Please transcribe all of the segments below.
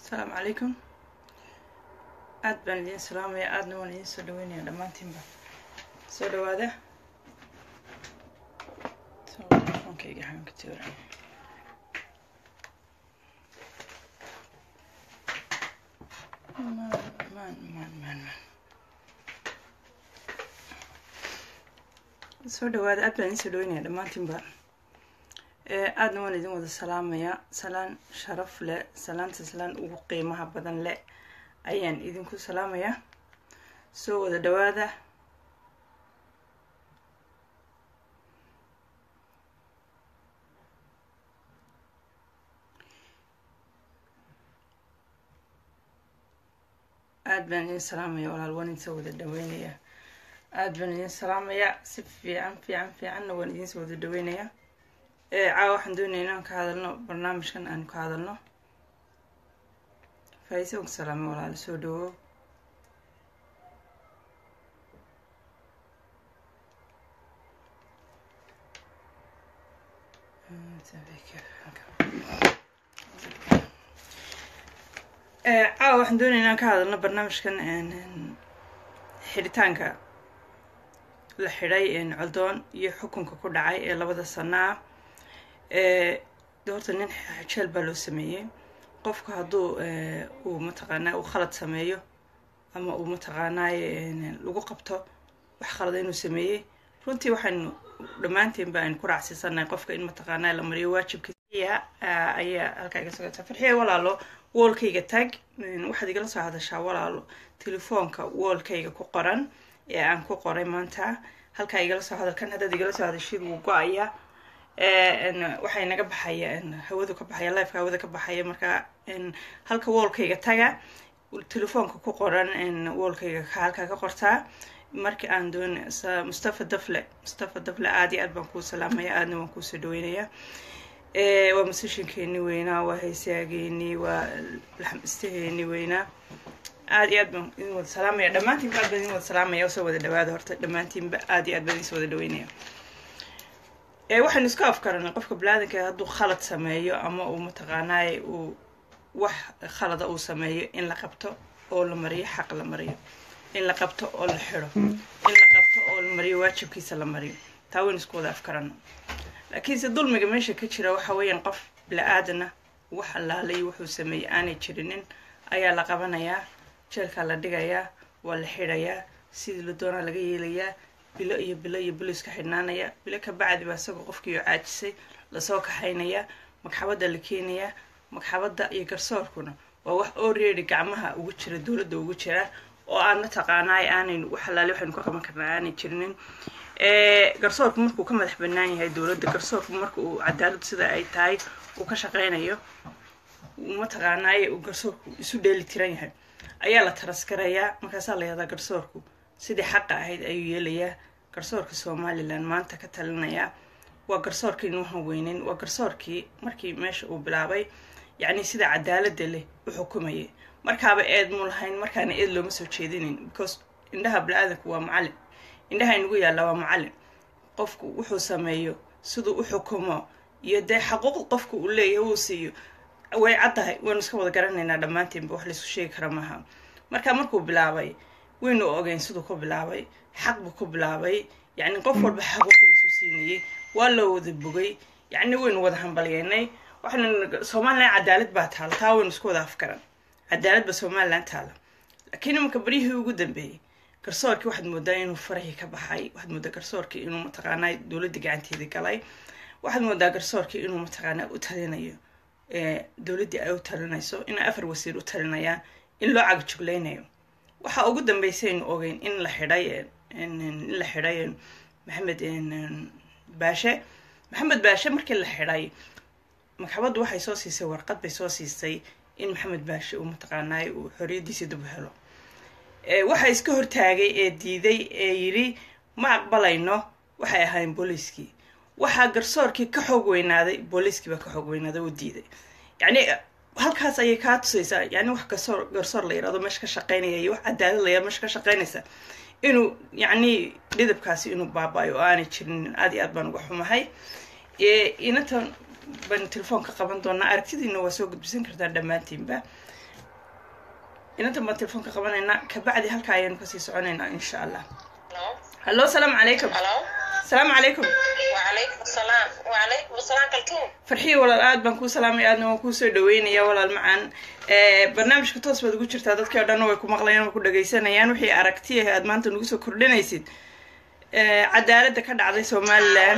asalaamu calaykum aad baan idiin salaamaya aadna waan idiin soo dhaweynaya dhammaantiinba soo dhawaada telefonkayga xagan ka tiwra maan maan maan maan maan soo dhawaada aad baan idiin soo dhaweynaya dhammaantiinba aadna waan idin wada salaamaya salaan sharaf leh salaanta salaan ugu qiimaha badan leh ayaan idinku salaamayaa soo wada dhawaada aad baan idin salaamaya walaal waan idinsoo wada dhaweynaya aad baan idin salaamaya si fiican fiican fiicanna waan idinsoo wada dhaweynaya caawa waxaan doonaya inaan ka hadalno barnaamijkan aan ka hadalno faaiise og salaame walaalo soo dhawo caawa waxaan doonaya inaan ka hadalno barnaamijkan xidhitaanka la xidhay coldoon iyo xukunka ku dhacay ee labada sana ah de horta nin jeel baa loo sameeyey qofka hadduu uu mataqaanaa uu khalad sameeyo ama uu mataqaanaaye lagu qabto wax khalada inuu sameeyey runtii waxaynu dhammaanteen ba aynu ku raacsiisanahay qofka in mataqaanaa la mariyo waajibkiisa ayaa halkaa iga sogata farxiya walaalo woolkayga tag waxaad igala soo hadashaa walaalo telefoonka woolkayga ku qoran ee aan ku qoray maanta halkaa igala soo hadal kan haddaad igala soo hadashid wuu go-aya waxay naga baxaya hawadu ka baxaya lifeka hawada ka baxaya marka halka woolkayga taga telefoonka ku qoran woolkayga halkaa ka qortaa marka aan doon mustafa dafle mustafa dafle aad iyo aad baan kuu salaamaya aadna waan kuusoo dhaweynaya waa musishinkeeni weynaa waa heesaageeni waa laxmistaheeni weynaa aad iyo aad baan idin wada salaamaya dhammaantiinba aad baan idin wada salaamaya soo wada dhawaada horta dhammaantiinba aad iyo aad baan idin soo wada dhaweynaya waxaynu iska afkaranay qofka balaadinka hadduu khalad sameeyo ama uu mataqaanaaye uu wax khalada uu sameeyo in la qabto oo la mariyo xaq la mariyo in la qabto oo la xidho in la qabto oo la mariyo waajibkiisa la mariyo taa waynu isku wada afkarano laakiinse dulmiga meesha ka jira waxa weeyaan qof bila-aadana wax allaalay wuxuu sameeyey aanay jirinin ayaa la qabanayaa jeelkaa la dhigayaa waa la xidhayaa sidii la doonaa laga yeelayaa bilo iyo bilo iyo bilo iska xidhnaanaya bilo ka bacdi baa isagoo qofkiio caajisay lasoo kaxaynaya magxabadda la keenayaa magxabadda iyo garsoorkuna waa wax already gacmaha ugu jira dowladda ugu jira oo aan mataqaanaay aanaynu wax alaale waxaynu ka qaban karnaa aanay jirinin garsoorku markuu ka madax banaan yahay dowladda garsoorku marka uu cadaalad sida ay tahay uu ka shaqeynayo mataqaanaaye uu garsoorku isu dheeli tiran yahay ayaa la taraskarayaa markaasaa la yahdaa garsoorku sidii xaqa ahayd ayuu yeelayaa garsoorka somalilan maanta ka talinayaa waa garsoorkii nuuhan weynin waa garsoorkii markii meesha uu bilaabay yacni sida cadaalada leh u xukumayay markaaba eed mu lahayn markaana eed looma soo jeedinin because indhaha bini-aadanku waa macallin indhaha inugu yaalla waa macallin qofku wuxuu sameeyo siduu u xukumo iyo dee xaquuq qofku uu leeyahay uu siiyo way caddahay waynu iska wada garanaynaa dhammaantiinba wax laysku sheegi kara maaha marka markuu bilaabay waynu ogeyn siduu ku bilaabay xaq buu ku bilaabay yacni qof walba xaquuqdiisu siinayay waa loo wada bogay yacni waynu wada hambalyeynay waxaynu somalilan cadaalad baa taala taa waynu isku wada afkaran cadaalad baa somalilan taala laakiin imanka baryihii ugu dambeeyey garsoorkii waxaad moodaa inuu farahii ka baxay waxaad moodaa garsoorkii inuu mataqaanaa dowladda gacanteedii galay waxaad moodaa garsoorkii inuu mataqaanaa u talinayo dowladdii ay u talinayso inay afar wasiir u talinayaan in loo cagjuglaynayo waxaa ugu dambeysaynu ogeyn in la xidhay in la xidhay maxamed baashe maxamed baashe markii la xidhay magxabaddu waxay soo siisay warqad bay soo siisay in maxamed baashe uu mataqaanaay uu xoriyaddiisii dib u helo waxaa iska hortaagay ee diiday ee yidhi ma aqbalayno waxay ahaayeen booliiskii waxaa garsoorkii ka xoog weynaaday booliiskii baa ka xoog weynaaday oo diiday yacni halkaas ayay kaa tusaysaa yani wax garsoor garsoor la yirahdo meesha ka shaqeynaya iyo wax cadaalad la yirahdo meesha ka shaqeynaysa inuu yacni dhidabkaasi inuu baaba-ayo oo aanay jirin aad iyo aad baan uga xumahay inantan baan telefoonka qaban doonaa aragtidiina waa soo gudbisan kartaa dhammaantiinba inantan baan telefoonka qabanaynaa kabacdi halkaa ayaanu kasii soconaynaa insha allah hallo asalaamu calaykum asalaamu calaykum وعليكم السلام وعليكم السلام كلكم farxiyo walaal aad baan kuu salaamaya aadna waan kuu soo dhaweynaya walaal macaan barnaamijka toos baad ugu jirtaa dadkii o dhanna way ku maqlayaan way ku dhagaysanayaan wixii aragti ah aad maanta nagu soo kordhinaysid cadaaladda ka dhacday somalilan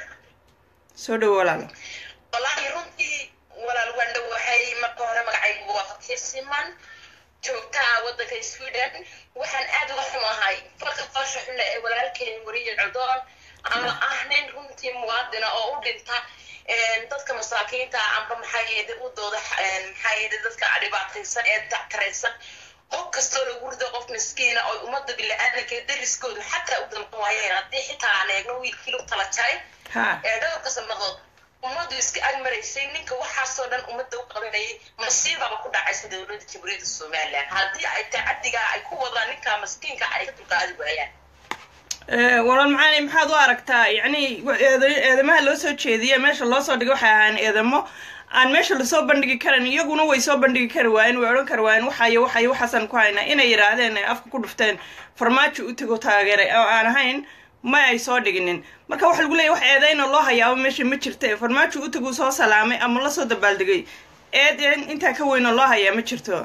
soo dhowo walaalo wallaahi runtii walaal waan dhowahay marka hore magacaygu waa fatir siman joogtaa waddanka sweden waxaan aad uga xumahay falka foosha xunle ee walaalkeen wariye codoon ama ah nin runtii muwaadina oo u dhinta dadka masaakiinta amba maxaa yeede u dooda maxaa yeede dadka dhibaataysan ee dactaraysan qof kastoo lagu rido qof miskiina oo ummadda bili-aadanka dariskoodu xataa u damqan waayeen haddii xitaa aan eegno wiilkii lu tala jaray ee dhowrka sanadood ummaddu iska agmaraysay ninka waxaasoo dhan ummadda u qabanayay masiibaba ku dhacaysa dowladda jamhuuriyadda somalilan haddii ay tacadigaa ay ku wadaan ninka maskiinka ay ka dulqaadi waayaan walaal macaani maxaad u aragtaa yacni eedamaha loo soo jeediya meesha loo soo dhigay waxay ahaan eedamo aan meesha lasoo bandhigi karan iyaguna way soo bandhigi kari waayeen way odhan kari waayeen waxayo waxayo waxaasaan ku haynaa inay yidhaahdeen ay afka ku dhufteen farmaajo u tego taageeray oo aan ahayn ma ay soo dhiginin marka waxa lagu leeyahy wax eedayna loo hayaabo meesha ma jirta farmaajo u teguu soo salaamay ama lasoo dabaaldegay eed intaa ka weynoo loo hayaa ma jirto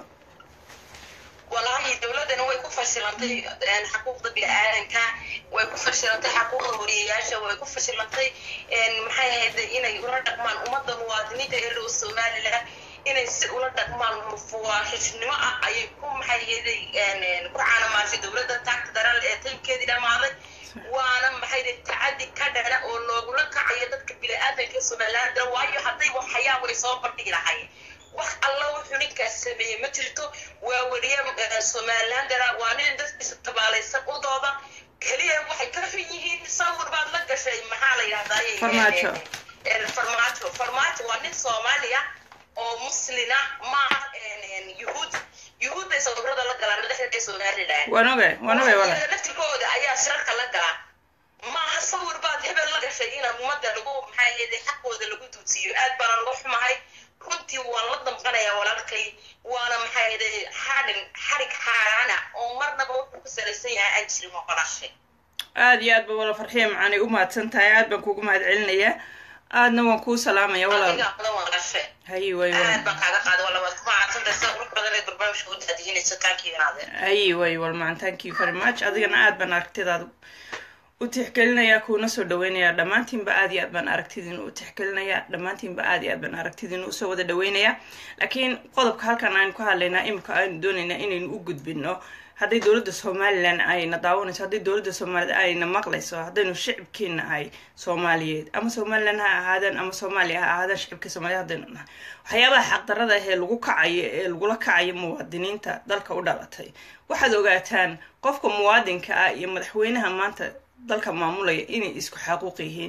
wallaahi dowladdana way ku fashilantay xuquuqda bini-aadanka way ku fashilantay xuquuqda wariyayaasha way ku fashilantay maxay ahayd inay ula dhaqmaan ummadda muwaadiniinta ee reer somaliland inay si ula dhaqmaan mufuwaaxishnimo ah ayay ku maxay ahayd ku caanamaashay dowladda taagta daral ee taymkeedii dhamaaday waana maxay ahayd tacadi ka dhana oo loogula kacayo dadka bini-aadanka ee somaliland waayo hadday waxayaan way soo bandhigi lahayen wax alla wuxuu ninkaas sameeyey ma jirto waa weriye somalilandana waa nin dadkiisa tabaalaysan u dooda keliya waxay ka xun yihiin sawir baad la gashay maxaa la yidhahdaye farmaajo farmaajo farmaajo waa nin soomaaliya oo muslina maaha yuhuud yuhuudday sawirada la galaan madaxda somaliland waan ogay waan ogay wala laftirkooda ayaa shirarka la galaa maaha sawir baad hebel la gashay inaan ummadda lagu maxaa yeede xaqooda lagu duusiyo aad baana lagu xumahay runtii waan la damqanayaa walaalkay waana maxaa yeede xadhin xadhig xaaraana oo marnaba wuxuu ku salaysan yahay aan jirin walaashay aada iyo aad ba wala farxiya macaanay u mahadsan tahay aad baan kuugu mahad celinayaa aadna waan kuu salaamaya walaal adiga badan walaashe hayi way aad baan kaaga qaada wala waad ku mahadsantahay sida qurux badan ee barnaamijka u daadihinaysa taankiinaadeen hayi way wal macan thank you very much adigana aad baan aragtidaada u tixgelinayaa kuuna soo dhaweynayaa dhammaantiinba aad iyo aad baan aragtidiina u tixgelinayaa dhammaantiinba aad iyo aad baan aragtidiina usoo wada dhaweynayaa laakiin qodobka halkan aynu ka hadlaynaa imika aynu doonaynaa inaynu u gudbino hadday dowladda somalilan ayna daawanayso hadday dowladda soomaaliyed ayna maqlayso haddaynu shicibkiina ahay soomaaliyeed ama somalilan ha ahaadeen ama soomaaliya ha ahaadeen shicibka soomaliyeed haddaynu nahay waxyaabaha xaqdarada ah ee lagu kacayo ee lagula kacayo muwaadiniinta dalka u dhalatay waxaad ogaataan qofka muwaadinka ah iyo madaxweynaha maanta dalka maamulaya inay isku xaquuq yihiin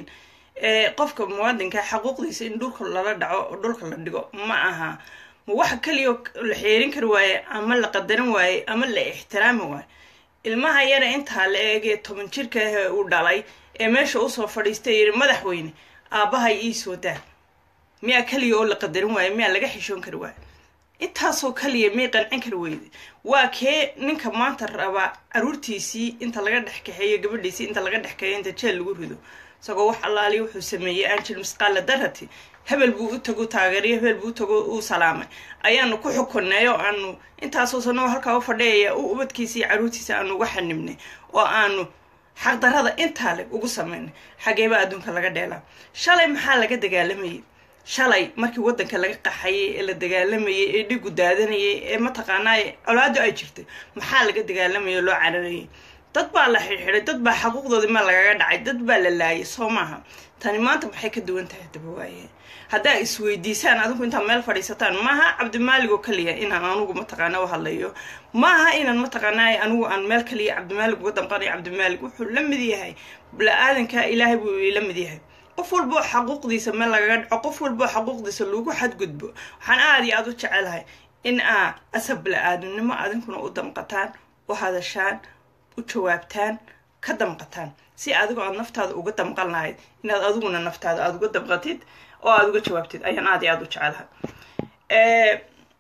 qofka muwaadinka xaquuqdiisa in dhulka lala dhaco oo dhulka la dhigo ma aha ma waxa keliya la xeerin kari waaye ama la qadarin waaye ama la ixtiraami waaye ilmaha yara intaa la eegee toban jirka ah uu dhalay ee meesha usoo fadhiistay yidhi madaxweyne aabbahay ii soo daa miyaa keliya oo la qadarin waaye miyaa laga xishoon kari waaye intaasoo kaliya may qancin kari weyde waa kee ninka maanta rabaa caruurtiisii inta laga dhex kaxeeyo gabadhiisii inta laga dhex kaxeeyo inta jeel lagu rido isagoo wax allaaliya wuxuu sameeyey angel misqaala darati hebel buu u tago taageeriyo hebel buu u tago uu salaamay ayaanu ku xukunnay oo aanu intaasoo sanoo halkaa u fadhiyaya u ubadkiisa iyo caruurtiisa aanu uga xanibnay oo aanu xaqdarada intaa leg ugu samaynay xageeba adduunka laga dheelaa shalay maxaa laga dagaalamayay shalay markii waddanka laga qaxayay ee la dagaalamayay ee dhigu daadanayay ee mataqaanaa colaado ay jirtay maxaa laga dagaalamayay oo loo cararayay dad baa la xidxiday dad baa xaquuqdoodii ma lagaga dhacay dad baa la laayay soo maaha tani maanta maxay ka duwan tahay daba waaye haddaa isweydiisaan adigu intaad meel fadhiisataan maaha cabdimaalig oo kaliya inaan anugu mataqaana u hadlayo maaha inaan mataqaanaa anigu aan meel kaliya cabdimaalig uga damqanayo cabdimaalig wuxuu la mid yahay bla-aadanka ilaahay buu la mid yahay qof walboo xaquuqdiisa meel lagaga dhaco qof walboo xaquuqdiisa lagu xadgudbo waxaan aada iyo aada u jecelahay in aa asab bla-aadamnimo adinkuna u damqataan u hadashaan u jawaabtaan ka damqataan si adigoo aad naftaada uga damqan lahayd inaad adiguna naftaada aada uga damqatid oo aada uga jawaabtid ayaan aada iyo aada u jecelahay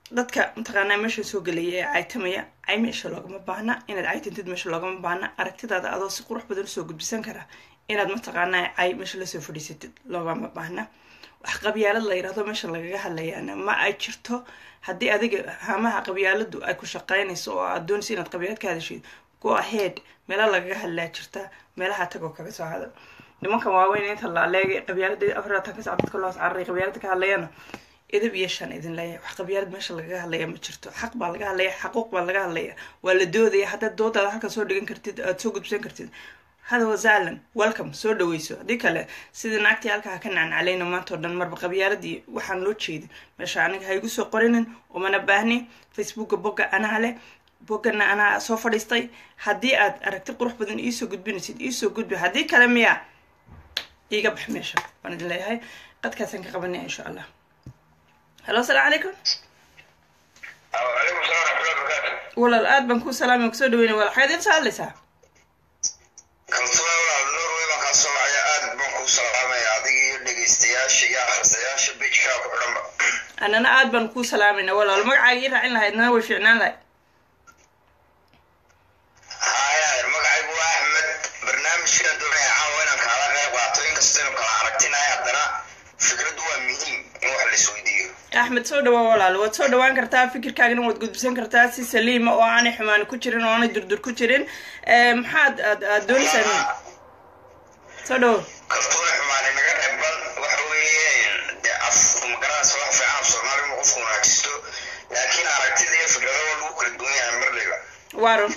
dadka mataqaanaa meesha soo gelaya ee caytamaya cay meesha loogama baahna inaad caytantid meesha loogama baahna aragtidaada adoo si qurux badan usoo gudbisan kara inaad mataqaanaa cay meesha lasoo fadhiisatid loogama baahna wax qabyaalad la yidhahdo meesha lagaga hadlayaana ma ay jirto haddii adiga hamaha qabyaaladu ay ku shaqeynayso oo aad doonayso inaad qabyaalad ka hadashid go ahead meela lagaga hadlaa jirta meelaha tagoo kaga soo hadal nimankan waaweyn inta la aleegay qabyaalada afaratan ka sac dadka loos cararay qabyaalada ka hadlayana idab iyo shan idin leeyahay wax qabyaalad meesha lagaga hadlaya ma jirto xaq baa laga hadlaya xaquuq baa laga hadlaya waa la doodaya haddaad doodaada halka soo dhigan kartid aad soo gudbisan kartid hada wasahlan welcome soo dhaweyso haddii kale sidii naagtii halkaa ka nacnacalayna maanta oo dhan marba qabyaaladii waxaan loo jeedin meesha aniga ha igu soo qorinin umana baahni facebooka bogga anaa leh boggana anaa soo fadhiistay haddii aad aragti qurux badan iisoo gudbinaysid iisoo gudbi haddii kale miya iiga bax meesha waan idin leeyahay qadkaasaan ka qabanaya insha allah halo asalaamu calaykum وعليكم السلام ورحمة الله وبركاته. walaal aad baan kuu salaamay kusoo dhaweynaya walaal xageed inta hadlaysaa kaltume walaal nuur wey baan kaa soo wacaya aad baan kuu salaamaya adiga iyo dhegeystayaasha iyo akhristayaasha bijkaa ku xidhanba annana aad baan kuu salaamayna walaal magacaaga ii raacin lahaydna way fiicnaan lahayd haya magacaygu waa axmed barnaamijkan doonaya caawa inaan kaala qayb qaato inkastaynu kala aragtinahay haddana fikraddu waa muhiim in wax la isweydiiyo axmed soo dhawaa walaal waad soo dhawaan kartaa fikirkaagana waad gudbisan kartaa si saliima oo aanay xumaani ku jirin oo aanay durdur ku jirin Eh, maxaad aad aad doonaysaa soo dhawo kaltuune xumaani naga reeban waxa weeye dee af magaranaysa wax fiican af soomaali inuu qofku wanaajisto laakiin aragtida iyo fikrada waa lagu kala duwan yahay marliba waarun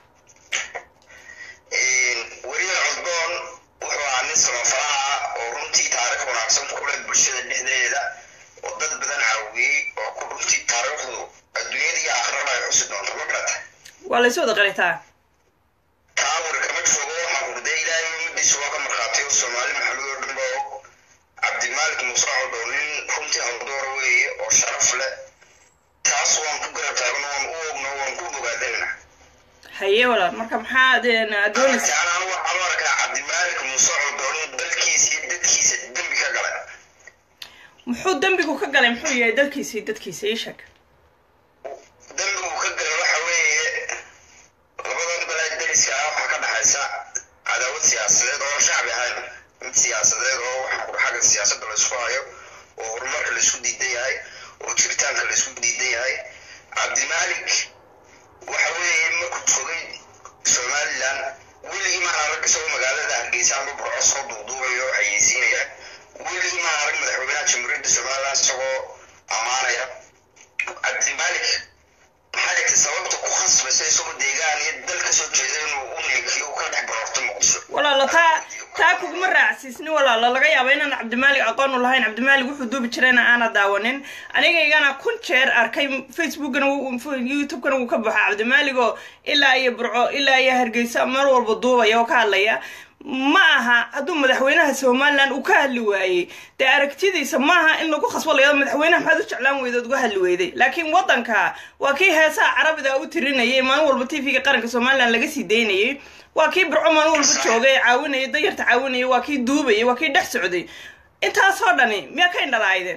weriye cusboon wuxuu ahaa nin samafalaha oo runtii taariikh wanaagsan ku leh bulshada dhexdeeda oo dad badan caawiyey oo ku runtii taariikhdu adduunyada iyo aakhirada ay xusi doonto ma garata waa laysu wada qaritaa taa wari kama joogo waxaa hurdee ilaahay umadiisa waa ka markhaatay oo soomaali maxamed oo dhan ba og cabdimaalik muuse codhow nin runtii haldoora weeye oo sharaf leh taas waan ku garab taagno waan u ogno waan ku bogaadayna haye walaal marka maxaad eh, aad doonaysaa anaan waxaan u arkaa cabdimaalik muuse codhow nin dalkiisa iyo dadkiisa dembi ka galay muxuu dembigu ka galay muxuu yahay dalkiisa iyo dadkiisa ii sheeg dembigu ka galay waxa weeye labadan balaa dariska ah waxaa ka dhaxaysa cadaawad siyaasadeed oo aan shacbi ahayn mid siyaasadeed oo waxaa ku xagga siyaasadda la isku hayo oo horumarka la isku diidan yahay oo jiritaanka la isku diidan yahay cabdimaalik waxa weeye markuu fogay somaliland weligii maan arag isagoo magaalada hargeysa ama burco soo duuduubayo oo xayeysiinaya weligii maan arag madaxweynaha jamhuuriyadda somaliland isagoo ammaanaya cabdimaalik maxaa dhigtay sababta ku khasbaysa isagoo deegaan iyo dal ka soo jeeda inuu u neekiyo uu ka dhex baroorto muqdisho walaalo taa taa kuguma raacsiisni walaalo laga yaaba inaan cabdimaalik aqoon u lahayn cabdimaalik wuxuu duubi jirayna aana daawanin anigaygana kun jeer arkay facebookana wuu- youtubekana wuu ka baxaa cabdimaalik oo ilaa iyo burco ilaa iyo hargeysa mar walba duubaya oo ka hadlaya ma aha hadduu madaxweynaha somaliland uu ka hadli waayey dee aragtidiisa maaha in lagu khasbo layado madaxweynaha maxaad u jeclaan weydood uga hadli weyday laakiin waddanka waa kii heesaha carabida u tirinayay maalin walba tv-ga qaranka somaliland laga sii daynayay waa kii burco maalin walba joogay caawinayay dayarta caawinayay waa kii duubayay waa kii dhex socday intaasoo dhani miyaa ka indhalaaydeen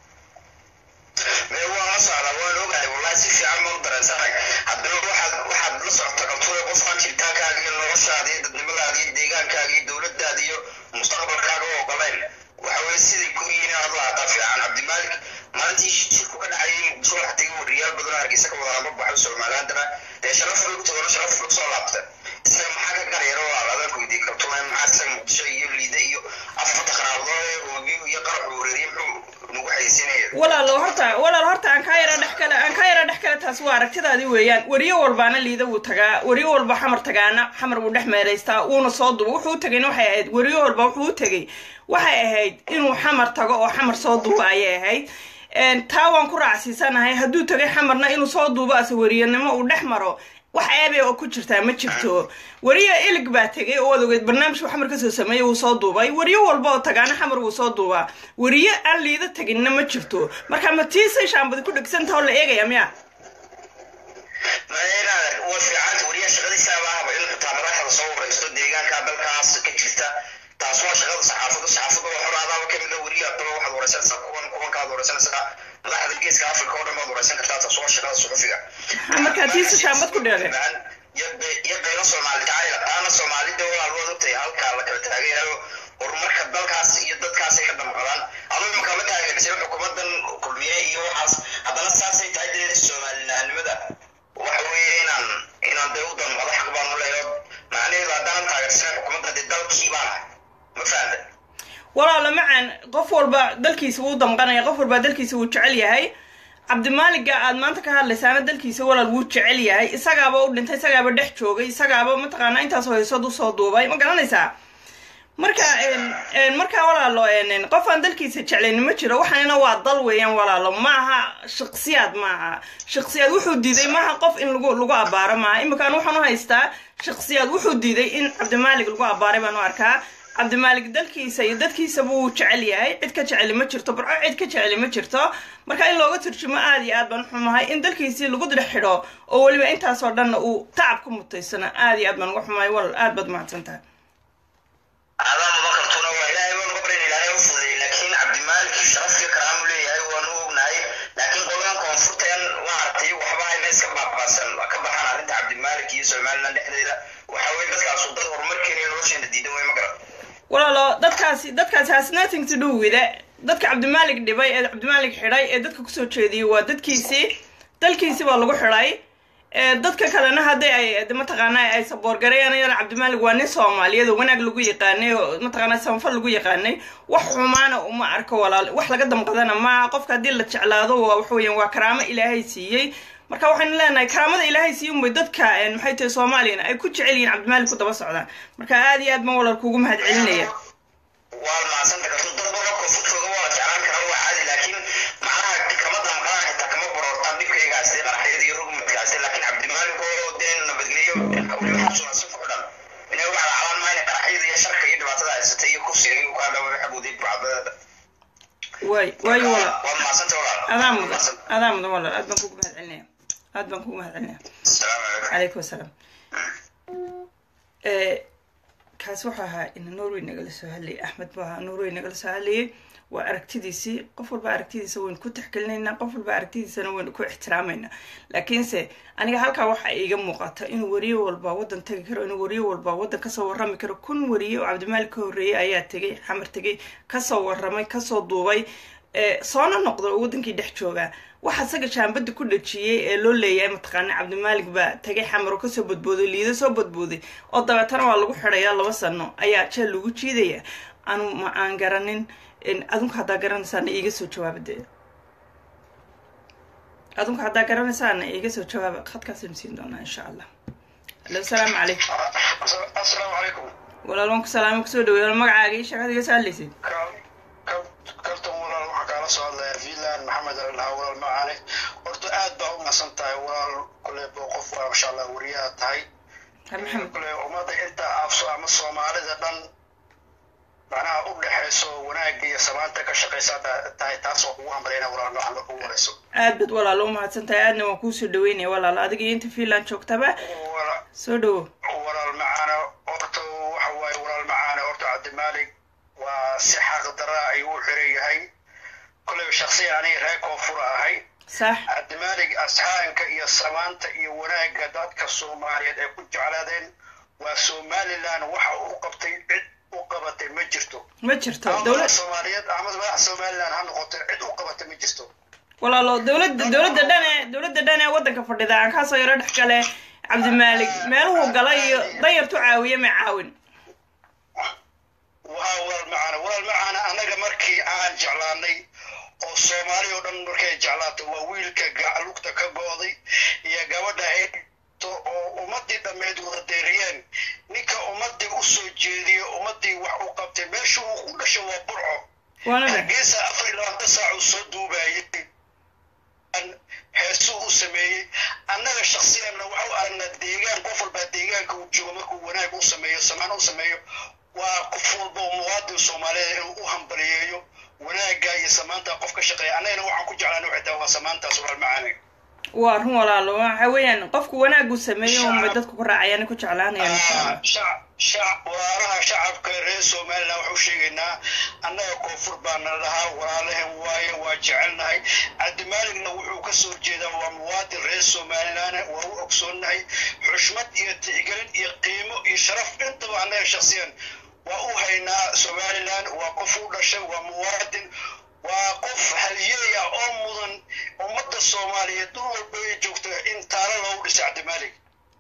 mee waan la socdaa waan ogahay wallahi si fiican baan u dareensanahay haddana waxaad waxaad la socota kaltuure qofkaan jiritaankaaga iyo noloshaada iyo dadnimadaada iyo deegaankaaga iyo dowladdaada iyo mustaqbalkaaga u ogolayn waxa weye siday ku yihiin inaad la haddaa fiican cabdimaalik maalintii shirku ka dhacayay muqdisho waxa tegay wariyaal badan oo hargeysa ka wada ama baxo somalilandana dee sharaf bay u tagoona sharaf bay kusoo laabta isaga maxaa ka garyaro waa adanku weydiin kaltuure maxaa isaga muqdisho iyo liida iyo afarta qaraabdood ee hoobiyu iyo qaraxu wareeriye muxuu nagu xayeysinaya walaalo horta walaal horta aan kaa yara dhex kale aan kaa yara dhex kale taasi waa aragtidaadii weeyaan weriyo walbaana liida wuu tagaa weriyo walba xamar tagaana xamar wuu dhex meeraystaa wuuna soo duba wuxuu u tagayna waxay ahayd weriyo walba wuxuu u tegay waxay ahayd inuu xamar tago oo xamar soo duuba ayay ahayd Een, taa waan ku raacsiisanahay hadduu tagay xamarna inuu soo duubo ase weriyanimo uu dhex maro wax eebe oo ku jirtaa ma jirto weriyo ilig baa tegay oo waad ogeed barnaamijku xamar kasoo sameeyey wuu soo duubay weriyo walba oo tagaana xamar wuu soo duubaa weriyo aan liida taginna ma jirto marka ma tiisay shaambadi ku dhegsantaha oo la eegaya miya maynaadan waa fiicanta wariyaa shaqadiisaaba ahaba in xitaa madaxda soo wareysto deegaanka dalkaas ka jirta taas waa shaqada saxaafadda saxaafadda waa xor adaaba kamid a weriya adaba waxaad wareysanaysaa kuwan kuwankaad wareysanaysaa madaxda geeska africa oo dhan baad wareysan kartaa taas waa shaqada suxufiga markaa tiisa shaambad ku dheere iyo beelo soomaali jacayla taana soomaalida walaal waad ogtahay halkaa la kala taagayayo horumarka dalkaas iyo dadkaasay ka damqadaan ama imaka ma taageersan xukuumadan kulmiye iyo waxaas haddana saasay tahay dee soomaalinahanimada waxa weeye inaan inaan dee u damqado xaq baan u leeyo macnaheedu haddaanan taageersanan xukuumadda dee dalkii baan ma fahamta walaalo macaan qof walba dalkiisa wuu damqanaya qof walba dalkiisa wuu jecel yahay cabdimaaliga aad maanta ka hadlaysaana dalkiisa walaal wuu jecel yahay isagaaba u dhintay isagaaba dhex joogay isagaaba mataqaanaa intaasoo haysood usoo duubay ma garanaysaa marka marka walaalo qof aan dalkiisa jeclayn ma jiro waxaanina waa dal weeyaan walaalo maaha shaksiyaad maaha shaksiyaad wuxuu diiday maaha qof in lagu lagu abaaro maaha iminkaan waxaan u haystaa shaksiyaad wuxuu diiday in cabdimaalig lagu abaaray baan u arkaa cabdimaalig dalkiisa iyo dadkiisaba wuu jecel yahay cid ka jeceli ma jirto barco cid ka jeceli ma jirto marka in looga turjumo aada iyo aad baan xumahay in dalkiisii lagu dhex xidho oo weliba intaasoo dhanna uu tacab ka mutaysana aada iyo aad baan uga xumahay walal aad baad mahadsan tahay aadaama makartuna waa ilaahay baan uga barin ilaahay u fuday laakiin cabdimaalik sharafkii karaamu leeyahay waanu ognahay laakiin qoladan koonfurteen maaragtay waxba hayna iska baabaasan ka baxaan arrinta cabdimaalik iyo somaliland dhexdeeda waxa weye dadkaasu dad horumarkeena nolosheena diidan way ma garan walaalo dadkaasi dadkaasi has nothing to do with it dadka cabdimaalik dhibay ee cabdimaalik xidhay ee dadka kusoo jeediyey waa dadkiisii dalkiisii baa lagu xidhay dadka kalena hadday ay mataqaanaa ay saboorgareyanayaan cabdimaalik waa nin soomaaliyeed oo wanaag lagu yaqaanay oo mataqaanaa sanfal lagu yaqaanay wax xumaana uma arko walaal wax laga damqadana maaha qofka haddii la jeclaado waa waxa weeyaan waa karaamo ilaahay siiyey marka waxaynu leenahay karaamada ilaahay siiyo unbay dadka maxay tahay soomaaliyana ay ku jecel yihiin cabdimaalik ku daba socdaan marka aada iyo aad baan walaal kuugu mahad celinaya waa mahadsanta karto dad badan koonfurtooda waa jeclaan karaa waa caadi laakiin macnaha kama damqadaan xitaa kama borortaan dhibkaygaasi qaraxyada iyo rugmadkaasi laakiin cabdimaalik oo dee nabadgelyo weliba xasuuna si fuxdhan inay u calaacalaan maayna qaraxyada iyo sharka iyo dhibaatada haysata iyo kursiga iyo kaa dhawa xagoodii bucadada waay waayo walaal waa mahadsanta walaal adaa mudan adaa mudan walaal aad baan kuugu mahad celinaya aad baan kuugu mahad celinaya asalaamu calaykum calaykum asalaam kaasi wuxuu ahaa ina norway nagala soo hadlayay axmed buu ahaa norway nagala soo hadlayay waa aragtidiisii qof walba aragtidiisa waynu ku taxgelinaynaa qof walba aragtidiisana waynu ku ixtiraamayna laakiinse aniga halkaa waxa iiga muuqata inuu wariye walba waddan tegi karo inuu wariye walba waddan kasoo warrami karo kun wariye oo cabdimaalik ka horreeyey ayaa tegay xamar tegay kasoo warramay kasoo duubay soona noqda oo waddankii dhex joogaa waxa isaga shaambada ku dhajiyey ee loo leeyahay mataqaana cabdimaalik baa tagay xamar oo kasoo badbooday liido soo badbooday oo dabeetana waa lagu xidhayaa laba sano ayaa jeel lagu jiidaya anu ma aan garanin adunku haddaa garanaysaana iiga soo jawaaba dee adunku haddaa garanaysaana iiga soo jawaaba khadkaasaynu siin doonaa insha allah alo salaamu calaykum asalaamu calaykum walaal waan ku salaama kusoo dhawey wal magacaaga ii sheekad iga soo hadlaysid kartan walaal waxaa kaala soo hadlaya finland maxamed alhaa walaal macaane horta aad baa u nasan tahay walaal kule bo qof waa masha allah wariyaha tahay ha maxamed kule ummadda inta afso ama soomaalida dhan macnaha u dhexayso wanaagga iyo samaanta ka shaqaysa tahay taas oo kugu hambalayna walaal noocan marka ugu horeyso aad baad walaal u mahadsan tahay aadna waan kuusoo dhaweynaya walaal adiga iyo inta finland joogtaba Wala- soo dhawo walaal macaane horta waxa waaye walaal macaane horta cabdimaalik waa si xaq dara ayuu u xiran yahay koleyba shaksiyan aniga reer koonfura ahay sax cabdimaalig asxaanka iyo samaanta iyo wanaagga dadka soomaaliyeed ay ku jeclaadeen waa somaliland waxa uu qabtay cid u qabatay ma jirto ma jirto ama dowlad madax soomaaliyeed ama madax somaliland ha noqoto cid u qabatay ma jirto walaalo dowladda dowladda dhan ee dowladda dhan ee waddanka fadhida aan kaasoo yaro dhex gale cabdimaalik meeluhuu galay iyo dayartu caawiye ma caawin waa walaal macaana walaal macaana annaga markii aan jeclaanay oo soomaali oo dhan markay jeclaato waa wiilka ga- lugta ka go'day iyo gabadha ay dhigto oo ummadii dhammeyd wada deeriyeen ninka ummadii u soo jeediyo ummadii wax u qabtay meesha uu ku dhasho waa burco waana dhe hargeysa afar iyo labaatan saac uu soo duubayay heesuu u sameeyey annaga shaksiyanna waxau aragnaa deegaan qof walbaa deegaanka uu joogo markuu wanaag u sameeyo samaan u sameeyo waa qof walba oo muwaadin soomaaliyeed inuu u hambaliyeeyo wanaagga iyo samaanta qof ka shaqeeya annagana waxaan ku jeclaan waxay tahay waa samaantaas walaal macaani waa run walaalo waxa weeyaan qofku wanaagu sameeyo unbay dadku ku raacayaan ku jeclaanayaan insha allah shacab shacab walaalaha shacabka reer somaliland waxu sheegaynaa annaga koonfur baana lahaa walaalahan waaye waa jecelnahay cabdimaaligna wuxuu ka soo jeedaa waa muwaadin reer somaliland waa u ogsoonnahay xushmad iyo tixgelin iyo qiimo iyo sharaf intaba annaga shaksiyan waa u haynaa somaliland waa qof u dhashay waa muwaadin waa qof halyeey ah oo mudan ummadda soomaaliyeed dul walba ay joogto in taalo loogu dhiso cabdimaalig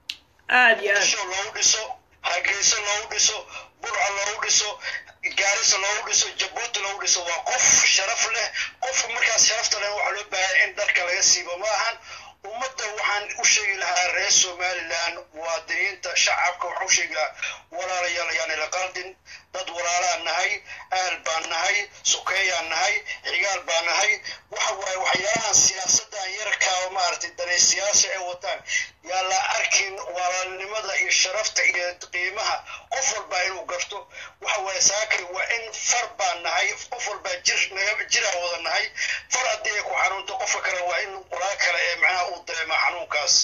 aad iyo aad disho loogu dhiso hargeysa loogu dhiso burca loogu dhiso gaarisa loogu dhiso jabuuti loogu dhiso waa qof sharaf leh qofka markaas sharafta leh waxaa loo baahan in dharka laga siibo ma ahan ummadda waxaan u sheegi lahaa reer somaliland muwaadiniinta shacabka waxaan u sheegi lahaa walaalayaal ayaana la qaldin dad walaalaan nahay aal baan nahay sokeeyaan nahay xigaal baan nahay waxa waaye waxyaalahan siyaasadan yarkaa oo maaragtay danaysiyaasha ay wataan yaa la arkin walaalnimada iyo sharafta iyo qiimaha qof walba inuu garto waxa waaye saakay waa in far baan nahay qof walbaa jir naga jiraan wada nahay far haddii ay ku xanuunto qofka kale waa in walaa kale ee macnaha uu dareema xanuunkaas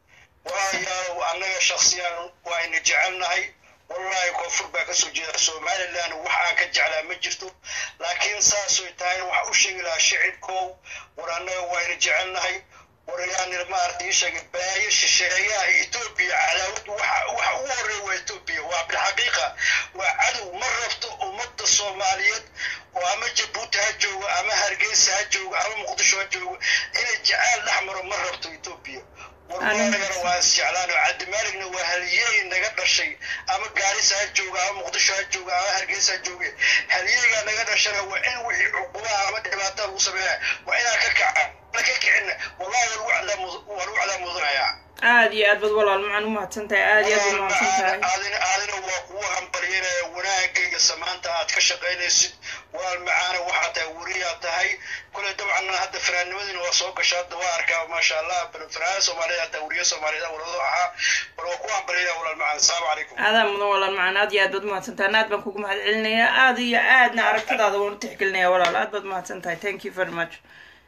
walaalayaal annaga shaksiyan waa ina jecelnahay wallahi koonfur baa kasoo jeeda somaliland wax aan ka jeclaa ma jirto laakiin saasoy tahay waxa u sheegi lahaa shicibkow war annaga waa ina jecelnahay war yaani maaragtay ii sheegay balaayo shisheeyaha etoobiya cadaawadu waxa waxa ugu horreeya waa etoobiya waa bilxaqiiqa waa cadow ma rabto ummadda soomaaliyeed oo ama jabuuti ha joogo ama hargeysa ha joogo ama muqdisho ha joogo inay jacaal dhex maro ma rabto etoobiya warwaanagana waa isjeclaan oo cabdimaaligna waa halyeey naga dhashay ama gaarisa ha jooga ama muqdisho ha jooga ama hargeysa ha jooge halyeeygaa naga dhashana waa in wixii cuqubaha ama dhibaatada lagu sameeya waa inaan ka kaca na ka kicin wallahi waa lagu wacdaa mudanayaa aad iyo aad bad walaal macaan u mahadsan tahay aad iyo aad u mahadsan tahay aadina aadina waa kugu hambalyanaya wanaagga iyo samaanta aad ka shaqaynaysid walaal macaana waxaa tahay weriyaa tahay kule dabcan hadda fanaanimadina waa soo gasha hadda waa arkaa maasha allah fanaanada soomaaliyeed hadda weriyo soomaaliyeed walado ahaa bal waa kugu hambalyanaya walaal macaan asalaamu calaykum aadaa mudan walaal macaan aad iyo aad baad umahadsan tahay aad baan kugu mahad celinayaa aad iyo aadna aragtidaada waan u tixgelinayaa walaal aad baad umahadsan tahay thank you very much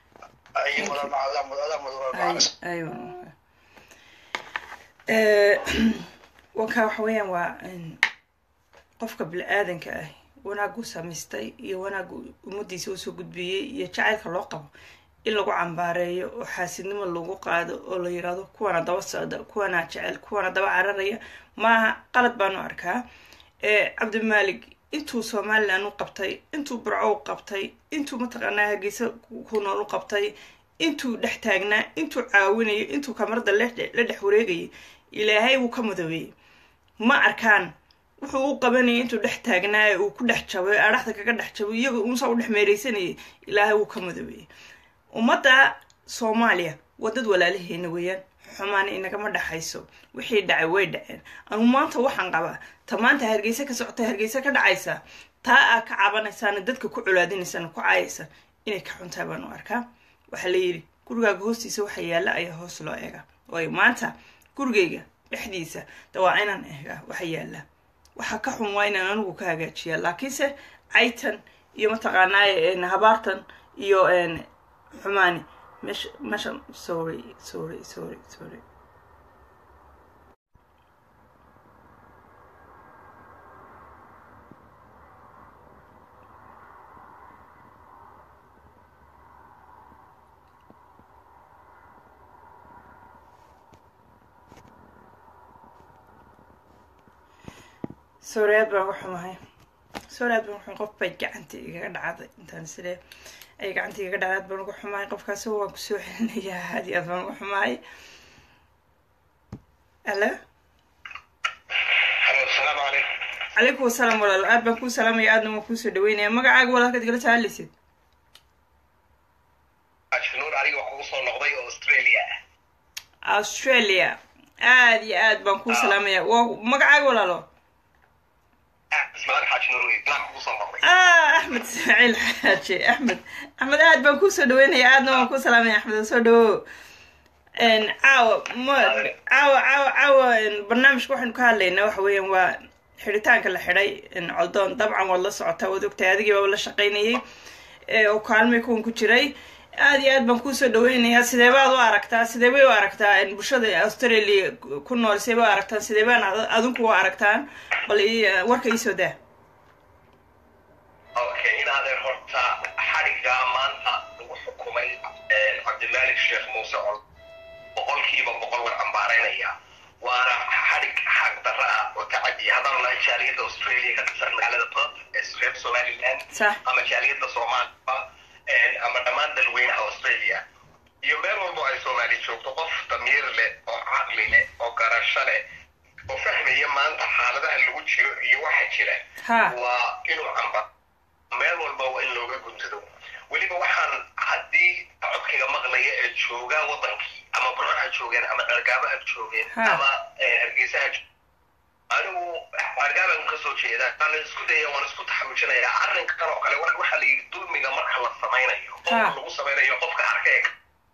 ay walaal macaan adaa mudan adaa mudan walaal macaan aywa wankaa waxa weeyaan waa qofka bini-aadanka ah wanaaguu samaystay iyo wanaagu ummadiisa usoo gudbiyey iyo jacaylka loo qabo in lagu cambaareeyo oo xaasidnimo lagu qaado oo la yirahdo kuwana daba socda kuwana jecel kuwana daba cararaya maaha qalad baanu arkaa cabdimaalig intuu somalilan u qabtay intuu burco u qabtay intuu mataqaanaa hargeysa ku nool u qabtay intuu dhex taagnaa intuu caawinayo intuu kamarada la dhex wareegayay ilaahay wuu ka mudobeeyey ma arkaan wuxuu u qabanayay intuu dhex taagnaa ee uu ku dhex jabay adhaxda kaga dhex jabay iyaga unsa u dhex meereysanayay ilaahay wuu ka mudobeeyey ummadda soomaaliya waa dad walaalaheena weeyaan xumaana inagama dhexayso wixii dhacay way dhaceen anu maanta waxaan qabaa ta maanta hargeysa ka socota hargeysa ka dhacaysa taa aa ka cabanaysaana dadka ku colaadinaysaan ku caayaysa inay ka xuntaa baanu arkaa waxaa la yidhi gurigaaga hoostiisa waxa yaalla ayaa hoos loo eega waayo maanta gurigayga dhexdiisa de waa inaan eegaa waxa yaalla waxa ka xun waa inaan anigu ka hagaajiyaa laakiinse caytan iyo mataqaanaaye habaartan iyo xumaani meesha meesha sorry sorry sorry sorry sorry aad baan uga xumahay sorry aad baan uga xumahay qof bay gacanta igaga dhacday intaan sidee ay gacanta igaga dhacday aad baan uga xumahay qofkaasi waan kusoo celinayaa aad iyo aad baan uga xumahay alo asalaamu calaykum calaykum wasalaam walaalo aad baan kuu salaamaya aadna waan kuusoo dhaweynaya magacaaga walaalkaad igala sahalisid ashnuur aniga waa kugu soo noqday oo australia ah australia aad iyo aad baan kuu salaamaya waa magacaaga walaalo ismaal xaajnuur wey baan kugu soo noqday ah axmed ismaaciil xaaje axmed axmed aad baan kuusoo dhaweynaya aadna waan kuu salaamaya axmed soo dhawo caawa ma caawa caawa caawa barnaamijka waxaynu ka hadlaynaa waxa weeyaan waa xidhitaanka la xidhay coldoon dabcan waad la socotaa waad ogtahay adigii baaba la shaqaynayay oo kaalmay kuwan ku jiray aad iyo aad baan kuusoo dhaweynayaa sidee baad u aragtaa sidee bay u aragtaa in bulshada australia ku nool sidee bay u aragtaan sidee baan ad- adinku u aragtaan bal ii- warka iisoo daa okay inaadeen horta xadhigga maanta lagu xukumay cabdimalik sheekh muuse col boqolkiiba boqol waan cambaaraynaya waana xadhig xaq darra ah oo tacadiya haddaan nahay jaaliyadda australia ka tirsan magaalada perth ee reer somaliland sax ama jaaliyadda soomaaliya ama dhammaan dalweynaha australia iyo meel walbo ay soomaali joogto qof damiir leh oo caqli leh oo garasho leh oo fahmaya maanta xaaladaha lagu jiro iyo waxa jira ha waa inuu camba meel walba waa in looga guntado weliba waxaan haddii codkiga maqlaya ee joogaa wadankii ama burco ha joogeen ama dhargaabo ha joogeen Ha. ama eh, hargeysa ha joogeen anigu argaaban ka soo jeeda waan isku daya waan isku taxaluujinaya arrinkan oo kale wa- waxaa la yidhi dulmiga marka la samaynayo qofka Ha. lagu samaynayo qofka arkeeg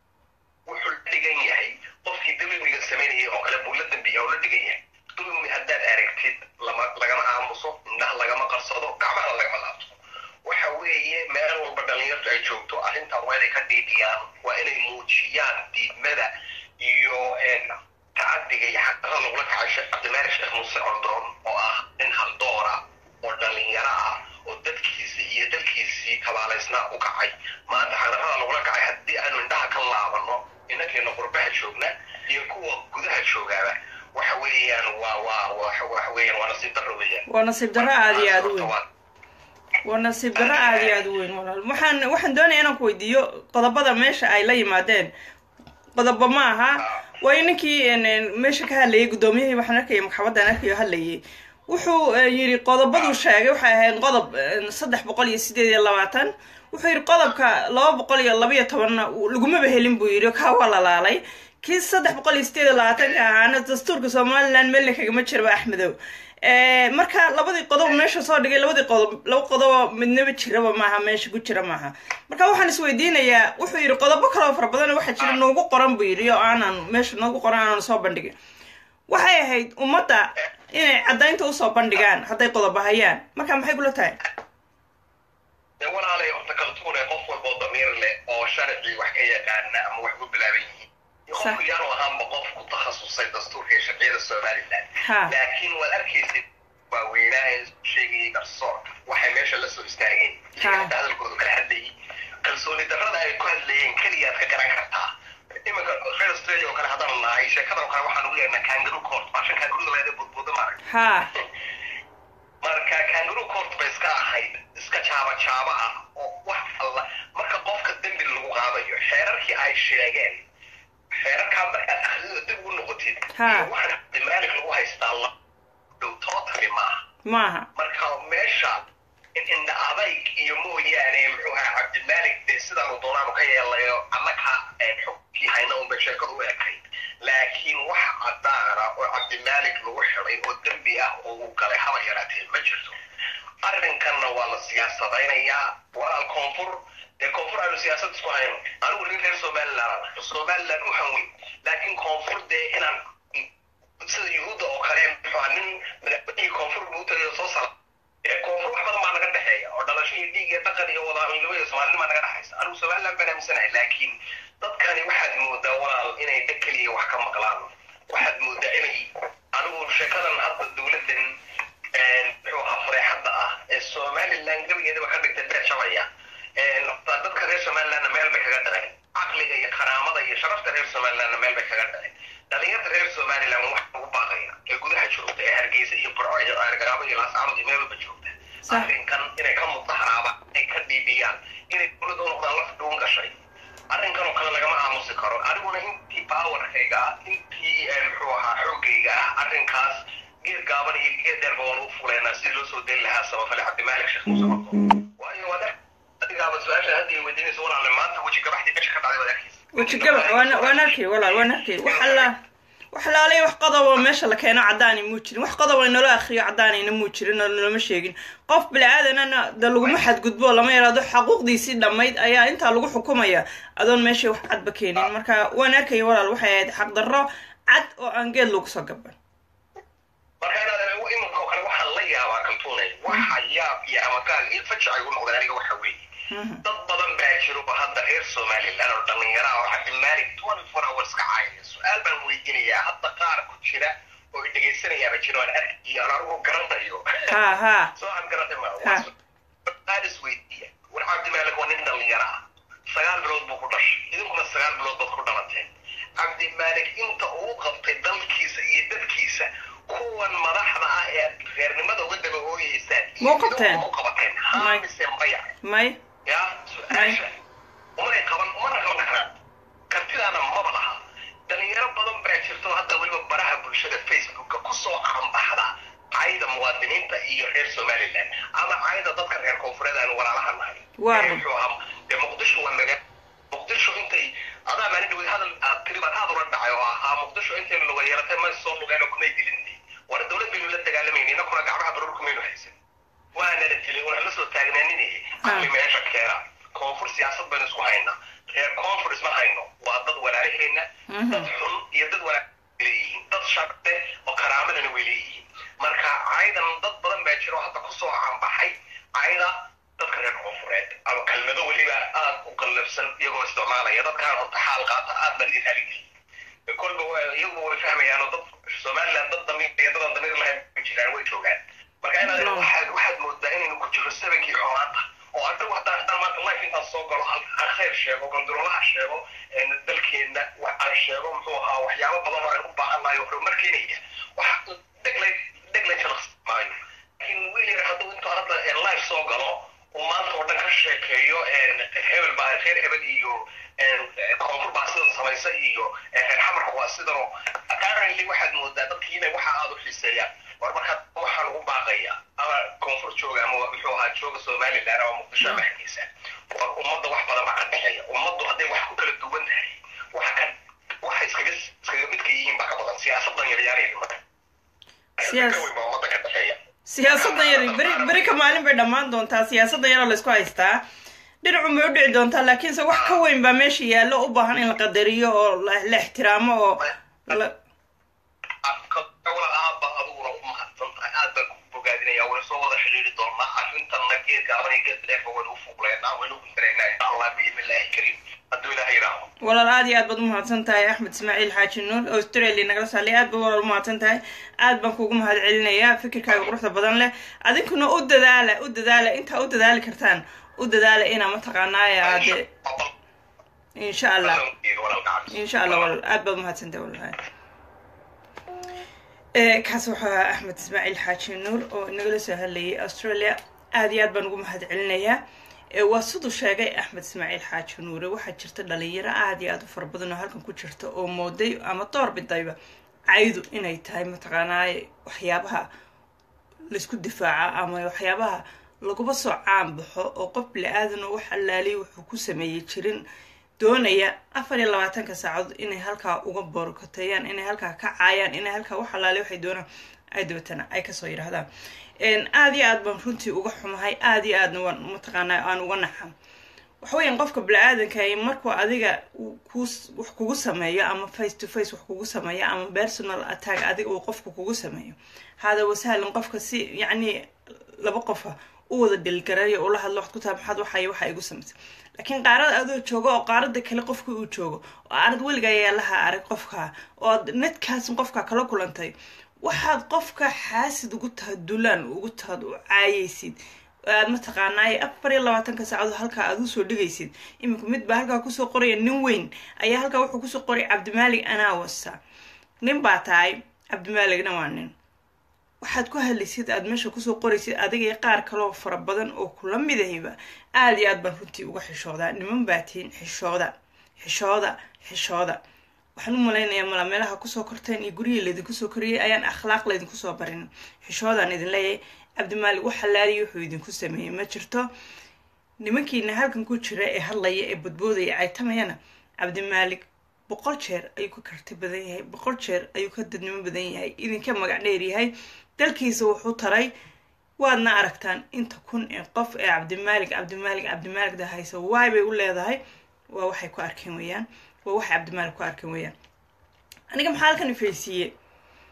wuxuu la dhigan yahay qofkii dulmiga samaynayay oo kale buu la dambiya oo la dhigan yahay dulmi haddaad aragtid lama lagama aamuso indhaha lagama qarsado gacmaha lagama laabto waxa weeye meel walba dhalinyartu ay joogto arrintan waa inay ka dhiidhiyaan waa inay muujiyaan diidmada iyo een, tacadiga iyo xaqdarada lagula kacay sheekh cabdimaalik sheekh muuse cordoon oo ah nin haldoora oo dhalinyaro ah oo dadkiisii iyo dalkiisii kabaalaysnaa u kacay maanta xaqdarada lagula kacay haddii aanu indhaha ka laabano inankeena qurbaha joogna iyo kuwa gudaha joogaaba waxa weeyaan waa waa waxa waxa weeyaan waa nasiib darro weeyaan waa nasiib darro aad iyo aad u weyn Waa- waa nasiib darro aad iyo aad u weyn walaal waxaan waxaan doonaya inaan ku weydiiyo qodobada meesha ay la yimaadeen qodobo ma aha waayo ninkii een, een, meesha ka hadlayay guddoomiyahii waxaan arkaya maxkamadan arkayo hadlayay wuxuu eh, yidhi qodobaduu sheegay waxay ahayd qodob een, saddex boqol iyo sideed iyo labaatan wuxuu yidhi qodobka laba boqol iyo laba iyo tobanna uu- lagumaba helin buu yidhi kaa waa lalaalay kii saddex boqol iyo sideed iyo labaatanka ahaana dastuurka somaliland meelna kagama jirba axmedow Eh, marka labadii qodob meesha soo dhigay labadii qodob laba qodobo midnaba jiraba maaha meesha ku jira maaha marka waxaan isweydiinayaa wuxuu yidhi qodobo kaloo fara badan waxaa jira noogu qoran buu yidhi oo aanan meesha noogu qoran aanan soo bandhigin waxay ahayd ummadda inay caddaynta usoo bandhigaan hadday qodobo hayaan marka maxay kula tahay dee walaalay horta kaltuune qof walboo damiir leh oo sharcii wax ka yaqaana ama wax ku bilaaban yihiin iyo Sax. qofku yaanu ahaanba qof ku takhasusay dastuurka iyo sharciyada somaliland Ha. laakiin waad arkaysid waaweynaha ee sheegayay garsoorka waxay meesha la soo istaageen Ha. iyaga hadalkooda kala hadlayay kalsooni darrada ay ku hadlayeen keliyaad ka garan kartaa iminka reer australia oo kale haddaan nahay sheekadan oo kale waxaan ugu yeernaa kangaroo court baashan kangaruda leeda budbuuda maarag ha marka kangaroo court bay iska ahayd iska jaaba jaaba ah oo wax alla marka qofka dembi lagu qaadayo xeerarkii ay sheegeen xeerarkaa markaad akhrida dib ugu noqotid Ha. iyo waxaan cabdimaalig lagu haystaa la dhow totally maaha maaha marka meesha in indha adayg iyo mooyaane muxuu ahaa cabdimaalig dee sidaanu doonaanu ka yeelayo annaka xogkii hayna unba sheekadu u ekay laakiin wax caddaana oo cabdimaalig lagu xiday oo dembi ah oo uu galay haba yaraatee ma jirto arrinkanna waa la siyaasadaynayaa walaal koonfur dee koonfur aanu siyaasad isku hayno anigu nin reer somaliland ah somaliland u hanweyn laakiin koonfur dee inaan sida yuhuudda oo kale muxuu ahaa nin madaxweynihii koonfur buu tagayo soo sara ee koonfur wax badan baa naga dhexeeya oo dhalasho iyo dhiig iyo dhaqan iyo wadaamilnimo iyo soomaalinima naga dhexaysa anigu somaliland baan aaminsanahay laakiin dadkani waxaad moodaa walaal inay dheg keliya wax ka maqlaan waxaad moodaa inay anigu sheekadan hadda dowladdan muxuu ahaa fareexadda ah ee somaliland gebigeedaba ka dhigtay beer shabaya dadka reer somalilandna meel bay kaga dhaceen caqliga iyo karaamada iyo sharafta reer somalilandna meel bay kaga dhaceen dhalinyarta reer somaliland wax ugu baaqaya ee gudaha joogta ee hargeysa iyo burco iyo argaabo iyo laascaanood iyo meel walba joogta Sax. arrinkan inay ka mudaharaabaan inay ka dhiibiyaan inay dowladda u noqdaan laf dhuun gashay arrinkan oo kale lagama aamusi karo aniguna intii powerkayga ah intii eh, muxuu ahaa xoogayga ah arrinkaas geed gaaban iyo geed dheerba waan u fuleynaa si loo soo deli lahaa samafale cabdimaalik sheekh muuse cabdo waayo waad ar- adigaaba su-aasha hadda ay weydiinaysa walaale maanta weji gabaxdii meesha ka dhacday waad arkaysa weji gabax waan waan arkay walaal waan arkay wax alla wax laalay wax qodobo meesha la keeno caddaani muu jirin wax qodobo inoola akriyo caddaanayna muu jirin oo nalama sheegin qof bili-aadanana de laguma xadgudbo lama yaraado xaquuqdiisii dhammayd ayaa intaa lagu xukumaya adoon meesha wax cadba keenin marka waan arkaya walaal waxay ahayd xaqdarro cad oo aan geed lagu soo gaban marka inaad iminka oo kale waxaan la yaabaa kaltuunay waxa yaab iyo amagaal iyo fajac ay u noqdeen aniga waxa weeye dad badan baa jiro oo hadda reer somaliland oo dhallinyara oo cabdimaalik twenty four hours ka caayaya su-aal baan weydiinayaa hadda qaar ku jira oo i dhegaysanayaaba jiro aan arkayo aan anigu garanayo ha ha soo aan garanay ma Ha. aad is weydiiya war cabdimaalik waa nin dhallinyara ah sagaal bilood buu ku dhashay idinkuna sagaal bilood baad ku dhalateen cabdimaalik inta uu qabtay dalkiisa iyo dadkiisa kuwan madaxda ah ee reernimada uga daba hooyeysaan Ma u qabteen? u qabateen May. haa mise maya may ya su-aasha umanay qaban umana qaban karaan kartidaana maba laha dhalinyaro badan baa jirto hadda weliba baraha bulshada facebooka kusoo cambaxda cayda muwaadiniinta iyo reer somaliland ama cayda dadka reer koonfureed aan walaalaha nahay Waa Ee, run. muxuu ahaa dee muqdisho waa naga muqdisho intay adaa maalin dhawey hadal aad tiri baan aad ula dhacay oo ahaa muqdisho intay luga yeelatay may soo lugeen oo kumay dilin war dowlad baynu la dagaalamayna inakuna gacmaha baruurka maynu haysan waana la dilay una la soo taagnaaninayay ali meesha keena koonfur siyaasad baynu isku haynaa reer koonfur isma hayno waa dad walaalaheena dad xun iyo dad walaal leeyihiin dad shaqe oo karaamadana way leeyihiin marka caydan dad badan baa jiro hadda kusoo cambaxay cayda dadka reer koonfureed ama kelmado weliba aad u qallafsan iyagoo isticmaalaya dadkaan horta xaal qaata aad baan idin haligeliy kolba waa- iyagu way fahmayaan oo dad somaliland dad damiir iyo dadan damiir lahayn way jiraan way joogaan marka inaad No. waxaad waxaad moodaa inaynu ku jiro sabankii xumaanta oo anigu haddaan haddaan maanta life intaan soo galo hal- aan khayr sheego gondorolaha sheego een dalkeena wax aan sheego muxuu ahaa waxyaabo badan oo aan u baahannahay oo horumarkeenaya wax dheglay dheglay jalaqsi maayo laakiin wiil yar hadduu intuu hadda een life soo galo uu maanta oo dhan ka sheekeeyo een hebel baa reer hebel iyo een koonfur baa sidan samaysa iyo een reer xamarka waa sidanoo apparently waxaad moodaa dadkii inay waxa aad u xiiseeyaan war markaa waxaan ugu baaqaya ama koonfur jooga ama muxuu ahaa jooga somaliland ama muqdisho ama hargeysa war ummadda wax badan baa ka dhexeeya ummaddu hadday wax ku kala duwan tahay waxa ka waxa iskaga iskaga midka yihiin baa ka badan siyaasadan yaryaanay dhimata Siyaas- ka weyn baa ummadda ka dhexeeya siyaasadda yar beri beri ka maalin bay dhammaan doontaa siyaasadda yaroo laysku haystaa dhinacun bay u dhici doontaa laakiinse wax ka weyn baa meesha yaallo u baahan in la qadariyo oo la la ixtiraamo oo la- wala aaba adiguna u mahadsan tahay aad baan ku bogaadinaya wayna soo wada xidhiiri doonaa arrintanna geedka abana geed dheerba waynu u fuuqleynaa waynu u gudbinaynaa insha allah biidni illaahi kariim hadduu ilaah yidhaaho walaal aad iyo aad baad u mahadsan tahay axmed ismaaciil xaaji nuur oo australia nagala saalay aad baad walaal u mahadsan tahay aad baan kuugu mahad celinayaa fikirkaaga quruxda badan leh adinkuna u dadaala u dadaala intaa u dadaali kartaan u dadaala inaa mataqaanaaye aade insha allah insha allah walaal aad baad umahadsantahay walaal ee kaas wuxuu ahaa axmed ismaaciil xaaji nuur oo inagala soo hadlayay australia aad iyo aad baan ugu mahad celinayaa ee waa siduu sheegay axmed ismaaciil xaaji nuure waxaa jirta dhalinyaro aad iyo aad u fara badan oo halkan ku jirta oo mooday ama door bidayba caydu inay tahay mataqaanaaye waxyaabaha laysku difaaca ama waxyaabaha laguba soo caan baxo oo qof bili-aadan oo wax allaaliya wuxuu ku sameeyey jirin doonaya afar iyo labaatanka saacadood inay halkaa uga boorkoteeyaan inay halkaa ka caayaan inay halkaa wax allaaliya waxay doonaan ay dabatana ay kasoo yidhaahdaan aada iyo aad baan runtii uga xumahay aada iyo aadna waan mataqaanaa aan uga naxan waxaweyan qofka bini-aadanka markuu adiga ku wax kugu sameeyo ama face to face wax kugu sameeyo ama personal attack adiga uu qofka kugu sameeyo hada wasahlan qofka si yacni laba qofa u wada dhilgarayo ula hadlo waxad ku taha maxaad waxay waxa igu samaysay laakiin qaarada adoo joogo oo qaarada kale qofka uu joogo oo aanad weligaa yeelaha arag qofka oo aad nedkaas qofka kala kulantay waxaad qofka xaasid ugu taha dulaan ugu tahad u caayaysid aad mataqaanaaye afar iyo labaatanka saacadood halkaa aad usoo dhigaysid iminku mid baa halkaa kusoo qoraya nin weyn ayaa halkaa wuxuu kusoo qoray cabdimaalig anaa wasa nin baa tahay cabdimaaligna waa nin waxaad ku hadlaysid aad meesha kusoo qoraysid adiga iyo qaar kaloo fara badan oo kula midahayba aada iyo aad baan runtii uga xishoodaa niman baa tihiin xishooda xishooda xishooda waxaan u malaynayaa mala meelaha kusoo korteen iyo guryihii laydinku soo koriyey ayaan akhlaaq laydinku soo barin xishoodaan idin leeyahay cabdimaalig wax halaaliya wuxuu idinku sameeyey ma jirto nimankiina halkan ku jira ee hadlaya ee badboodaya caytamayana cabdimaalig boqol jeer ayuu ka karti badan yahay boqol jeer ayuu ka dadnimo badan yahay idinka magac dheer yahay dalkiisa wuxuu taray waadna aragtaan inta kun ee qof ee cabdimaalig cabdimaalig cabdimaaligda haysa waay bay u leedahay waa waxay ku arkeen weeyaan waa waxay cabdimaalig ku arkeen weeyaan aniga maxaa halkan ifaysiiyey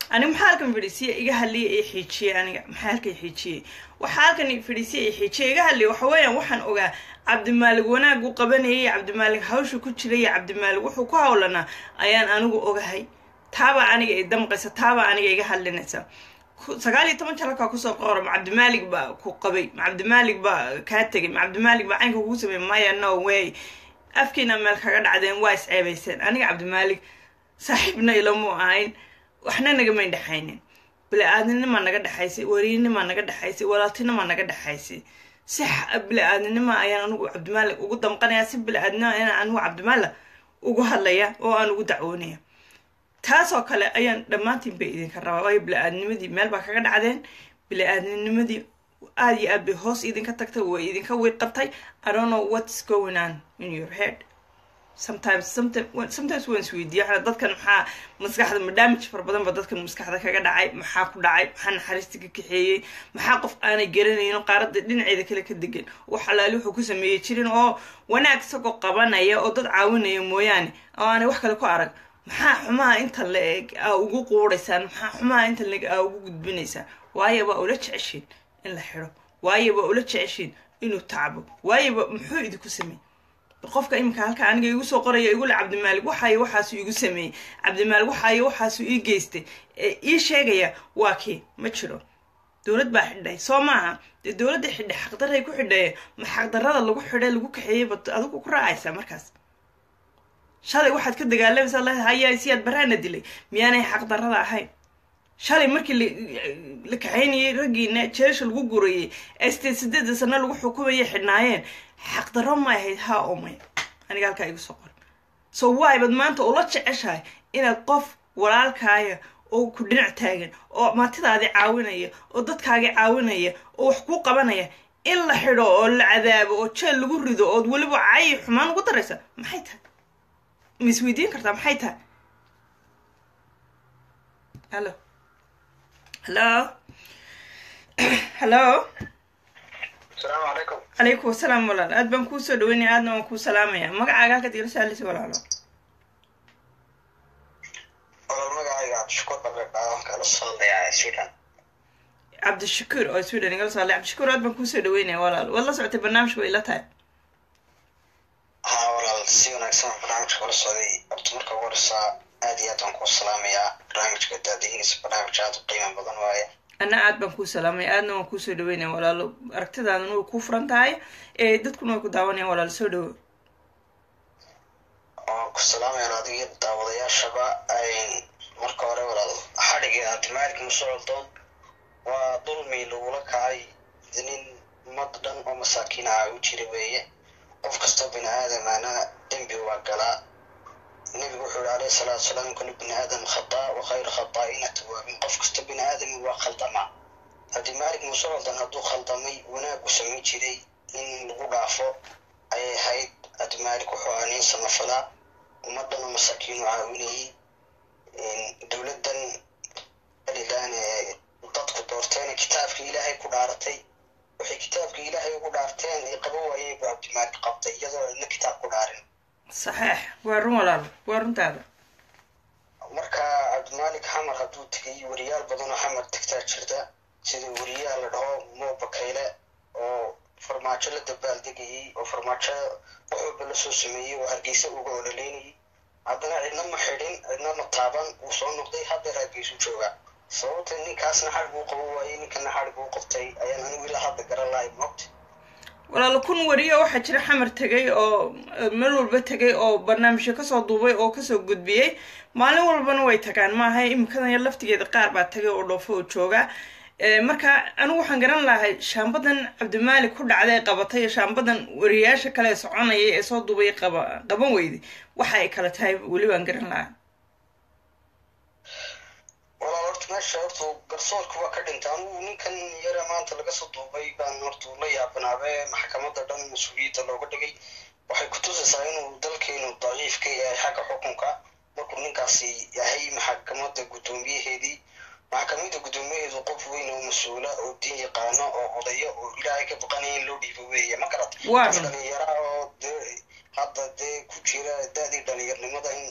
aniga maxaa halkan fadhiisiya iga hadliya ee xiijiyey aniga maxaa halkan xiijiyey waxaa halkan fadhiisiya ee xiijiyey iga hadliya waxa weeyaan waxaan ogaa cabdimaalig wanaagu qabanayay cabdimaalig hawsha ku jiray iyo cabdimaalig wuxuu ku hawlanaa ayaan anigu ogahay taabaa aniga i damqaysa taabaa aniga iga hadlinaysa sagaal iyo toban jalkaa kusoo qora ma cabdimaalig baa ku qabay ma cabdimaalig baa kaa tegay ma cabdimaalig baa caynka kugu sameeyey maya no way afkiina meel kaga dhacdeen waa isceebayseen aniga cabdimaalig saaxiibna ilamu ahayn waxna nagamayn dhexaynin bili-aadninimaa naga dhexaysay wariinimaa naga dhexaysay walaaltinimaa naga dhexaysay si bili-aadninima ayaan anigu cabdimaalig ugu damqanaya si bili-aadnima ayaan anigu cabdimaalig ugu hadlaya oo aan ugu dacwoonaya taasoo kale ayaan dhammaantiin bay idinka rabaa waayo bili-aadnimadii meel baa kaga dhacdeen bili-aadninimadii aada iyo aad bay hoos idinka tagtay way idinka wiiqatay i don't know what's going on in your head sometimes sometimes waan isweydiiya dadkan maxaa maskaxda ma damage fara badan ba dadkan maskaxda kaga dhacay maxaa ku dhacay maxaa naxariista ka kaxeeyey maxaa qof aanay garanayno qaaradda dhinaceeda kale ka degan wax alaali wuxuu ku sameeyey jirin oo wanaag isagoo qabanaya oo dad caawinaya mooyaane oo aanay wax kale ku arag maxaa xumaha inta la-eg aa ugu quudaysaan maxaa xumaha inta la-eg aa ugu gudbinaysaan waayo waa ula jeceshiin in la xidho waayo waa ula jeceshiin inuu tacbo waayoba muxuu idinku sameey qofka iminka halka aniga igu soo qoraya igule cabdimaalig waxaayo waxaasu igu sameeyey cabdimaalig waxaayo waxaasu ii geystay ee ii sheegaya waa kii ma jiro dowlad baa xidhay soo maaha dee dowladda xidhay xaqdaray ku xidhaye ma xaqdarada lagu xidhay lagu kaxeeyey ba adigu ku raacaysaa markaas shalay waxaad ka dagaalamaysaa la hayaa siyaad baraana dilay miyaanay xaqdarada ahayn shalay markii la kaxaynayay raggiina jeesha lagu gurayay ee sideed sideeda sano lagu xukumayay xidhnaayeen xaqdarro ma ahayd haa oo maya aniga halkaa igu soo qor so waybad maanta ula jeceshahay inaad qof walaalkaaya oo ku dhinac taagan oo maatidaadii caawinaya oo dadkaagii caawinaya oo wax kuu qabanaya in la xidho oo la cadaabo oo jeel lagu rido ood weliba cayi xumaan ugu daraysa maxay tahay ma isweydiin kartaa maxay tahay hallo hallo hallo asalaamu calaykum calaykum asalaam walaal aad baan kuu soo dhaweynaya aadna waan kuu salaamaya magacaaga halkaad igala saalisa walaalo walaal magacayga cabdishakuur babeebaa kala soodayaa sweden cabdishakuur oo sweden igala soo hadlay cabdishakuur aad baan kuu soo dhaweynaya walaal waad la socotay barnaamijka way ila tahay haa walaal si wanaagsan aan barnaamijka kula socday horta marka ugu horeysaa aad iyo aad baan kuu salaamayaa barnaamijka daadihiisa barnaamij aad u qiimo badan waaye ana aad baan kuu salaamaya aadna waan kuu soo dhaweynaya walaalo aragtidaadana way kuu furan tahay ee dadkuna way ku daawanayaan walaal soo dhawo waan ku salaamayaan adiga iyo daawadayaashaba marka hore walaal xadhiga abdimaalik musocoldoon waa dulmi lagula kacay nin ummad dhan oo masaakiin ah u jira weeye qof kastoo bini aadamana dembi waa galaa nebigu wuxuu yihi alayhi salaatu wasalaam kullu bini aadam khataa wa khayru khataa'ina tawaabin qof kastoo bini aadami waa khaldamaa abdimaalik musocoldoon hadduu khaldamay wanaag u samayn jiray in lagu dhaafo ayay ahayd abdimaalik wuxuu ahaa nin samafalaa ummaddan oo masaakiin u caawinayay dowladdan alilan ee dadku doorteen kitaabka ilaahay ku dhaaratay waxay kitaabka ilaahay ugu dhaarteen ay qaba waayeen buu cabdimaalik qabtay iyadoo ina kitaab ku dhaarin saxeex waa run walaal waa runtaada marka cabdimaalik xamar hadduu tegay wariyaal badan oo xamar tegtaa jirta sida wariyaha la dhaho mo bakayle oo farmaajo la dabaaldegayay oo farmaajo waxooba lasoo sameeyey oo hargeysa uga ololeynayay haddana cidna ma xidhin cidna ma taaban wuu soo noqday haddeer hargeysu joogaa sababta ninkaasna xadhig uu qabo waayey ninkana xadhig uu qabtay ayaan anigu ilaa hadda garan lahay moogta walaalo kun wariyo waxaa jira xamar tegay oo meel walba tegay oo barnaamijyo kasoo duubay oo kasoo gudbiyey maalin walbana way tagaan maaha imikadan yar laftigeeda qaar baa tagay oo dhoofo oo jooga marka anigu waxaan garan lahay shaambadan cabdimaalik ku dhacday qabatay iyo shaambadan wariyaasha kale soconaya ee soo duubay qaba qaban weyday waxa ay kala tahay weli baan garan lahaa walaal horta meesha horta garsoorka waa ka dhintay anigu ninkan yare maanta laga soo duubay baan horta la yaabanaabe maxkamadda dhan mas-uuliyadda looga dhigay waxay ku tusaysaa inuu dalkeenu daciif ka yahay xagga xukunka markuu ninkaasi yahay maxkamadda guddoomiyaheedii maxkamadda guddoomiyaheedu qof weyn oo mas-uula oo diin yaqaano oo odayo oo ilaahay ka baqanaya in loo dhiibo weeye ma garata Waa qof run. dhalinyara oo dee hadda dee ku jira da-dii dhalinyarnimada in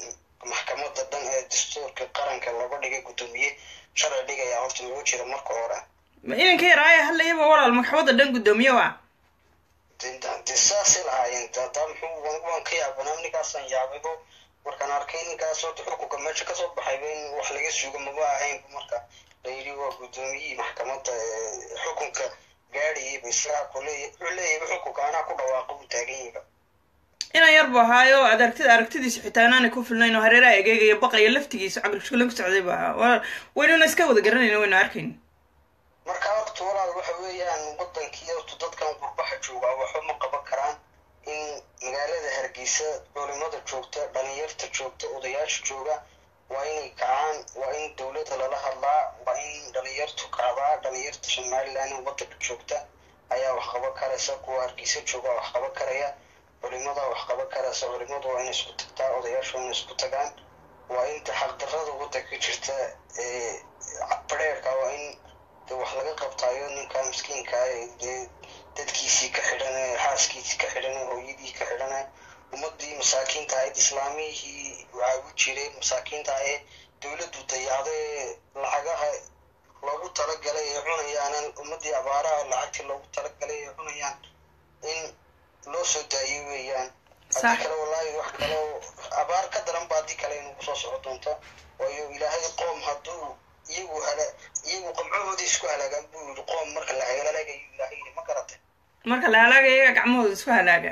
maxkamadda dhan ee dastuurka qaranka looga dhigay guddoomiye sharci dhigaya horta lagu jira marka hore ma inanka yaraaye hadlayaba walaal maxkamadda dhan guddoomiye waa de saasay lahaayeen hadaa muxuu waan ka yaabanaa ninkaasaan yaabido markaan arkay ninkaas horta xukunka meesha kasoo baxayba in wax laga sugo maba ahaynba marka la yidhi waa guddoomiyihii maxkamadda xukunka gaadhayayba isagaa kuleeya wuxuu leeyayba xukunka anaa ku dhawaaqa buu taagan yahiba inan yar bu ahaayo ad aragtida aragtidiisa xitaa inaanay ku filnayn oo hareeraha egeegaya baqaya laftigiisa caqlishkulan ku socday bu ahaa waynuna iska wada garanayna waynu arkayn marka horta walaal waxa weeyaan wadankii horta dadkan qurbaha joogaa waxba ma qaban karaan in magaalada hargeysa culimada joogta dhalinyarta joogta odayaasha jooga waa inay kacaan waa in dowladda lala hadlaa waa in dhalinyartu kacdaa dhalinyarta somaliland wadanka joogta ayaa wax qaban karaysa kuwa hargeysa jooga wax qaban karaya culimada wax qaban karaysa culimadu waa inay isku tagtaa odayaashu waa inay isku tagaan waa inta xaqdarrada wadanka jirta ee bareerka waa in de wax laga qabtaayo ninka miskiinka dee dadkiisii ka xidhan xaaskiisii ka xidhan hooyadii ka xidhan ummadii masaakiinta ahayd islaamihii waxaa u jiray masaakiinta ahee dowladdu dayacday lacagaha loogu talagalay ee cunayaan ummadii abaaraha lacagtii loogu talagalay ee cunayaan in loo soo daayo weeyaan haddii kale wallaahi wax kaloo abaar ka daran ba haddii kale inuu kusoo soco doonto waayo ilaahay qoom hadduu iyagu hala iyagu qamcahoodii isku halaagaan buu yidhi qoom marka la halaagayo ilaahay yidhi ma garatay marka la halaaga iyaga gacmahooda isku halaaga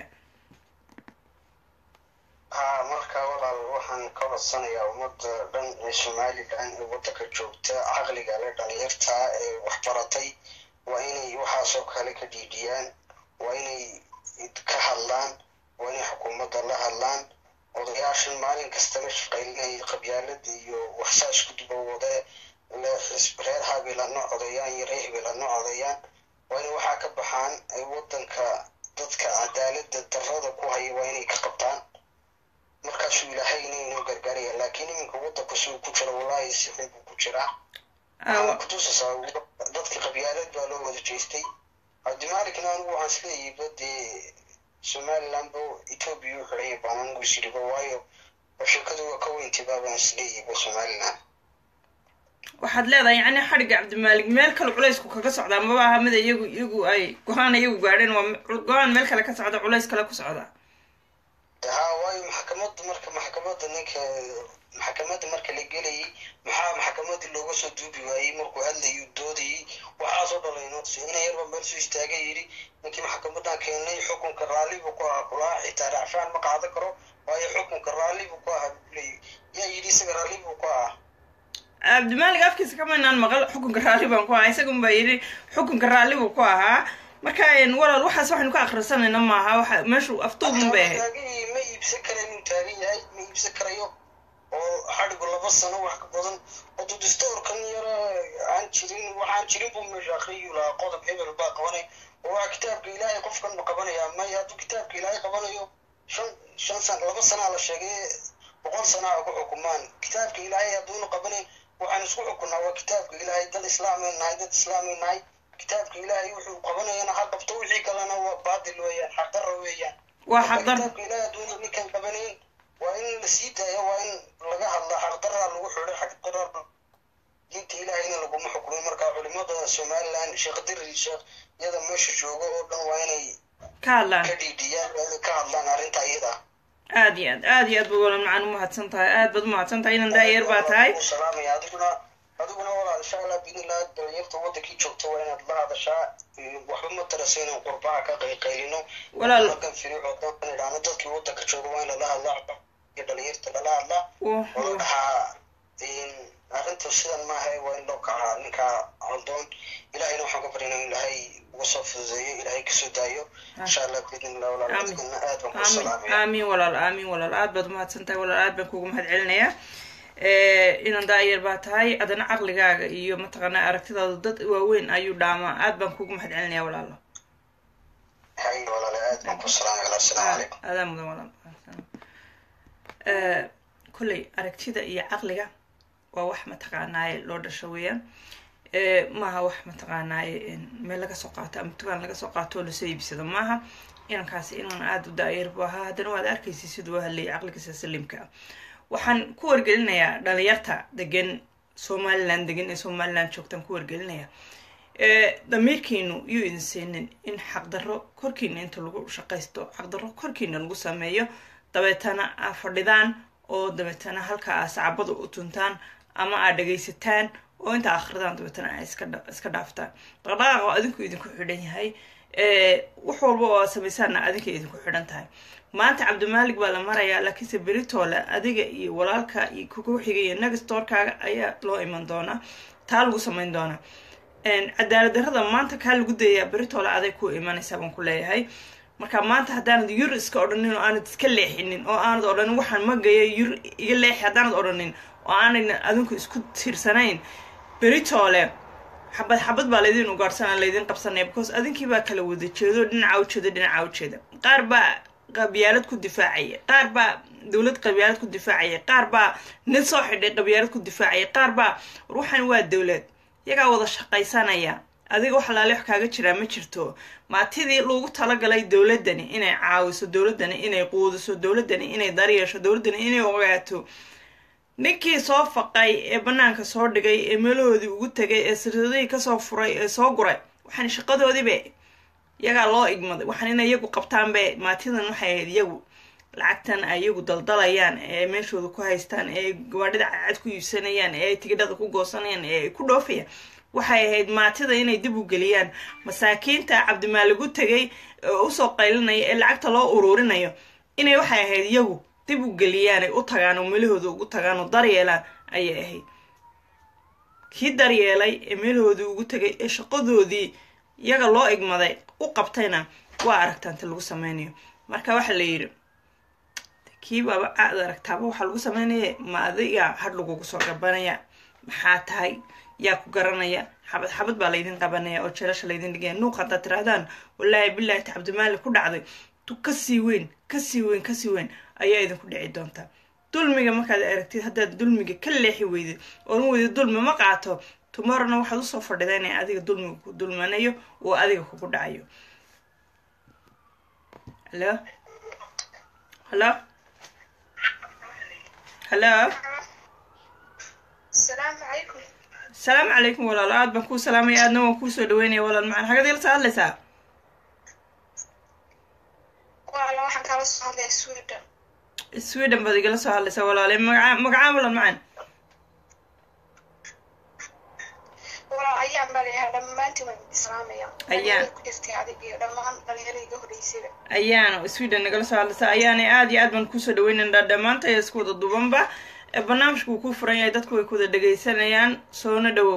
haa marka walaal waxaan ka codsanayaa ummadda dhan ee somalilan ee waddanka joogta caqliga le dhalinyarta ee waxbaratay waa inay waxaasoo kale ka dhiidhiyaan waa inay ka hadlaan waa inay xukuumadda la hadlaan odayaashan maalin kastaba shaqaylinay qabyaalada iyo waxsaa isku duba wade reer habeelano codeeyaan iyo reer habeelano codeeyaan waa inay waxaa ka baxaan ay waddanka dadka cadaalada darrada ku haya waa inay ka qabtaan markaasuu ilaahay inaynu gargaaraya laakiin iminka waddanka siduu ku jiro wallaahi si xun buu ku jiraa waxaa kutusasaa dadka qabyaalad baa loo wada jeestay cabdimaalikna anigu waxaan isleeyahay badee somaliland bo ethoobia u xidhaya baan anigu isiriba waayo sheekadu waa ka weyntibaa baan isleeyahay somaliland waxaad leedahay yacni xadhigga cabdimaalik meel kale culaysku kaga socdaa maba aha mid iyagu iyagu ay go-aan iyagu gaadheen waa go-aan meel kale ka socda culays kale ku socda haa waayo maxkamadda marka maxkamadda ninka maxkamadda marka la gelayay maxaa maxkamadii looga soo duubi waayey markuu hadlayay doodayay waxaasoo dhalayno ina yarba meel soo istaaga yidhi ninkii maxkamadan keenay xukunka raalli buu ku ahaa kulaa xitaa racfaan ma qaadan karo waayo xukunka raalli buu ku ahaa buleeyay yaa yidhi isaga raalli buu ku ahaa cabdimaalik afkiisa kamaynaan maqal xukunka raalli baan ku ahaa isagun baa yidhi xukunka raalli buu ku ahaa marka walaal waxaas waxaynu ka akrisanayna maaha waxa meeshu aftuubun bay ahayd ma iibsan karayn uu taagan yahay ma iibsan karayo oo xadhigu laba sano wax ka badan odu distoorkan yara aan jirin waxaan jirin buu meesha akriyu lahaa qodob hebel baa qabanay oo waa kitaabka ilaahay qofkan ma qabanaya maya hadduu kitaabka ilaahay qabanayo shan shan san laba sanaa la sheegay boqol sanaa ugu xukumaan kitaabka ilaahay hadduuna qabanayn waxaan isku xukunaa waa kitaabka ilaahay dad islaamay nahay dad islaamay nahay kitaabka ilaahay wuxuu qabanayana ha qabto wixii kalena waa baadil weeyaan xaqdarra weeyaan waa xaqdar kitaabka ilaahay hadduuna ninkan qabanayn waa in la sii daayo waa in laga hadla xaqdarraa lagu xidho xaqdarra diinta ilaahayna laguma xukumay marka culimada somaliland sheekh diri sheekh iyada meesha jooga oo dhan waa inay ka hadlaan ka dhiidhiyaan ka hadlaan arrinta iyada aad iyo aad aad iyo aad ba walaal macaan umahadsan tahay aad baad umahadsan tahay inan daayar baa tahay salaamaya adiguna adiguna walaal insha allah biidnillah dhalinyarta wadankii joogta waa inaad la hadashaa waxba ma tarasa inaan qurbaha ka qayqaylino Walaal. markan firiico dan idhaano dadkii wadanka jooga waa in lala hadlaa iyo dhalinyarta lala hadlaa Wah, oo la wah. dhahaa arrintu sidan maaha waa in loo kacaa ninka caldoon ilahayna waxaan ka baryana in ilaahay uga soo fududeeyo ilaahay kasoo daayo insha allah biidnillah walaal Aamin. adiguna aad baan ku aamin salaamaya aamin walaal aamin walaal aad baad umahadsan tahay walaal aad baan kuugu mahad celinayaa inan daayar baa tahay adana caqligaaga iyo mataqaanaa aragtidaadu dad waaweyn ayuu dhaamaa aad baan kuugu mahad celinayaa walaalo hay walaal aad baan ku salaamaya walaal assalaamu calaykum adaa mudan walaal kolley aragtida iyo caqliga waa wax mataqaanaaye loo dhasho weeyaan Eh, maaha wax mataqaanaaye meel laga soo qaato ama dukaan laga soo qaato oo lasoo iibsado maaha inankaasi inan aada u daayar bu ahaa haddana waad arkaysa siduu hadlayay caqligiisa salimka ah waxaan ku wargelinayaa dhalinyarta degan somaliland degan ee somaliland joogtaan ku wargelinaya damiirkiinu yuu idin siinin in xaqdarro korkiina inta lagu shaqaysto xaqdarro korkiina lagu sameeyo dabeetana aa fadhidaan oo dabeetana halka aa sacabada u tuntaan ama aad dhagaysataan oo inta akhridaan dabeetana aa iska dhaaftaan dhaqdhaqaaqa oo adinku idinku xidhan yahay wax walba oo aad samaysaanna adinka idinku xidhan tahay maanta cabdimaalig baa la marayaa laakiinse beritoole adiga iyo walaalka iyo kugu xiga iyo negastorkaaga ayaa loo iman doonaa taa lagu samayn doonaa cadaalad darrada maanta kaa lagu dayayaa beritoole aday ku imanaysaa baan ku leeyahay marka maanta haddaanad yur iska odhanin oo aanad iska leexinin oo aanad odhanin waxaan magaya yur iga leexi haddaanad odhanin oo aanayna adinku isku tiirsanayn beritoole xabad xabad baa laydin ugaadhsana laydin qabsanaya because adinkii baa kala wada jeedo dhinaca ujeeda dhinaca ujeeda qaar baa qabyaalad ku difaacaya qaar baa dowlad qabyaalad ku difaacaya qaar baa nin soo xidhay qabyaalad ku difaacaya qaar baa ruuxan waa dowlad iyagaa wada shaqaysanaya adiga wax laale wax kaaga jiraa ma jirto maatidii loogu talagalay dowladani inay caawiso dowladani inay quudiso dowladani inay daryeesho dowladani inay ogaato ninkii soo faqay ee banaanka soo dhigay ee meelahoodii ugu tegay ee sirsadihii kasoo furay ee soo guray waxaan shaqadoodiibe iyagaa loo igmaday waxaan inay iyagu qabtaanbe maatidan waxay ahayd iyagu lacagtan ay iyagu daldalayaan ee meeshooda ku haystaan ee gawaadhida cadcad ku iibsanayaan ee ay tigidhada ku goosanayaan ee ay ku dhoofayaan waxay ahayd maatida inay dib u geliyaan masaakiinta cabdimaaligu tegay ee usoo qaylinaya ee lacagta loo uruurinayo inay waxay ahayd iyagu dib u geliyaan ay u tagaan oo meelahooda ugu tagaan oo daryeelaan ayay ahayd kii daryeelay ee meelahoodii ugu tegay ee shaqadoodii iyaga loo igmaday u qabtayna waa aragtaanta lagu sameynayo marka waxaa la yidhi kiibaaba aad aragtaaba waxaa lagu sameynaya ma adiga hadh lagugu soo gabanaya maxaa tahay yaa ku garanaya xabad xabad baa laydin qabanaya oo jeelasha laydin dhigaya nuuq haddaad tirahdaan wallaahi bilaahi cabdimaali ku dhacday tu kasii weyn kasii weyn kasii weyn ayaa idinku dhici doontaa dulmiga markaad aragtid haddaad dulmiga ka leexi weydid oon weydi dulmi ma qaato tomorrowna waxaad usoo fadhida inay adiga dulmiga ku dulmanayo oo adiga kugu dhacayo halo halo halo السلام عليكم asalaamu calaykum walaalo aad baan kuu salaamaya aadna waan kuusoo dhaweynaya walaal macaan xagad ila soo hadlaysaa والله waxaan kala soo hadlaya Sweden sweden baad igala soo hadlaysaa walaale magaca magacaa walaal macaan والله ayaan baleeyahay dhammaantiin waan islaamaya Ayaan. ku jirtay adig iyo dhammaan dhalinyaradiga horeysayba ayaana sweden nagala soo hadlaysaa ayaana aad iyo aad baan kuusoo dhaweynayna dhammaanta isku wada dubanba ee barnaamijku wuu kuu furan yahay dadku way ku wada dhegaysanayaan soona dhawow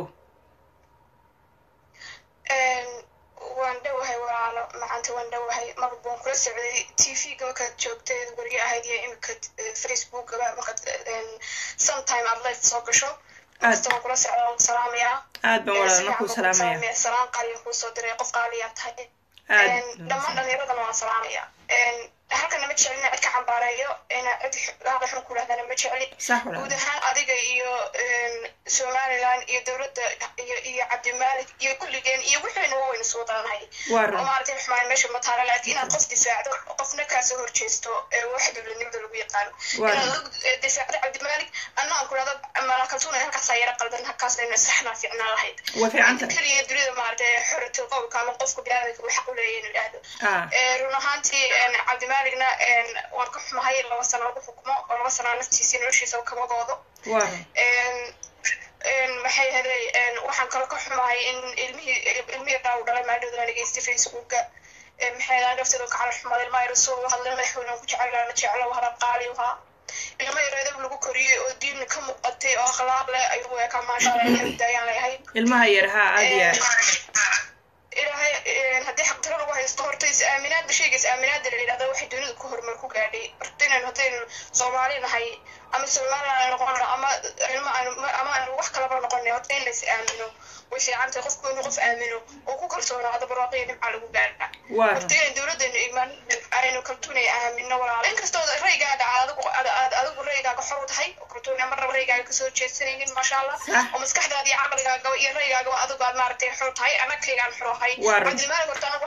waan dhowahay walaalo macanta waan dhowahay marba waan kula socday t v-ga markaad joogtay weriga ahayd iyo imika facebookaba markaad sometime aad life soo gasho kasta waan kula socdaa waan salaamayaa aad baan walaalna kuu salaamaya salaan qaaliya kuu soo diray qof qaaliyaa tahay aad dhammaan dhalinyaradana waan salaamaya halkana ma jeclin cid ka cambaareeyo cid hada xun ku dhahdana ma jecli sax guud walaal ahaan adiga iyo somaliland iyo dowladda iyo iyo cabdimaalik iyo kulligeen iyo wixiina waa waynu soo dalanahay waa oo run maaragtay xumaan meesha ma taala laakiin inaad qof difaacdo qofna kaasoo horjeesto ee wax dowladnimada lagu yaqaano Waa inaad run. og eh, difaacdo cabdimaalik anna aan ku dhahdo malaakaltuuna halkaasaa yara qaldan halkaasayna saxnaa fiicnaa lahayd waa fiicanta keliya dunida maaragtay xoratu qowlka ama qofka biniaadamka uu xaq u leeyahay inuu idhaahdo ah Eh, run ahaantii cabdimaaligna waan ka xumahay laba sano lagu xukumo oo laba sanaa naftiisii noloshiisa kama goodo waa run maxay haday waxaan kaloo ka xumahay in ilmihii ilmihii daa u dhalay maadhowda la dhegeystay facebooka maxay hadaa naftooda ka cala xumaday ilmaha yar soo hadlay madaxweyne ku jecel la jeclo hadal qaali ahaa ilmo yar edab lagu koriyey oo diin ka muuqatay oo akhlaaq leh ayuu ekaa maasha allah ilahay daayaan leeyahay ilmaha yar haa aad iyo aad ilaahay haddii xaqdaro lagu haysto horta is aaminaadba shayga is aaminaada la yidhahda waxay dunida ku horumar ku gaadhay horta inaynu haddaynu soomaali nahay ama somaliland ay noqono ama ilma aanu ama aanu wax kalaba noqonay horta in la is aamino way fiican tahay qofku inuu qof aamino oo ku kalsoonaado barwaaqo iyo nimca lagu gaadha waa run horta inay dowladdeenu imaan aynu kaltuunay aamino walaalo inkastoo raygaaga aad adigu aad aad adigu raygaaga xor u tahay oo kaltuunay marnaba raygaaga kasoo jeedsanaynin maasha allah Sax. oo maskaxdaada iyo caqligaaga iyo raygaagaba adigu aad maaragtay xor tahay anagkaygaan xor ahay Waa run. cabdimaalig horta anagu waxaan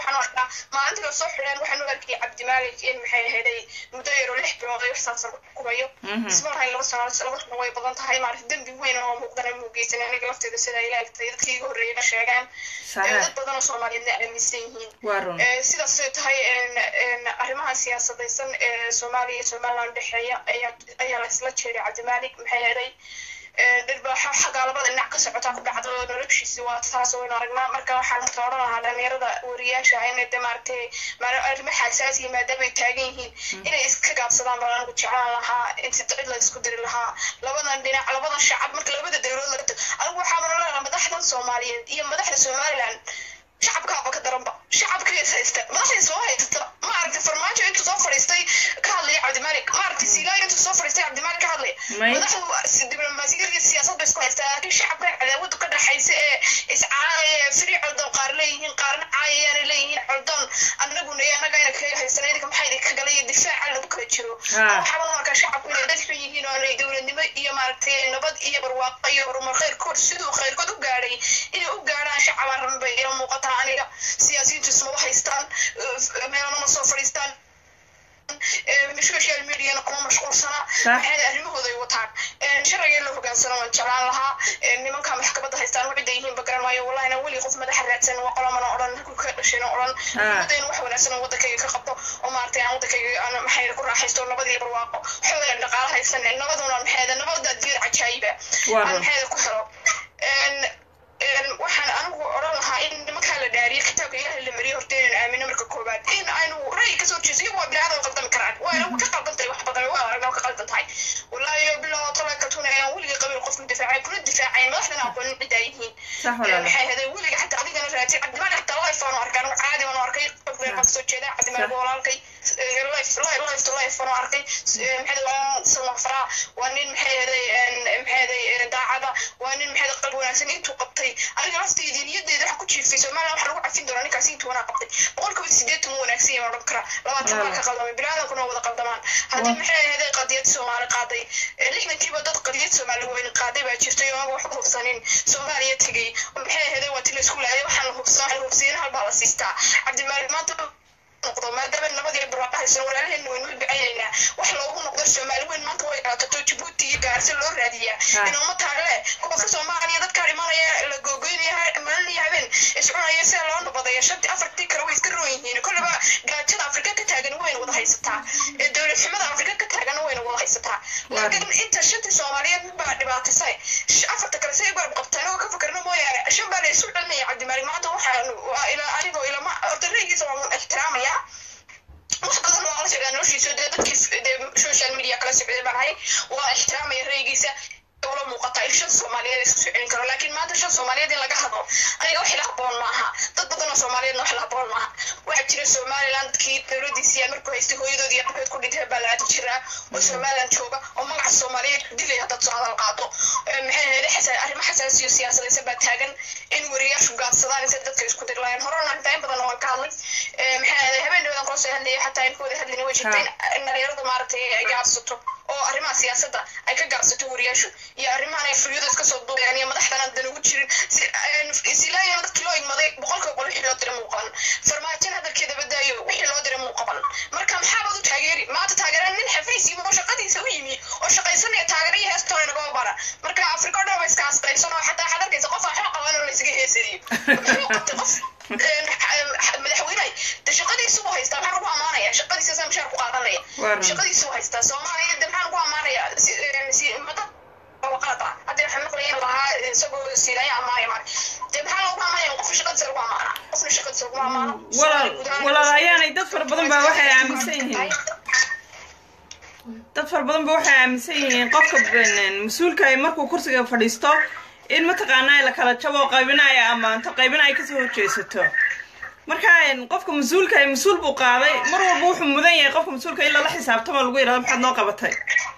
waxaan u arkaa maalintii la soo xidheen waxaan u arkay cabdimaalik in maxay ahaday muddo yaro lix bilood ay waxsaas kubayo isma lahayn laba sano laba sano way badan tahay maarata dembi weyn oo muuqdana muu geysan aniga lafteeda sida ay laagtay dadkii iga horreeyana sheegaan dad badan oo soomaaliyeedna aaminsan yihiin sidaas tahay arrimaha siyaasadaysan ee soomaaliya iyo somaliland dhexeeya ayaa laisla jeeday cabdimaalik maxay ahaday dhirbaaxo xaggaa labada dhinac ka socotaa ku dhacdo noloshiisi waa taas waynu aragnaa marka waxaan marka odhan lahaa dhalinyarada wariyaasha inay de maaragtay arrimo xasaasiya maadaama ay taagan yihiin inay iska gaabsadaan baan anigu jeclaan lahaa inti cid la isku diri lahaa labadan dhinac labadan shacab marka labada dowladood laga tago anigu waxaa maran leedaha madaxdan soomaaliyeed iyo madaxda somaliland shacabkaaba ka daranba shacabkiis haysta madaxdii soo haysta ma aragtay farmaajo intuu soo fadhiistay ka hadlaya cabdimaalik ma aragtay siilaayo intuu soo fadhiistay cabdimaalik ka hadlaya madaxdu diblomaasiyad iyo siyaasad bay isku haystaa laakiin shacabka cadaawadu ka dhaxaysa ee iscaanaya firi coldoon qaar leeyihiin qaarna caayayaana leeyihiin coldoon annaguna iyo annagayna kaga haysana idinka maxaa idinka galay iyo difaaca lagu kala jiro waxaaba markaa shacabku inay dad xun yihiin oo inay dowladnimo iyo maaragtay nabad iyo barwaaqo iyo horumar khayrkood siduu khayrkood u gaadhay inay u gaadhaan shacabaan rabin bay ila muuqata aniga siyaasiyiintu ismaba haystaan meelana ma soo fadhiistaan social mediana kuma mashquulsana maxay arrimahooda ay wataan sharciga in la hogaansano waan jeclaan lahaa nimanka maxkamadda haystaan waxida yihiin ba garan maayo wallahina weli qof madaxa raadsan waa qolamana odhan ka dhashayna odhan ummadayna wax wanaagsan oo waddankayga ka qabto oo maaragtay aan waddankayga aan maxay ku raaxaysto nabad iyo barwaaqo xoogan dhaqaala haysan nabaduna maxayda nabada diir cajaayiba aan maxayda ku helo waxaan anigu odhan lahaa in nimankaa la dhaariyo kitaabka ilaahay la mariyo horta inaan aamino marka koobaad in aynu ra'yi kasoo jeeso iyagu waa biniaadan qaldami karaan waa ka qaldan tahay wax badan waa aragna ka qaldan tahay wallaahi bilaa tala kaltuuna ayaan weligii qabiil qofku difaacay kuna difaacay madaxdana aqoonin ciddaa yihiin maxay ahaday weliga xataa adigana raadsi cabdimaali xataa life aan arkay anigu caadi baan arkay qof reer kasoo jeeda cabdimaali waa walaalkay life life to life baan arkay maxay waa samafraa waa nin maxay ahaday maxay ahaday daacada waa nin maxay qalbi wanaagsan intuu qabtay aniga laftaydi niyadeeda waxa ku jiifay somaliland waxa lagu cafin doonaa ninkaasi intuu wanaa qabtay boqolkiiba sideetan wuu wanaagsan yahay odhan kara labaatan baa ka qaldamay biniaadankuna wada qaldamaan haddii maxay ahaday qadiyad soomaali qaaday lixdankiiba dad qadiyad soomaali weyn qaaday baa jirtay oo wax hubsanin soomaaliya tegay maxay ahaday waa ti la isku laayay waxaan la hubsan waxaan hubsiina halbaa la siistaa cabdimaalik maanta noqdo maadaama nabadii barwaaqo haysan walaalaheenna waynu ducayaynaa wax loogu noqdo soomaali weyn maanta way qaatato jabuuti iyo gaarsi loo raadiyaa in uma taale gobolka soomaaliya dadkaa dhimanaya la googoynaya maalin iyo habeen iscunaya sida loo nabadaya shantii afartii kale way iska roon yihiin kolleba gaajada afrika ka taagan wayna wada haysataa dowlad xumada afrika ka taagan wayna wada haysataa laakiin inta shantii soomaaliyeed baa dhibaatisay afarta kale say garab qabtaan oo ka fakarna mooyaane shan baa la isu dhalinaya cabdimaalik maanta waxaan ilaa anigoo ilama horta raygiisa waan ixtiraamaya wax badan waa la socdaa noloshiisa dee dadkii dee social media kala socday baan ahay waa ixtiraamaya raygiisa ula muuqataa in shan soomaaliyeed isku soo celin karo laakiin maanta shan soomaaliyeed in laga hadlo aniga wax ila haboon maaha dad badan oo soomaaliyeedna wax ila haboon maaha waxaa jira somaliland dadkii dowladiisii aan markuu haystay hooyadood iyo abeed ku dhintay baa la aadi jiraa oo somaliland jooga oo magaca soomaaliyeed dilaya haddaad soo hadal qaado maxay ahayd xasan arrimo xasaasiyo siyaasadaysan baa taagan in wariyaashu gaabsadaan inta dadka isku dirlayaan horena intaa in badan waan ka hadlay maxay ahayd habeen dhawadan kula soo hadlayay xataa in kooda hadlina way jirtay in dhalinyarada maaragtay ay gaabsato oo arrimaha siyaasadda ay ka gaabsato wariyaashu iyo arrimahan ay furyada iska soo duubayaan iyo madaxdan aan dan ugu jirin silaayan dadkii loo igmaday boqolkiiba boqol wixii loo diray muuqan farmaajin hadalkeeda badaayo wixii loo diray muuqaban marka maxaabaad u taageeri maanta taageeraan nin xafiis yimi oo shaqadiisa u yimi oo shaqaysanaya taageera iyo heestoona nagama bara marka afrika o dhan waa iska asqaysan oo xataa waxaad arkaysa qof aan xaq qaban oo la isaga heesadiyo muxuu qabtay qof madaxweynahay de shaqadiisu buu haystaa maxaa lagu amaanaya shaqadiisa saa mushaar ku qaadanaya shaqadiisu buu haystaa soomaaliya de maxaa lagu amaanaya mada qalad ah hadda waxaan maqlayan lahaa isagoo siilaya amaanaya mar de maxaa lagu amaanaya qof shaqadiisa lagu amaana qofna shaqadiisa lagu amaano walaal walaal ayaanay dad fara badan baa waxay aaminsan yihiin dad fara badan ba waxay aaminsan yihiin qofka mas-uulka ay markuu kursiga fadhiisto in mataqaanaa la kala jabo qaybina ay ammaanto qaybina ay kasoo horjeesato marka qofka mas-uulka ay mas-uul buu qaaday mar walba wuxuu mudan yahay qofka mas-uulka in lala xisaabtamo lagu yidhahdo maxaad noo qabatay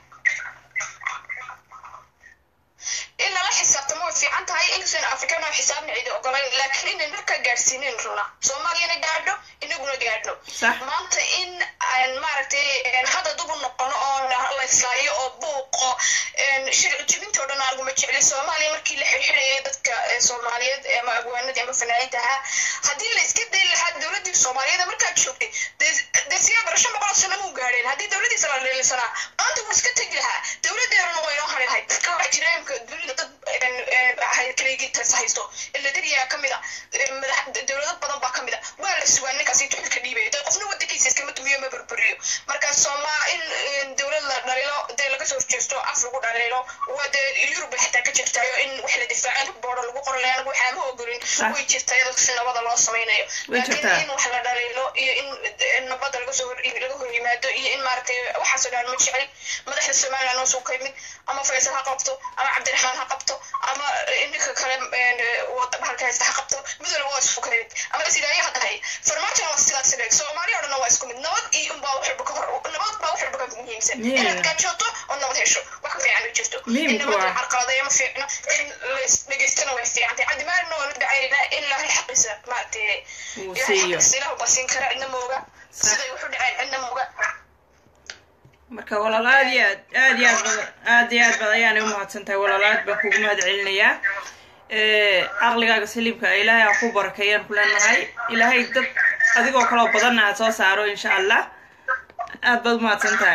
in lala xisaabtamo way fiican tahay inkastoo afrikana xisaabna cidi ogolayn laakiin inay markaa gaadhsiinin runa soomaaliyana gaadho inaguna gaadho maanta in aan maaragtay hadda dub u noqono oo la islaayo oo buuqo sharci jebinta o dhan arguma jecli soomaaliya markii la xirxirayay dadka ee soomaaliyeed ama abwaanadii ama fanaaniinta ahaa haddii la iska dayi lahaa dowladdii soomaaliyeed markaad joogtay dee siyaa barasho boqol sano muu gaadheen haddii dowladdiisa la leelisanaa maanta wuu iska tegi lahaa dowladdeeruna waa inoo hari lahayd dadka waxaa jira imka dunida dad kaligiitas haysto iladariyaa ka mid a dowlado badan baa ka mid a waa la sugaa ninkaas intuu xilka dhiibaya dee qofna wadankiisa iskama dumiyo ma burburiyo marka sooma in dowlad la dhaliilo dee laga soo horjeesto af lagu dhaliilo waa dee yurub xitaa ka jirtayo in wax la difaacan boordo lagu qorlay anagu waxaa ma ogolin way jirta iyadoo si nabada loo samaynayo laakiin in wax la dhaliilo iyo in nabada laga soo laga hor yimaado iyo in maaragtay waxaasoo dhan ma jecel madaxda somaliland oo soo ka yimid ama faysal ha qabto ama cabdiraxmaan ha qabto ama ninka kale bahalka haysta ha qabto mid walba waa isku ka yimid ama sidaayo ha tahay farmaajona waa sidaas leeg soomaaliya o dhanna waa isku mid nabad iyo unbaa wax walba ka hor nabad baa wax walba ka muhiimsan inaad gaajooto oo nabad hesho wax ka fiican ma jirto in nabad la carqaladeeyo ma fiicno in las dhegeystana way fiicantay cabdimaarina waa la dacaynaa in ilaahay xaqiisa maaragtay ilaahay xaqiisa ilahu baa siin kara cidna mooga siday wuxu dhaceen cidna mooga marka walaal aad iyo aad aad iyo aad badan aad iyo aad badan ayaanay umahadsan tahay walaal aad baan kugu mahad celinayaa caqligaaga saliibka ilaahay aa ku barakeeyaan ku leenahay ilaahay dad adigoo kaloo badanna aad soo saaro insha allah aad baad umahadsan tahay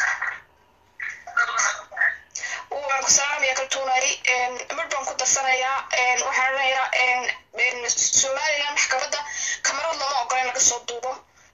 waan ku salaamaya kaltuunay mar baan ku darsanayaa waxaan odhanayaa somaliland maxkamadda kamarad lama ogola in laga soo duubo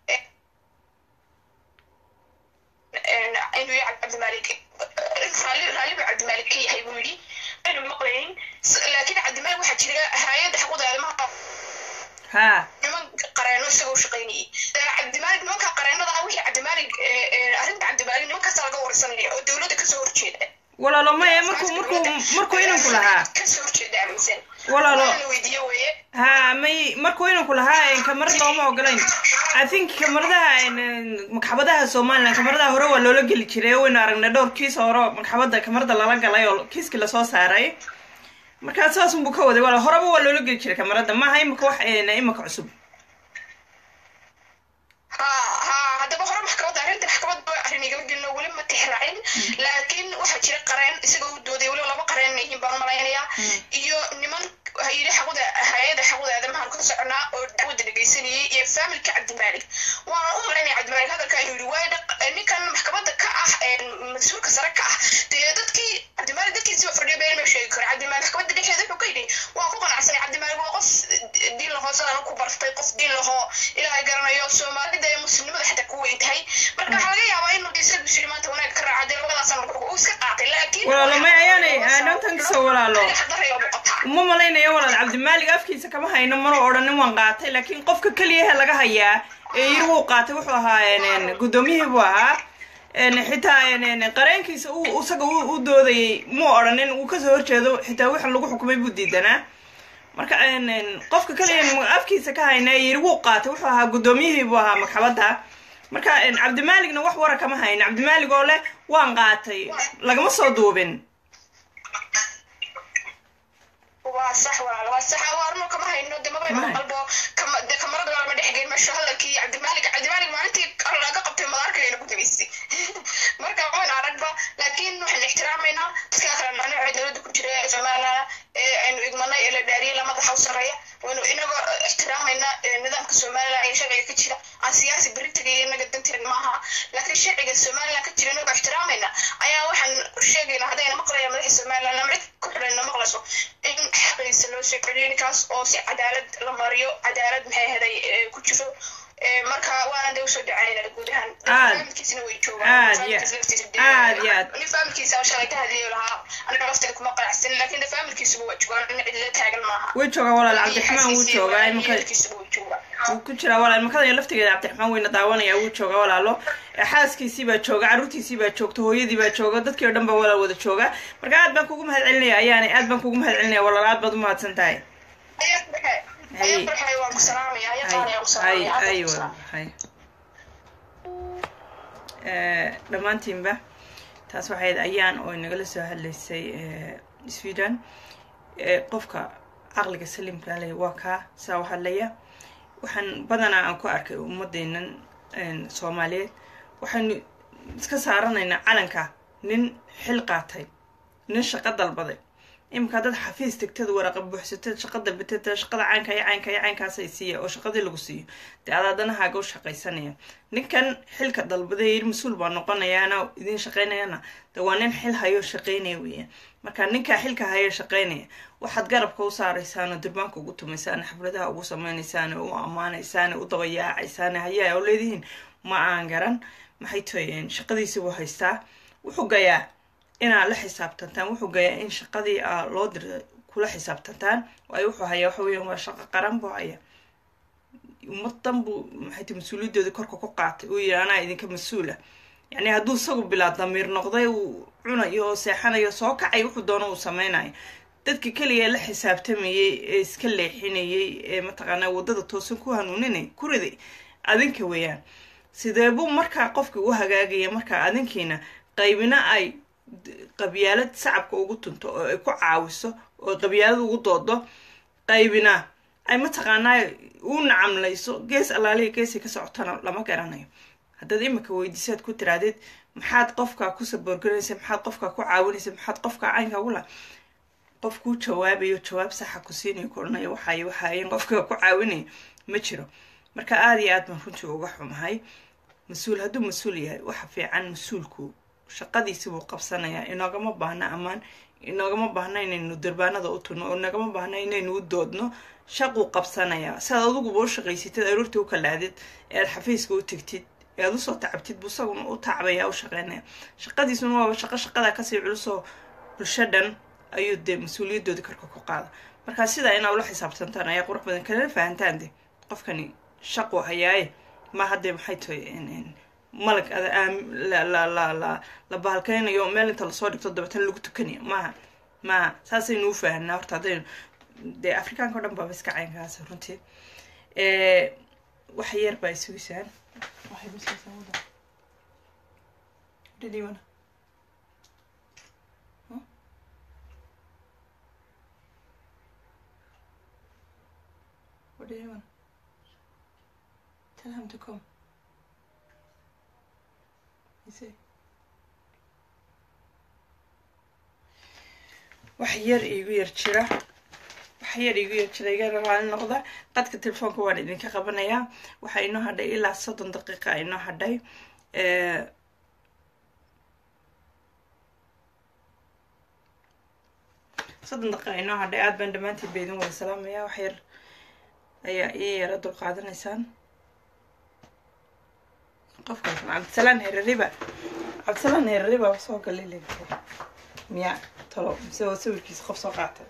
inuu yahay cabdimalik raalli buu cabdimalik ka yahay buu yidhi aynu maqlaynin laakiin cabdimalik waxaa jira hay-adda xuquuqda aadamaha ha niman qareeno isagoo shaqaynayay cabdimalik nimanka qareenada ah wixii cabdimalik arrinta cabdimalik nimankaasa laga warsanaya oo dowladda kasoo horjeeda walaalo maya markuu markuu markuu inanku lahaa kasoo horjeeda aaminsan walaalo la weydiiyo weeye ha may markuu inanku lahaa kamarad looma ogolayn i think kamaradaha maxkamadaha somaliland kamaradaha hore waa loola geli jiray waynu aragnay dhowr kiis hore maxkamada kamarada lala galay oo kiiskii lasoo saaray markaa saas unbuu ka waday wala horeba waa loola geli jiray kamarada maaha imika wax imika cusub ha ha haddaba hore maxkamadda arrinta maxkamadda arrin igala gelino weli ma tixraacin laakiin waxaa jira qareen isagoo u dooday weliba laba qareen inay yihiin baan malaynayaa iyo niman yidhi xaquda hay-ada xaquda aadamahan ka soconaa oo dacwadda dhegaysanayay iyo faamilka cabdimaalik waana u malaynaya cabdimaalik hadalka inuu yidhi waayo ninkan maxkamadda ka ah mas-uulka sare ka ah dee dadkii cabdimaalik dadkiisiba fadhiyo been ma sheegi karo cabdimaalik maxkamadda dhexeeda wuxuu ka yidhi waa ku qanacsanay cabdimaalik waa qof diin lahoo sidaan ku bartay qof diin lahoo ilaahay garanayo soomaalida ee muslimnimada xataa ku weyn tahay marka waxaa laga yaabaa inuu isagu shiri maanta wanaag ka raaca dee labadaasaan uu iska qaatay laakiin walaalo may ayaanay dhantankiisa walaalo daray oo muuqataa uma malaynayo walaal cabdimaalig afkiisa kama hayno mana odhanin waan qaatay laakiin qofka keliyahe laga hayaa ee yiri wuu qaatay wuxuu ahaa guddoomiyihii buu ahaa xitaa qareenkiisa isaga u doodayay muu odhanin uu kasoo horjeedo xitaa wix lagu xukumay buu diidanaa marka qofka keliya afkiisa ka hayna ee yiri wuu qaatay wuxuu ahaa guddoomiyihii buu ahaa maxkamadda marka cabdimaaligna wax wara kama hayno cabdimaalig oo leh waan qaatay lagama soo duubin waa sax walaal waa sax awaarno kama hayno de mabayno qalbo de kamarada lama dhexgelin meesho hadalkii cabdimaalig cabdimaalig maalintii laga qabtay madaarkayna ku dabaysay marka waan aragba laakiin waxaan ixtiraamaynaa dadka kale nacnooca dowladda ku jira ee somaliland ee aynu igmanay ee la dhaariyay la madaxa u sarreeya waynu inagoo ixtiraamaynaa nidaamka somaliland iyo sharciga ka jira aan siyaasi beri tegaya inaga danteen maaha laakiin sharciga somaliland ka jira inagoo ixtiraamayna ayaa waxaan sheegaynaa haddayna maqlaya madaxa somaliland ama cid ku xidhayna maqlayso in xaqiisa loo soo celiyo ninkaas oo si cadaalad la mariyo cadaalad maxay ahaday ku jiro marka waana de usoo dhacaynaa guud ahaan faamilkiisina way joogaan aad iyo aad nin faamilkiisa shalay ka hadiyo lahaa aniga lafteeda kuma qanacsan laakiin de faamilkiisuba waa joogaan nin cidla taagan maaha way joogaa walaal cabdiraxmaan wuu joogaa imaka faamilkiisuba way joogaan wuu ku jiraa walaal makada laftigeeda cabdiraxmaan weyna daawanaya wuu joogaa walaalo xaaskiisii baa jooga carruurtiisii baa joogta hooyadii baa jooga dadkii oo dhan baa walaal wada jooga marka aad baan kugu mahad celinaya ayaanay aad baan kugu mahad celinaya walaal aad baad umahadsan tahay ayaa baxay waan ku salaamaya ayaa qaanaya ku hay salaamaya hay walaal hay dhammaantiinba taas waxayd ayaan oo inagala soo hadlaysay sweden qofka caqliga saliimka leh waa kaa saa u hadlaya waxaan badanaa aan ku arkay ummadeennan soomaaliyeed waxaynu iska saaranaynaa calanka nin xil qaatay nin shaqo dalbaday iminka haddaad xafiis tegtad waraqa buuxsatad shaqada bitad shaqada caynka iyo caynka iyo caynkaasay siiya oo shaqadii lagu siiyo dee adaa danahaaga u shaqaysanaya ninkan xilka dalbaday yiri mas-uul baa noqonayaana idiin shaqaynayana de waa nin xil hayo shaqaynaya weeyaan marka ninkaa xilka hayo shaqaynaya waxaad garabka u saaraysaan oo durbaanka ugu tumaysaan xafladaha ugu sameynaysaan u ammaanaysaan u dabayaacaysaan hayaa oo leedihiin ma aan garan maxay tooyeen shaqadiisi buu haystaa wuxuu gayaa inaad la xisaabtantaan wuxuu gayaa in shaqadii aa loo dira kula xisaabtantaan waayo wuxuu hayaa waxa weeyaan waa shaqo qaran buu haya ummadan buu maxay tahay mas-uuliyadooda korka ku qaatay uu yiri anaa idinka mas-uula yacni hadduu isagu bilaa damiir noqday uu cunayo oo seexanayo soo kacay wuxuu doono uu sameynayo dadka keliya la xisaabtamayay ee iska leexinayay ee mataqaanaa waddada toosan ku hanuuninay ku riday adinka weeyaan sidee buu markaa qofka u hagaagaya markaa adinkiina qaybina ay qabyaalad sacabka ugu tunto oo ay ku caawiso oo qabyaalad ugu doodo qaybina ay mataqaanaa u nacamlayso gees allaaliya geesay ka socotana lama garanayo haddaad imika weydiisaad ku tiraadid maxaad qofkaa ku saboorganaysa maxaad qofkaa ku caawinaysa maxaad qofkaa caynka ula qof kuu jawaabayo jawaab saxa ku siinayo koranayo waxay waxaayen qofka ku caawinaya ma jiro marka aada iyo aad baan runtii uga xumahay mas-uul hadduu mas-uul yahay waxa fiican mas-uulku shaqadiisi buu qabsanayaa inoogama baahna ammaan inoogama baahna inaynu durbaanada u turno oo inagama baahna inaynu u doodno shaquu qabsanayaa siaad adiguba u shaqaysatid aroortii u kalaadid ee aad xafiiska u tegtid ee aad usoo tacabtid buu isaguna u tacbaya u shaqeynaya shaqadiisuna waaba shaqo shaqadaa kasii culusoo bulsho dhan ayuu dee mas-uuliyadoodii korka ku qaada markaa sidaa inaa ula xisaabtantaan ayaa qurux badan kalena fahantaan de qofkani shaqu hayaaye ma haddee maxay tahay malag la bahalkeynayo meel inta lasoo dhigto dabeetana lagu tukanayo maaha maaha saasaynu u fahanaa horta haddaynu dee afrikaanka o dhan baaba iska caynkaas runtii wax yar baa isugisaan What do you want? Tell him to come. You see? wax yar iigu yar jira wax yar iigu yar jira iga raali noqda qadka telefoonka waan idinka qabanayaa waxaa inoo hadhay ilaa soddon daqiiqa inoo hadhay soddon daqiiqa inoo hadhay aada baan dhammaantiin ba idin wada salaamaya wax yar ayaa ii yara dul qaadanaysaan qofkaas cabdisalaan herariba cabdisalaan herariba soo galay le miya talo mise waa sawirkiisa qof soo qaatay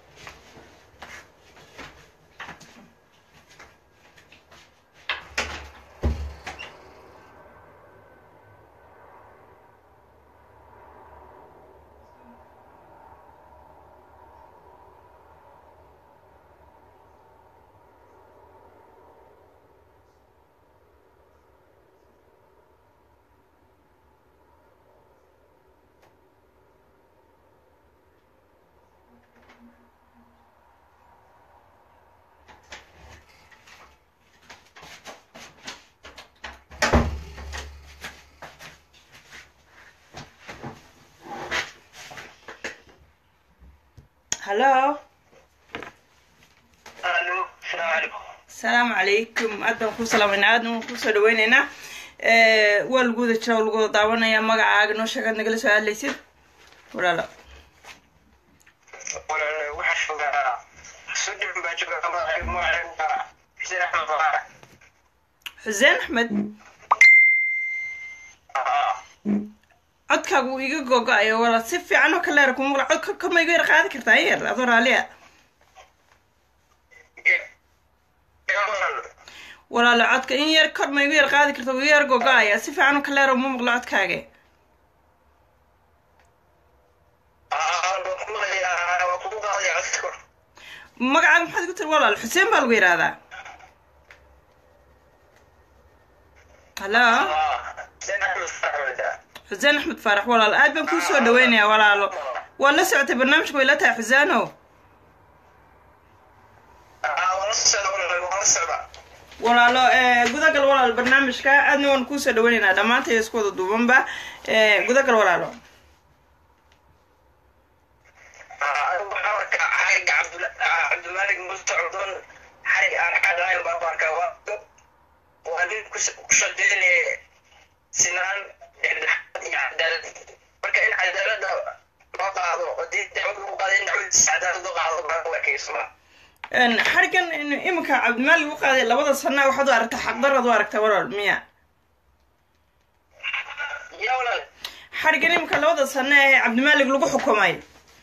hallo alo salaamu calaykum asalaamu calaykum aad baan kuu salaamayna aadna waan kusoo dhaweyneynaa waa lagu wada jira oo lagu wada daawanaya magacaaga noo sheegaad nagala soo hadlaysid walaalo walaal waxaa joogaa sodon baa jooga magaca xuseen axmed farax xuseen axmed codkaaga wuu iga gogo-ayo wala si fiican oo kaleera kuma maqla codka kama iga yar qaadi kartaa in yar adoo raalia walaalo codka in yar kor ma igu yar qaadi karta wuu iga yar gogo-aya si fiican oo kaleera uma maqlo codkaaga magacaaga maxaad igu tiri walaal xuseen baa lagu yidhaahdaa hallo xuseen axmed faarax walaalo aad baan kuu soo dhaweynayaa walaalo waa la socotay barnaamijka way la tahay xuseeno walaalo gudagal walaalo barnaamijka aadna waan kuusoo dhaweynaynaa dhammaantay isku wada duubanba gudagal walaalo waxaa socdon xarig aan xaqayn baan ku arkaa waa waa nin ku shaqeynaya sinaan dhexdhexaad iyo cadaalad marka in cadaaladda loo qaado haddii dacwad lagu qaado in dacwadiisa cadaalad loo qaado baan u ekeysmaa xarigan iminka cabdimaalik u qaaday labada sana waxaad u aragtaa xaqdaraad u aragtaa walaal miya yaa walaal xarigan iminka labada sana ee cabdimaalik lagu xukumay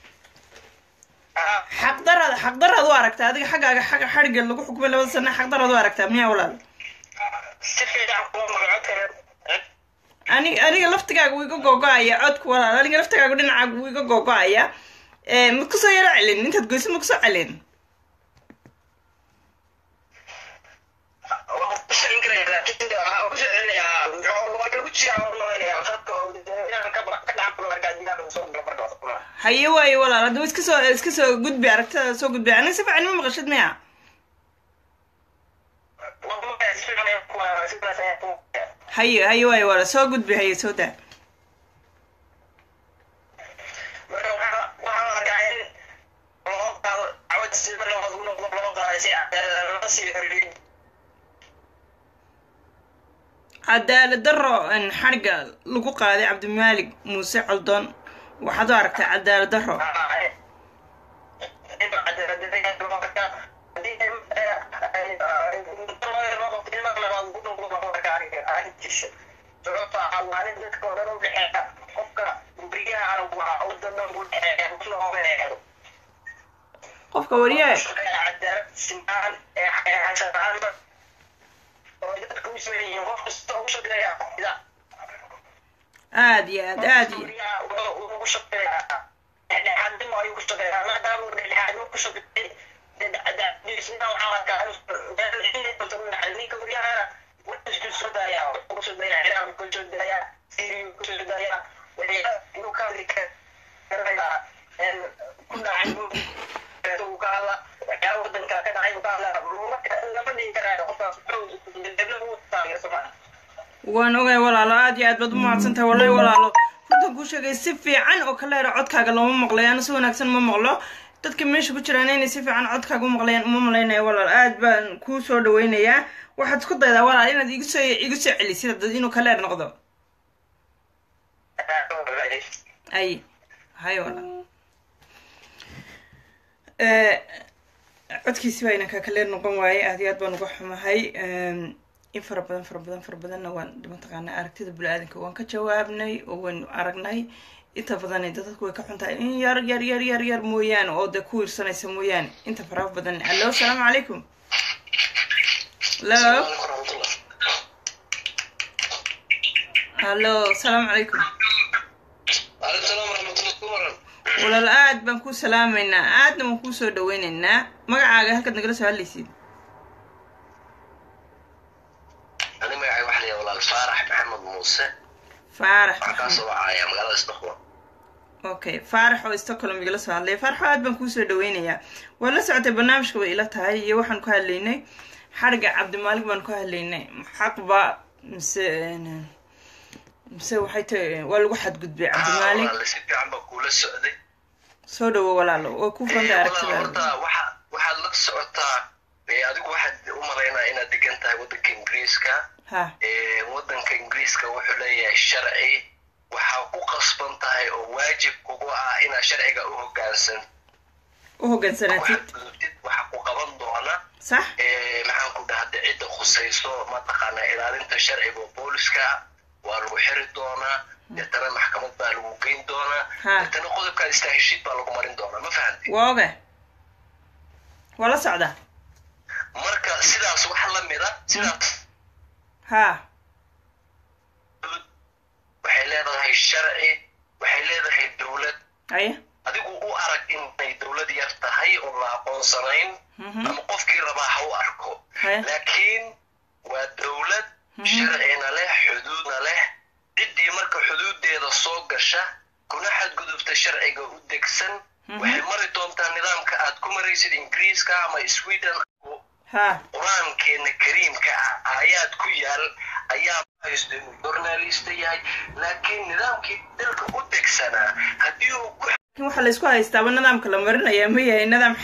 haa xaqdaraad xaqdaraad u aragtaa adiga xaggaaga xaga xariga lagu xukumay labada sana xaqdaraad u aragtaa miya walaal si fiican kuma magaco kale ani aniga laftigaaga wuu iga googo-aya codku walaal aniga laftigaaga dhinacaaga wuu iga googo-aya ma kusoo yaro celin intaad goyso ma kusoo celin waan ku sheegin karaya laakiin waxaan ku sheeginayaa waa lagu jiraa dadka inaan ka ka dhaxlo markaa digaag soo gala markaa haye waaye walaal haddaba iska soo iska soo gudbi aragtada soo gudbi aniga si fiican ma maqashid miya haye haye waaye walaal soo gudbi haye soo daa cadaalad daro xariga lagu qaaday cabdimaalik muuse coldoon waxaad u aragtay cadaalad daro qofka wariye aad iyo aad aad iyo waan ogay walaalo aad iyo aad baad u mahadsantahay wallahi walaalo runtan kuu sheegay si fiican oo kaleera codkaaga looma maqlayo ana si wanaagsan ma maqlo dadka meesha ku jiraan inay si fiican codkaaga u maqlayaan uma malaynayo walaal aad baan kuu soo dhaweynayaa waxaad isku daydaa walaal inaad igu soo igu soo celisid dad inuu kaleer noqdo ay hay walaal codkiisi baa inankaa kaleer noqon waaye aad iyo aad baan uga xumahay in fara badan fara badan fara badanna waan mataqaanaa aragtida bini-aadanka waan ka jawaabnay oo waynu aragnay inta badan dadku way ka xuntahay in yar yar yar yar yar mooyaane oo dee ku wiirsanaysa mooyaane inta faraha badan allo asalaamu calaykum hallo hallo asalaamu calaykum walaal aad baan kuu salaamaynaa aadna waan kuu soo dhaweynaynaa magacaaga halkaad nagala soo hadlaysid ani magacay waxa la walaal faarax maxamed muuse faarax waxaa kaa soo wacaya magaalada stockholm okay faarax oo stockholm igala soo hadlaya faarax aad baan kuusoo dhaweynayaa waad la socotay barnaamijka bay ila tahay iyo waxaan ku hadlaynay xariga cabdimaalik baan ku hadlaynay xaqba mise mise waxay tahay waa lagu xadgudbay cabdimaalik walaal si fiican baa kuula socday soo dhawo walaalo waa ku fanta walaal aragtida horta waxa waxaad la socotaa ee adigu waxaad u malaynaa inaad degan tahay waddanka ingiriiska ha ee waddanka ingiriiska wuxuu leeyahay sharci waxaa ku qasban tahay oo waajib kugu ah inaad sharciga u hoggaansan u hoggaansanaatid gudubtid waxaa ku qaban doona sax ee maxaan ku dhahda cidda khusayso mataqaanaa ilaalinta sharciga oo booliska ah waa lagu xiri doonaa deetana maxkamad baa lagu geyn doonaa Ha. deetana qodobkaa istaahishid baa lagu marin doonaa ma fahanti waa oga waa la socdaa marka sidaas wax la mida sidaas ha waxay leedahay sharci waxay leedahay dowlad aye adigu u arag inay dowlad yar tahay oo la aqoonsanayn Mhm. ama qofkii rabaa ha u arko Haya. laakiin waa dowlad sharcina leh xuduudna leh ciddii marka xuduudeeda soo gasha kuna xadgudubta sharciga u degsan waxay mari doontaa nidaamka aad ku maraysid ingiriiska ama sweden ha qur-aankeena kariimka ah aayaad ku yaal ayaa haysto inuu journalista yahay laakiin nidaamkii dalka u degsanaa haddii uu ku laakiin waxaa laysku haystaaba nidaamka la marinaya ma yahay nidaam xaq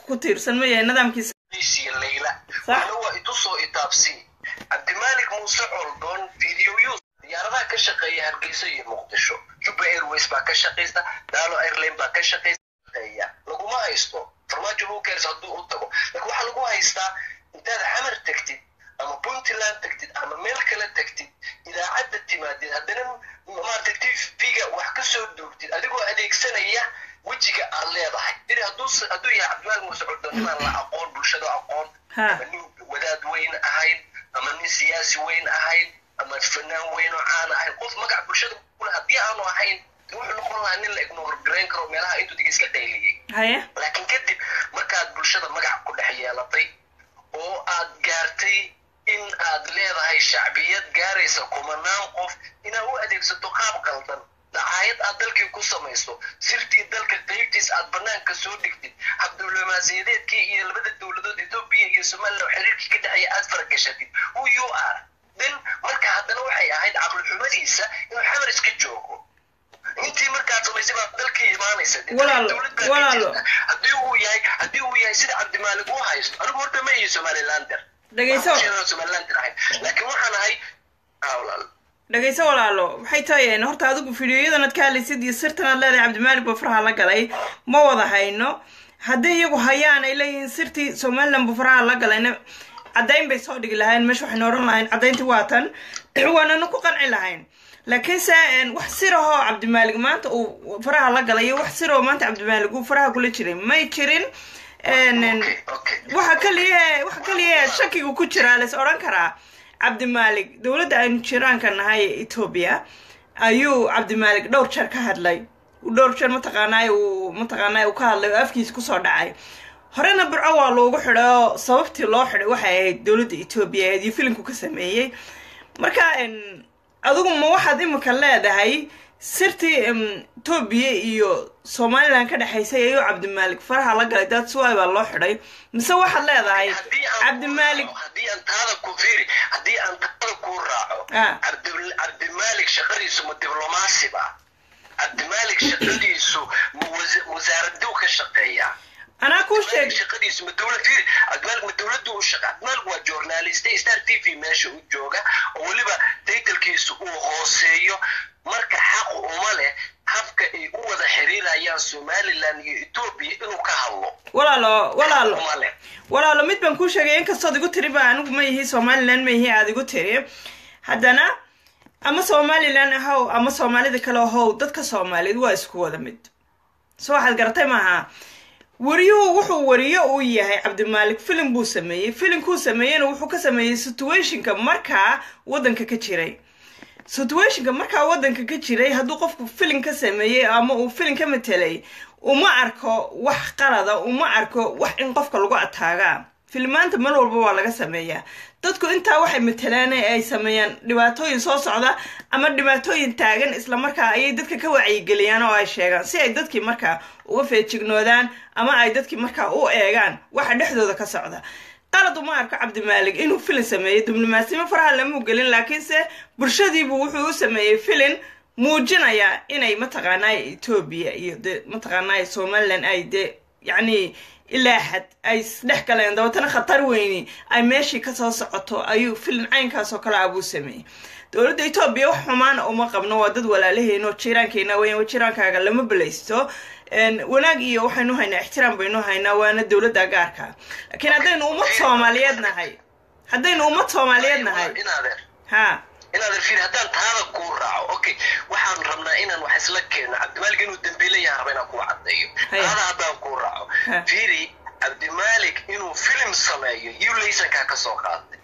ku tiirsan ma yahay nidaamkiisa iyo layla Sax. waxna waa itusoo itaabsi cabdimaalik muuse coldoon videoyus diyaaradaha ka shaqeeya hargeysa iyo muqdisho juba airways baa ka shaqaysa daalo airline baa ka shaqeeya laguma haysto farmaajo bukers hadduu u tago laakiin waxaa lagu haystaa intaad xamar tegtid ama puntland tegtid ama meel kale tegtid idaacadda timaadid haddana maarata tvga wax ka soo duugtid adigoo adeegsanaya wejiga aad leedahay diri hadduu hadduu yahay cabdimaalik muuse coldoon inaan la aqoon bulshada aqoon Ha. ama nin wadaad weyn ahayn ama nin siyaasi weyn ahayn ama fanaan weyn oo caan ahayn qof magac bulshada kule haddii aanu ahayn wuxuu noqon lahaa nin la ignore garayn karo meelaha intuu dig iska qayliyey haya laakiin kadib markaad bulshada magac ku dhex yeelatay oo aad gaartay in aad leedahay shacbiyad gaaraysa kumanaan qof inaad u adeegsato qaab qaldan dacaayad aad dalkii ku samayso sirtii dalka qaybtiis aad banaanka soo dhigtid habdiblomaasiyadeedkii iyo labada dowladood etoobiya iyo somaliland xiriirkii ka dhexeeya aad faragashatid who you are then marka haddana waxay ahayd caqlixumadiisa inuu xamar iska joogo intii markaad samaysay baa dalkii imaanaysa Dee Walaalo, dowlad baa ka walaalo. jirta. haddii uu yahay haddii uu yahay sida cabdimaalik uu haysto anigu horta ma iyo somalilander dhegayso Waxaan somalilander ahayn laakiin waxaan ahay ah, walaal dhegayso walaalo maxay tahay horta adigu fideoyadanad ka hadlaysid iyo sirtanaad leedahay cabdimaalik baa faraha la galay ma wada hayno haddii iyagu hayaan ay leeyihiin sirtii somaliland buu faraha la galayna caddayn bay soo dhigi lahayn meesha waxaynu odhan lahayn caddayntii waa tan waanana ku qanci lahayn laakiinse een, wax sirahoo cabdimaalik maanta uu faraha la galay iyo wax sirahoo maanta cabdimaalik uu faraha kula jiray may jirin een, een, okay okay waxa kaliya waxa kaliya shakiga ku jira lais odhan karaa cabdimaalik dowladda aynu jiraanka nahay ee etoobiya ayuu cabdimaalik dhowr jeer ka hadlay dhowr jeer mataqaanaa uu mataqaanaa uu ka hadlay oo afkiisa kusoo dhacay horena burco waa loogu xidhay oo sababtii loo xidhay waxay ahayd dowladda etoobiya ahayd iyo filimku ka sameeyey marka een, adigu ma waxaad imika leedahay sirtii em, etoobiya iyo somaliland ka dhexaysay ayuu cabdimaalik faraha la galay daad suwaay baa loo xidhay mise waxaad leedahay haddii aan cabdimaalik ku raaco- haddii aan taada ku fiiri haddii aan taada ku raaco Ah. Cabdi- cabdimaalik shaqadiisu ma diblomaasi ba cabdimaalik shaqadiisu ma wasa- wasaaraduu ka shaqeeyaa anaa kuu sheeg cabdimaalik shaqadiisu ma dowlad fiiri cabdimaalik ma dowladdu u shaqa cabdimaalik waa journaliste star t v meesha u jooga oo weliba taytalkiisu uu hooseeyo marka xaq uma leh habka ay u wada xiriirayaan somaliland iyo etoobiya inuu ka hadlo walaalo walaalo uma leh walaalo mid baan kuu sheegay inkastood igu tiri ba anigu ma yihi somaliland ma yihi aada igu tiri haddana ama somaliland ahow ama soomaalida kale ahow dadka soomaaliyeed waa isku wada mid so waxaad garatay maaha wariyuhu wuxuu wariyo uu yahay cabdimaalik filim buu sameeyey filimkuu sameeyeyna wuxuu ka sameeyey situationka markaa waddanka ka jiray situationka markaa waddanka ka jiray hadduu qofku filim ka sameeyey ama uu filim ka matelay uma arko wax qalada uma arko wax in qofka lagu ataagaa filmaanta mar walba waa laga sameeyaa dadku intaa waxay matelaan ee ay sameeyaan dhibaatooyin soo socda ama dhibaatooyin taagan islamarkaa ayay dadka ka wacyigeliyaan oo ay sheegaan si ay dadkii markaa uga feejignoodaan ama ay dadkii markaa u eegaan waxa dhexdooda ka socda qalad uma arko cabdimaalik inuu filin sameeyey diblomaasimo faraha lamuu gelin laakiinse bulshadiibuu wuxuu u sameeyey filin muujinaya inay mataqaanaa etoobiya iyo de mataqaanaa somaliland ay de yacni ilaa xad ay isdhex galeen dabeetana khatar weyni ay meeshii kasoo socoto ayuu filin caynkaas oo kale ah buu sameeyey dowladda etoobiya wax xumaana uma qabno waa dad walaalaheyno jiiraankeena weyan jiraankaaga lama belaysto wanaag iyo waxaynu haynaa ixtiraam baynu haynaa waana dowladda gaarka laakiin haddaynu ummad soomaaliyeed nahay haddaynu ummad soomaaliyeed nahay inaadeer ha inaadeer fiir haddaan taada kuu raaco okay waxaan rabnaa inaan wax isla keenno cabdimaalik inuu dambiile yahan raba inaan kuu caddeeyo Haya. taada haddaan kuu raaco Ha. fiiri cabdimaalik inuu filim sameeyo yuu laysankaa ka soo qaaday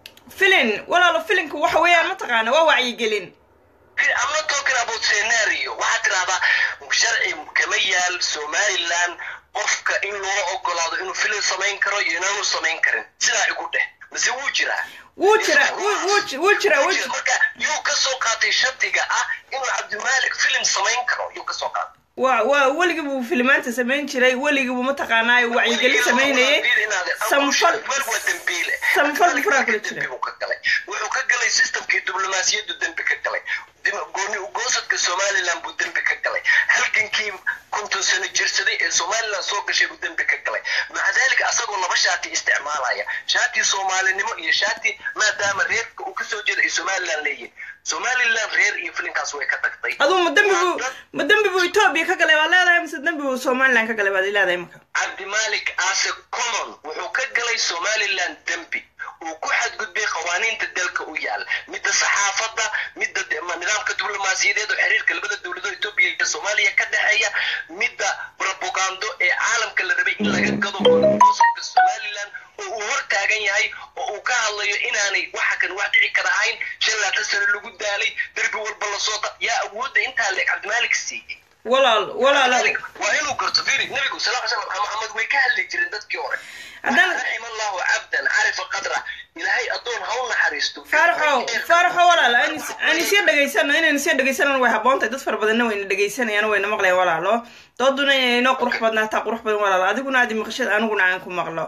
filin walaalo filinku waxa weeyaan mataqaana waa wacyigelin I'm not talking about scenario waxaad tidahdaa sharci kama yaal somaliland qofka in loo ogolaado inuu filim samayn karo iyo inaanu samayn karin sidaa igu dheh mise wuu jiraa wuu jira wuu- wuu ji- wuu jira wuu ji- marka yuu ka soo qaatay shardiga ah inuu cabdimaalik filim samayn karo yuu ka soo qaatay waa waa weligii buu filimaanta samayn jiray weligii buu mataqaanaa wacyigelin samaynayay samfal waa dembiile samfal buu furaha kula jiray dembi buu ka galay wuxuu ka galay systemkii diblomaasiyaddu dembi ka galay Dim- gooni ugoosadka somaliland buu dembi ka galay halgankii konton sano jirsaday ee somaliland soo gashay buu dembi ka galay maca dalika asagoo laba shaati isticmaalaya shaati soomaalinimo iyo shaati maadaama reerka uu kasoo jeeda ay somaliland leeyihin somaliland reer iyo filinkaas way ka tagtay aduu ma dembi buu ma dembi buu etoobiya ka galay baad leedahay mise dembi buu somaliland ka galay baad leedahay marka cabdimalik ase common wuxuu ka galay somaliland dembi uu ku xadgudbay qawaaniinta dalka u yaal midda saxaafadda midda de- ma- nidaamka diblomaasiyadeed oo xiriirka labada dowladood etoobiya iyo soomaaliya ka dhexeeya midda propagando ee caalamka la rabay in laga gado goosabka somaliland oo uu hor taagan yahay oo uu ka hadlayo inaanay waxa kan wax dhici kara ahayn shan laatan sano lagu daalay derbi walba lasoo qa yaa awoodda intaa leeg cabdimalik siiyey walaal walaal waa inuu garto firi nabigu sal ly slam maxamed way ka hadli jireen dadkii hore Haddana- raxima allahu cabdan carifa qadra ilaahay addoon ha u naxariisto faaraxow faaraxow walaal aan is- aan isya dhegaysano inaynu isya dhegaysanana way habboontahay dad fara badanna wayna dhegaysanayaan wayna maqlayaan walaalo dooduna inay inoo qurux badnaataa qurux badan walaal adiguna aadi maqashada aniguna aan ku maqlo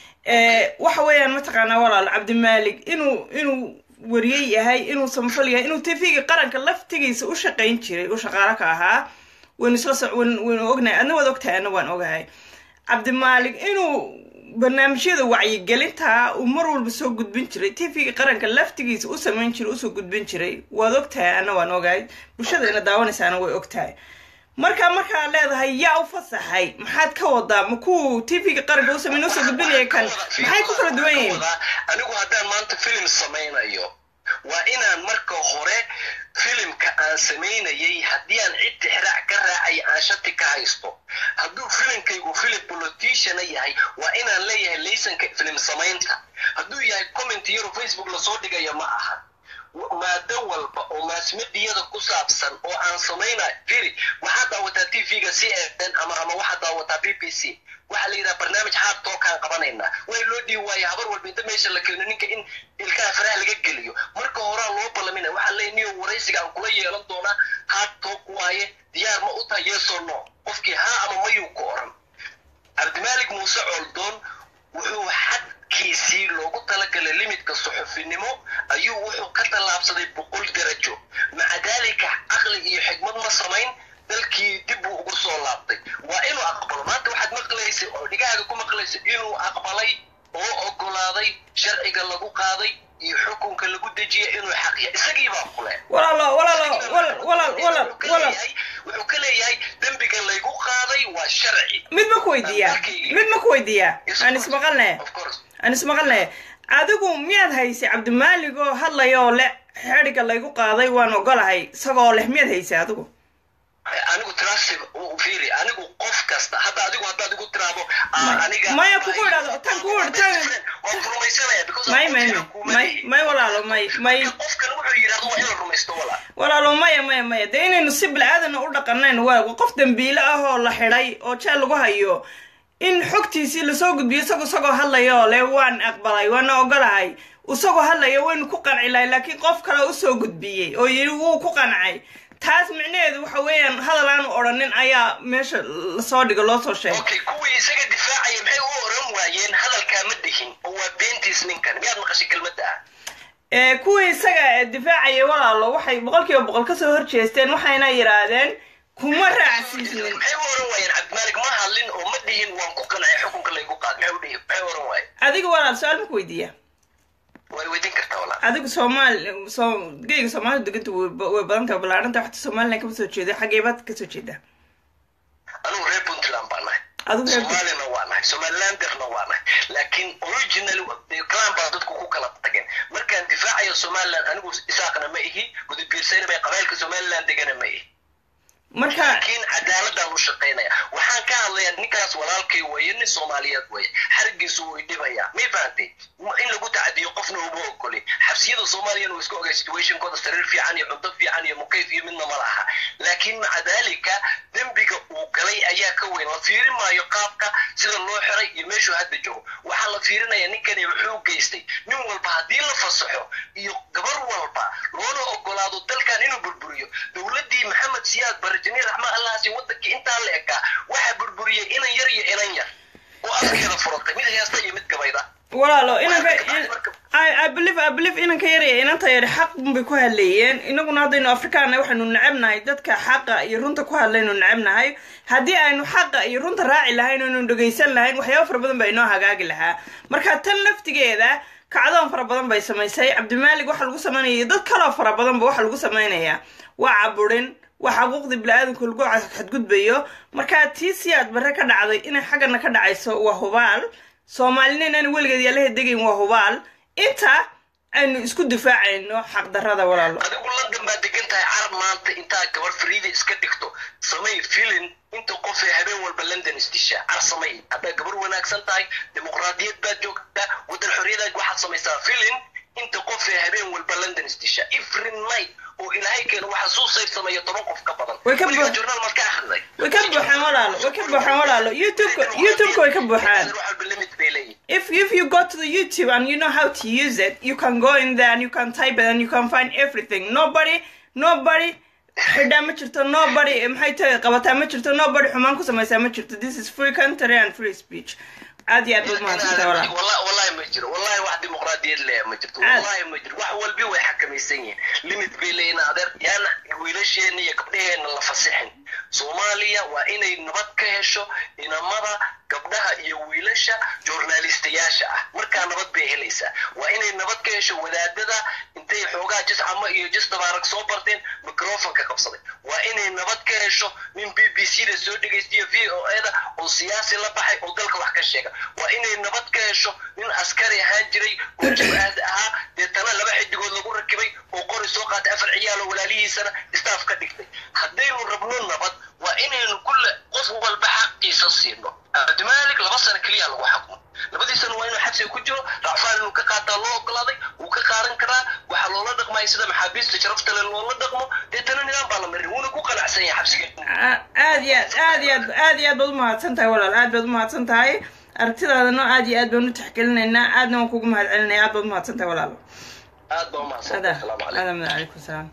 Eh, waxa weeyaan mataqaanaa walaal cabdimaalik inuu inuu wariyey yahay inuu samafal yahay inuu tv-ga qaranka laftigiisa u shaqayn jiray u shaqaalo ka ahaa waynu isla soc waynu waynu ognahay adna waad ogtahay adna waan ogahay cabdimaalik inuu barnaamijyada wacyigelinta uu mar walba soo gudbin jiray tv-ga qaranka laftigiisa u samayn jiray usoo gudbin jiray waad ogtahay ana waan ogahay bulshada ina daawanaysaana way ogtahay marka markaad leedahay yaa u fasaxay maxaad ka wadaa ma kuwu tv-ga qaranka u samayn usoo gudbinaya kan maxay ku kala duwan yihiin anigu haddaan maanta filim samaynayo waa inaan marka hore filimka aan samaynayay haddii aan cid tixraac ka raacay aan shati ka haysto hadduu filimkaygu filim politiciana yahay waa inaan leeyahay laysanka filim samaynta hadduu yahay comment yaro facebook lasoo dhigayo ma aha maado walba oo maasmediyada ku saabsan oo aan samaynayo firi waxaad daawataa tv-ga c n ama ama waxaad daawataa b b c waxaa la yidhaha barnaamij hard talkaan qabanaynaa way loo dhiibi waaya habar walba inta meesha la keeno ninka in ilkaha faraha laga geliyo marka horaa loo ballamina waxaa leeyahy niyo waraysiga aan kula yeelan doonaa hard talk waaye diyaar ma u tahay yeso no qofkii haa ama mayuu ku oran cabdimaalik muuse coldoon wuxuu xadkiisii loogu talagalay limidka suxufinimo ayuu wuxuu ka tallaabsaday boqol darajo maca daalika caqli iyo xigmad ma samayn dalkii dib buu ugu soo laabtay waa inuu aqbalo maanta waxaad maqlaysay oo dhigahaaga ku maqlaysay inuu aqbalay oo ogolaaday sharciga lagu qaaday iyo xukunka lagu dejiyay inuu xaqiya isagii baa kule walaalo walaalo walaal walaal walaal walaal wuxuu ka leeyahay dembiga laygu qaaday waa sharci mid ma ku weydiiyaa mid ma ku weydiiyaa aan ismaqalne of course aan ismaqalne adigu miyaad haysay cabdimaalig oo hadlaya oo le xedhiga laygu qaaday waan ogolahay isagoo leh miyaad haysay adigu anigu trust fiiri anigu qof kasta hadda adigu haddaad igu tiraahdo ah, aniga maya kugu idhahdo tan kugu tan waan rumaysanaya because may may qofka kuma may lihi. may walaalo may may qofkan wuxuu yidhahdo waa in la rumaysto walaa walaalo maya maya maya dee inaynu si bilaadan u dhaqanayn waago qof dembiile ah oo la xidhay oo jeel lagu hayo in xogtiisii lasoo gudbiyo isago isagoo hadlaya oo le waan aqbalay waana ogolahay isagoo hadlaya waynu ku qanci lahay laakiin qof kale usoo gudbiyey oo yidhi wuu ku qancay taas micnaheedu waxa weeyaan hadal aanu odhanin ayaa meesha lasoo dhigo loo soo sheegay okay kuwii isaga difaacaya maxay u oran waayeen hadalkaa ma dhihin oo waa beentiis ninkan miyaad maqashay kelmadda ah ee kuwii isaga difaacaya walaalo waxay boqol kiiba boqol kasoo horjeesteen waxayna yidhaahdeen kuma raacsiisnin maxay u oran waayeen cabdimaalig ma hadlin oo ma dhihin waan ku qancay xukunka laygu qaad maxay u dhihin maxay u oran waayeen adiga walaal su-aal maku weydiiya way weydiin kartaa walaa adigu soomaali soo geyga soomaalida deganta way ba- way badan tahay ballaaranta waxta somaliland kama soo jeedo xaggee baad kasoo jeedaa anigu reer puntland baan nahay adigu reer soomaalina waa nahay somalilanderna waa nahay laakiin originally clan baa dadku ku kala tageen markaan difaacayo somaliland anigu isaaqna ma ihi gudubiirsayna bay qabailka somaliland degana ma ihi marka laakiin cadaaladaan u shaqaynaya waxaan ka hadlayaa ninkaas walaalkay weeye nin soomaaliyeed weeye xarigiisu wuu idhibayaa may fahantay Ma- in lagu tacadiyo qofna uma ogoli xabsiyada soomaaliyana waa iska ogay situationkooda sariir fiican iyo cunto fiican iyo mukayf iyo midna ma laha laakiin maca daalika dembiga uu galay ayaa ka weyn la fiirin maayo qaabka sida loo xiray iyo meeshuu hadda joogo waxaa la fiirinaya ninkani wuxuu geystay nin walba haddii la fasaxo iyo gabar walba loona ogolaado dalkan inuu burburiyo dowladdii maxamed siyaad barajani raxma allahasi wadankii intaa la ekaa waxaa burburiyey inan yar iyo inan yar oo afkeeda furatay mid heesta iyo mid gabayda walaalo inanka in- I, I believe I believe inanka yar iyo inanta yar xaq bay ku hadleeyeen inaguna haddaynu afrikaana waxaynu necebnahay dadka xaqa iyo runta ku hadlaynu necebnahay haddii aynu xaqa iyo runta raaci lahayn aynu dhegaysan lahayn waxyaaba fara badan baa inoo hagaagi lahaa marka tan laftigeeda kacdoon fara badan bay samaysay cabdimaalig waxa lagu samaynaya iyo dad kaloo fara badanba waxa lagu samaynayaa waa caburin waa xaquuqdii bini-aadamka lagu xadgudbayo marka tii siyaad barre ka dhacday inay xaggana ka dhacayso waa hubaal soomaalina inaan weligeed yaalaha degayn waa hubaal inta aynu isku difaacayno xaqdarrada walaalo adigu london baa degan tahay carab maanta intaa gabar fariida iska dhigto samay filin inta qof ee habeen walba london isdishaa car samay haddaa gabar wanaagsan tahay dimuqraadiyad baad joogtaa waddan xorriyadaad waxaad samaysaa filin inta qof ee habeen walba london isdishaa every night oo ilaahay keeno waxa suusayr sameeya toban qof ka badan Way ka Weligaa bu- journaal markaa akhriday way ka buuxaan walaalo way ka buuxaan walaalo youtubeka youtubeka way ka buuxaan wax walba limit bay leeyihin if if you go to the YouTube and you know how to use it, you can go in there and you can type it and you can find everything. Nobody, nobody, xidhaa ma jirto nobody maxay tahay qabataa ma jirto nobody xumaan ku samaysaa ma jirto this is free country and free speech aad iyo aad baad mahadsantahay walaal Walla- wallahi ma jiro wallahi wax dimuqraadiyad leh ma jirto Aad. wallahi ma jiro wax walbi way xakamaysan yihiin limit bay leeyihin adeer yaana wiilasheena iyo gabdhaheena la fasixin soomaaliya waa inay nabad ka hesho inamada gabdhaha iyo wiilasha journalistayaasha ah markaa nabad bay helaysaa waa inay nabad ka hesho wadaadada intay xoogaa jis camo iyo jis dabaarak soo barteen microfonka qabsaday waa inay nabad ka hesho nin b b c da soo dhegaystiyo v o e da oo siyaasi la baxay oo dalka wax ka sheega waa inay nabad ka hesho nin askari ahaan jiray oo jab-aad ahaa deetana laba xidigood lagu rakibay oo qori soo qaatay afar ciyaal oo walaalihiisana staff ka dhigtay haddaynu rabno nabad waa inaynu kulle qof walba xaqiisa siino cabdimaalik laba sano keliya lagu xakmo labadii sano waa inuu xabsiga ku jiro racfaan inuu ka qaataa loo ogolaaday wuu ka qaadan karaa waxaa loola dhaqmaya sida maxaabiista sharafta leh loola dhaqmo deetana nidaam baa la marin wuuna ku qanacsan yahay xabsiga A- aad iyo aad aad iyo aad aad iyo aad baad umahadsan tahay walaal aad baad umahadsan tahay aragtidaadana aad iyo aad baan u taxgelinaynaa aadna waan kugu mahad celinaya aad baad umahadsan tahay walaalo aad baa umahadsan هذا asalaamu calaykum هذا من عليكم السلام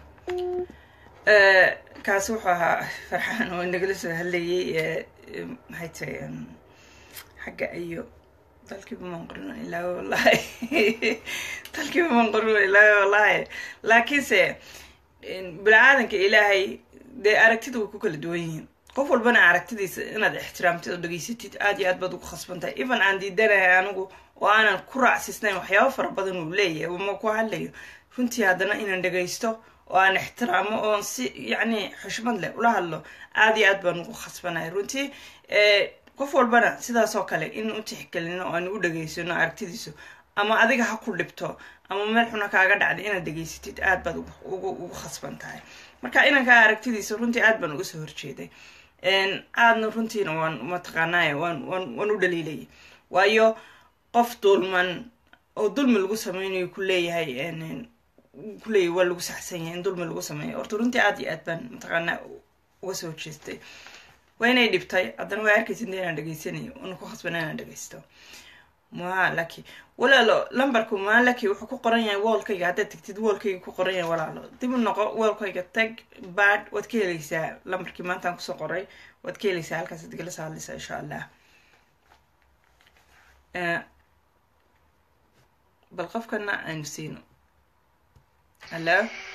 آه، kaasi wuxuu ahaa farxaan oo nagala soo hadlayay ee, ee, maxay tahay em, xagga iyo dalkiiba maan qorino ilaa wallahi dalkiiba maan qorino ilaa wallahi laakiinse en, bini-aadanka ilaahay dee aragtida way ku kala duwan yihiin qof walbana aragtidiisa inaad ixtiraamtid oo dhegaysatid aad iyo aad baad ugu khasban tahay even aan diidanahay anigu oo aanan ku raacsisnayn waxyaabo fara badan uu leeyahay uma ku hadlayo runtii haddana inaan dhegaysto oo aan ixtiraamo oon si yacni xushmad leh ula hadlo aad iyo aad baan ugu khasbanahay runtii Eh, qof walbana sidaas oo kale in u tixgelino oo aan u dhegaysano aragtidiisu ama adiga ha ku dhibto ama meel xuna kaaga dhacday inaad dhegaysatid aad baad ugu- ugu ugu khasban tahay marka inankaa aragtidiisa runtii aad baan uga soo horjeeday En, aadna runtiina waan mataqaanaaye waan waan waan u dhaliilayay waayo qof dulman oo dulmi lagu sameynayo ku leeyahay en, en, ku leeyahay waa lagu saxsan yahay in dulmi lagu sameeyo horta runtii aad iyo aad baan mataqaanaa uga soo horjeestay waa inay dhibtay haddana waa arkaysid inaan dhegaysanayo una ku khasbana inaan dhegaysto maa laki walaalo lambarku maa laki wuxuu ku qoran yahay woolkayga haddaad tagtid woolkayga ku qoran yahay walaalo dib u noqo woolkayga tag bad waad ka helaysaa lambarkii maantaan kusoo qoray waad ka helaysaa halkaas ad igala soo hadlaysaa insha allah Eh, bal qofkana aynu siino hallo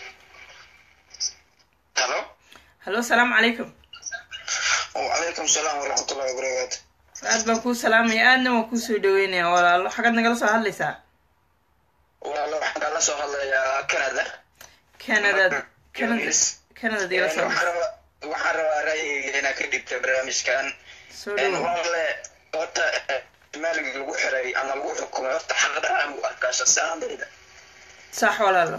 halo hallo asalaamu calaykum wacalaykum salaam waraxmatullahi wabarakaatu aad baan kuu salaamaya aadna waan kuu soo dhaweynaya walaalo xagaad nagala soo hadlaysaa walaalo waxaan kala soo hadlayaa canada canada canada canada digala soo waxaan rabaa waxaan rabaa ra'yigayga inaan ka dhibta barnaamijkan soo dhawo wale horta maalig lagu xiray ama lagu xukumay horta xaqda aan u arkaa shasaandayda sax walaalo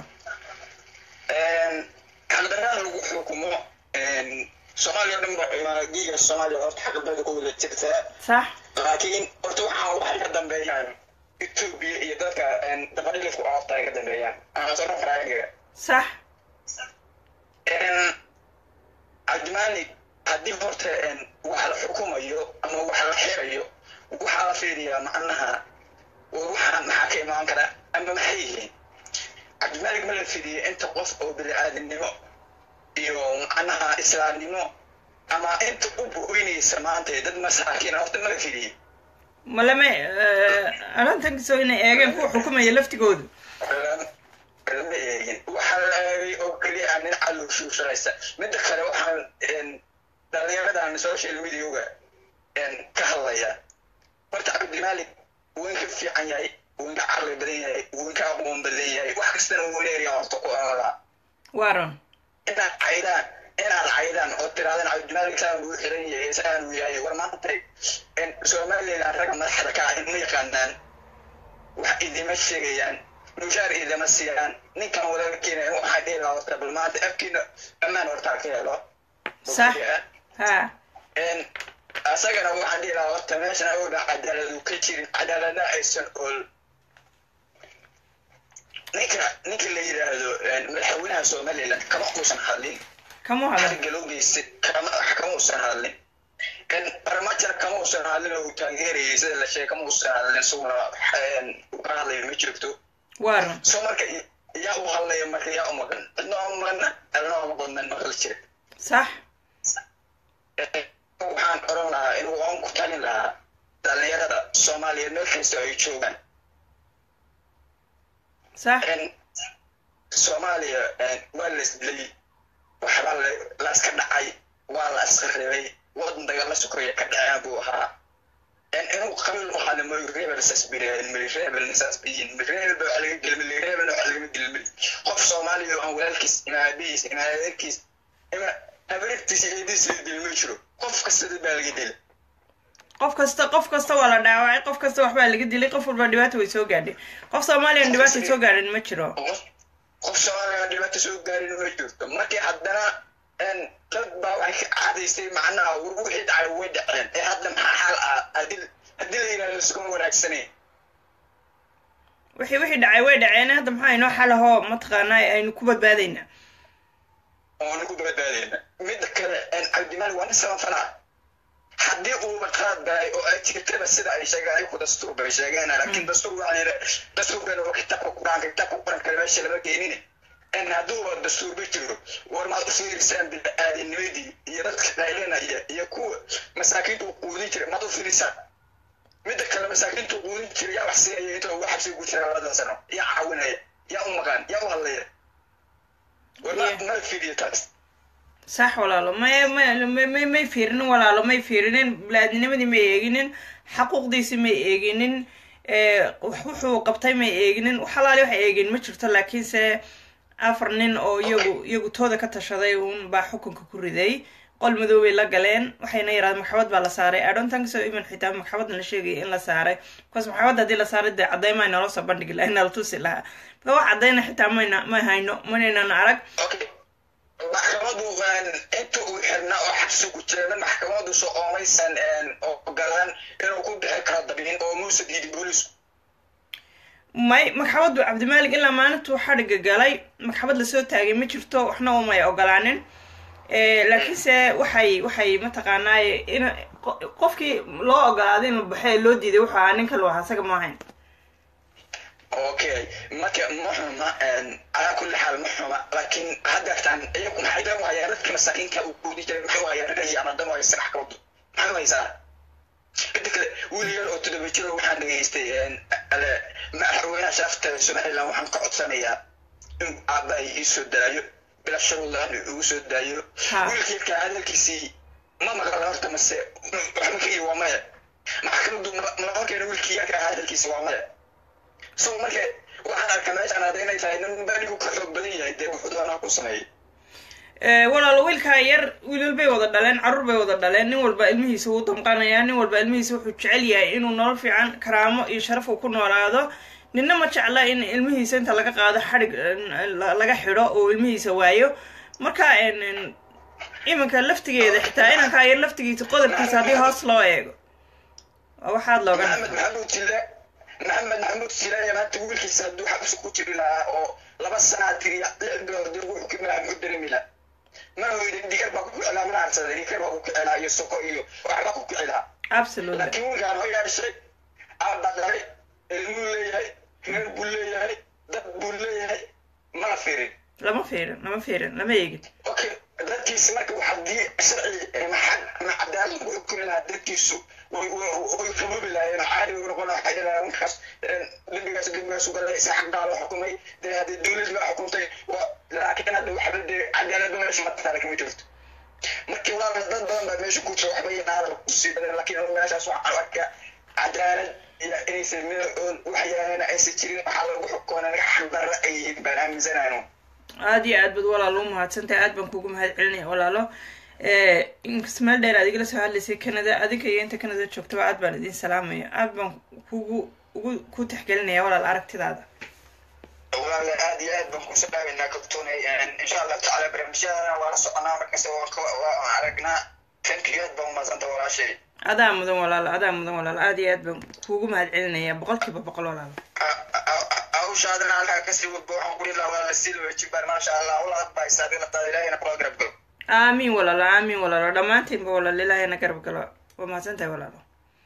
xaqdarada lagu xukumo soomaaliya dhan ba diiga soomaaliya horta xaqdada ku wada jirtaa sax laakiin horta waxaan waxay ka dambeeyaan etoobiya iyo dadka dabadhilifku oorta ay ka dambeeyaan ama soo raayiga sax cabdimaalik haddii horta wax la xukumayo ama wax la xirayo waxaa la fiiriyaa macnaha waxa maxaa ka imaan kara ama maxay yihiin cabdimaalik ma la fiiriyo inta qof oo bini-aadamnimo iyo macnaha islaamnimo ama inta u bu-oynaysa maanta dad masaakiin horta ma la fiiriyo malame arrintankiisoo inay eegeen kuwa xukumaya laftigoodu nin calooshu shaqaysta midda kale waxaan dhalinyaradan social mediaga ka hadlaya horta cabdimaalik wuu ka fiican yahay wuu ka caqli badan yahay wuu ka aqoon badan yahay wax kastana wuu leeyahay horta ku aadaa waran inaad caydaan inaad caydaan oo tiraadaan cabdimaalik saan buu xiran yahay saan uu yahay war maanta somaliland ragga madaxda ka ah ma yaqaanaan wax idima sheegayaan mushaar idima siiyaan ninkan walaalkiina waxaa dhihi lahaa horta bal maanta afkiina ammaan hortaa ka helo sax ha asagana waxaan dhihi lahaa horta meeshan awooda cadaaladu ka jirin cadaalada aysan ool ninka ninka la yidhaahdo madaxweynaha somaliland kama uusan hadlin kamu hadal arrinka loo geystay kama kama uusan hadlin barmajar kama uusan hadlin oo uu taageerayay sida la sheegay kama uusan hadlin isaguna uu ka hadlayo ma jirto waran so marka yaa u hadlaya marka yaa u maqan cidna u maqana cidna u maqan maqal jira sax waxaan oran lahaa inuu aan ku talin lahaa dhalinyarada soomaaliyeed meel kasta ay joogaan sax soomaaliya waa la isdilay waxbaa la iska dhacay waa la iska ribay wadan dagala sokoya ka dhaceen buu ahaa inuu qabiil u hadla mayu rebel saas bireen mili rebel saas biyin mili rebel baa laga gelin mili rebel waa laga gelin qof soomaaliya oo aan walaalkiis ima aabihiis ima adeerkiis ima habareertiisa eediis la dili ma jiro qof kasta dad baa laga dili qof kasta qof kasta waa la dhaawacay qof kasta waxbaa laga dilay qof walba dhibaata way soo gaadhay qof soomaaliyan dhibaata soo gaadhin ma jiro qof soomaaliya dhibaata soo gaarin ma jirto markii haddana dad baa waxay ka caadaysay macnaha wixii dhacay way dhaceen ee hadda maxaa xal ah haddii haddii la yidhahdo iskuma wanaagsanayn wixii wixii dhacay way dhaceen hadda maxaa inoo xalahoo mataqaanaa aynu ku badbaadaynaa oonu ku badbaadayna midda kale cabdimaali waa nin samafalaa haddii uuba qaad galay oo ay jirtaba sida ay sheegeen ayaku dastuur bay sheegeen laakiin dastuur waxaa yidhi dastuurkan waa kitaabka qur-aanka kitaabka qur-aanka meesha lama keenine in hadduuba dastuurba jiro war maad u fiirisaan bini-aadamnimadii iyo dadka qaylinaya iyo kuwa masaakiinta uu quudin jiray maad u fiirisaan midda kale masaakiinta uu quudin jiray yaa wax siinaya inta uga xabsiga ku jira labadan sano yaa caawinaya yaa u maqaan yaa u hadlaya war ma mala fiiriyo taas sax walaalo may may may may fiirinin walaalo may fiirinin bili-aadnimadii may eeginin xaquuqdiisi may eeginin wuxuu qabtay may eeginin waxalaali wax eegin ma jirto laakiinse afar nin oo iyagu iyagu tooda ka tashaday uun baa xukunka ku riday qol madoobay la galeen waxayna yarahdeen maxkamad baa la saaray adhontankiso iman xitaa maxkamadan la sheegaya in la saaray bcause maxkamadda haddii la saaray dee cadeymaa inoola soo bandhigi laha inala tusi lahaa marka wax cadeyna xitaa mayna ma hayno manaynan arag maxkamadu inta uu xirnaa oo xabsi ku jirana maxkamadu soo oomaysan ogolaan inuu ku bixi karo dabiin oo muuse diidi boolisku may maxkamaddu cabdimaalik ilaa maalintuu xadhiga galay maxkamad lasoo taagay ma jirto waxna umay ogolaanin laakiinse waxay waxay mataqaanaaye in qofkii loo ogolaaday in la baxo ee loo diiday wuxuu ahaa ninka lu ahaa isaga ma ahayn okay marka ma xuma calaa kulli xaal ma xuma laakiin haddeertaan iyagu maxay dan u hayaan dadka masaakiinka uu quudi jiray maxay u hayaan ragay ama dan u haysa maxkamadu maxay u haysaa inta kale wiil yar oo todoba jiro waxaan dhegaystay madaxweynaha shaafta somaliland waxaan ka codsanayaa in aabba ay ii soo daayo bila shuruudlaan igu soo daayo wiilka yarkaa hadalkiisii ma maqla horta mase waxma ka waa maya maxkamadu malahokeena wiilkii yarkaa hadalkiisi waa maya so marka waxaan arkaa meeshaan hadda inay tahay nin banigu ka xoog badan yahay dee wuxuu doonaa ku sameeyay walaalo wiilkaa yar wiilal bay wada dhaleen carruur bay wada dhaleen nin walba ilmihiisa wuu damqanayaa nin walba ilmihiisa wuxuu jecel yahay inuu nolol fiican karaamo iyo sharaf uu ku noolaado ninna ma jecla in ilmihiisa inta laga qaado xadhig laga xidho oo ilmihiisa waayo marka iminka laftigeeda xitaa inankaa yar laftigiisa qodobkiisa haddii hoos loo eego waa waxaad looga maxamed maxamuud tile maxamed maxamuud silaya maanta wiilkiisa hadduu xabsi ku jiri lahaa oo laba sanaa tiri lix bilood dib wuxuu ka maamu u dareemi lahaa mana hoydin dhigar baa ku kicilaa mana harsaday dhigar baa ku kicilaa iyo soko iyo waxbaa ku kicilaa absolutely laakiin wiilkaan ho yeeshay aabba dhalay ilmuu leeyahay reer buu leeyahay dad buu leeyahay mana fiirin lama fiirin lama fiirin lama eegin okay dadkii dadkiisa marka haddii sharci maxad ama cadaalad lagu xukumi lahaa dadkiisu way way qaboobi lahaayeen caadi way noqon lahaa waxay dhahaan markaas dembigaas dembigaas ugalay si xaqaa loo xukumay dee haddii dowlad baa xukuntay waa laakiin hadda waxba dee cadaalada meesha mataala kama jirto markii walaal dad badan baa meesha ku jira waxba yana hadal kusii badan laakiin meeshaas waxaan arkaa cadaalad inaysan meel waxyaana aysan jirin waxaa lagu xukumana naga xaqdarra ay yihiin baan aaminsanaano aada iyo aad baad walaalo u mahadsantahay aad baan kuugu mahad celinaya walaalo inkas meel dheer aad igala soo hadlaysay canada adinka iyo inta canada joogtaba aad baan idin salaamaya aad baan kugu ugu ku tixgelinaya walaal aragtidaada walaal aad iyo aad baan kusoo dhaawaynaa kabtoonay insha allah tacaala barnaamijyadana waa la soconaa markasta waan aragnaa tankiyo aad baan umadsanta walaashay adaa mudan walaalo adaa mudan walaalo aad iyo aad baan kuugu mahad celinaya boqol kiiba boqol walaalo hawshaadana halkaa kasii wadbo waxaan kuli lahaa walaala sii lawajibaan maasha allah walaad baa isaadinataada ilaahayna kula garab galo aamiin walaalo aamiin walaalo dhammaantiinba walaalo ilaahayna garab galo waa mahadsan tahay walaalo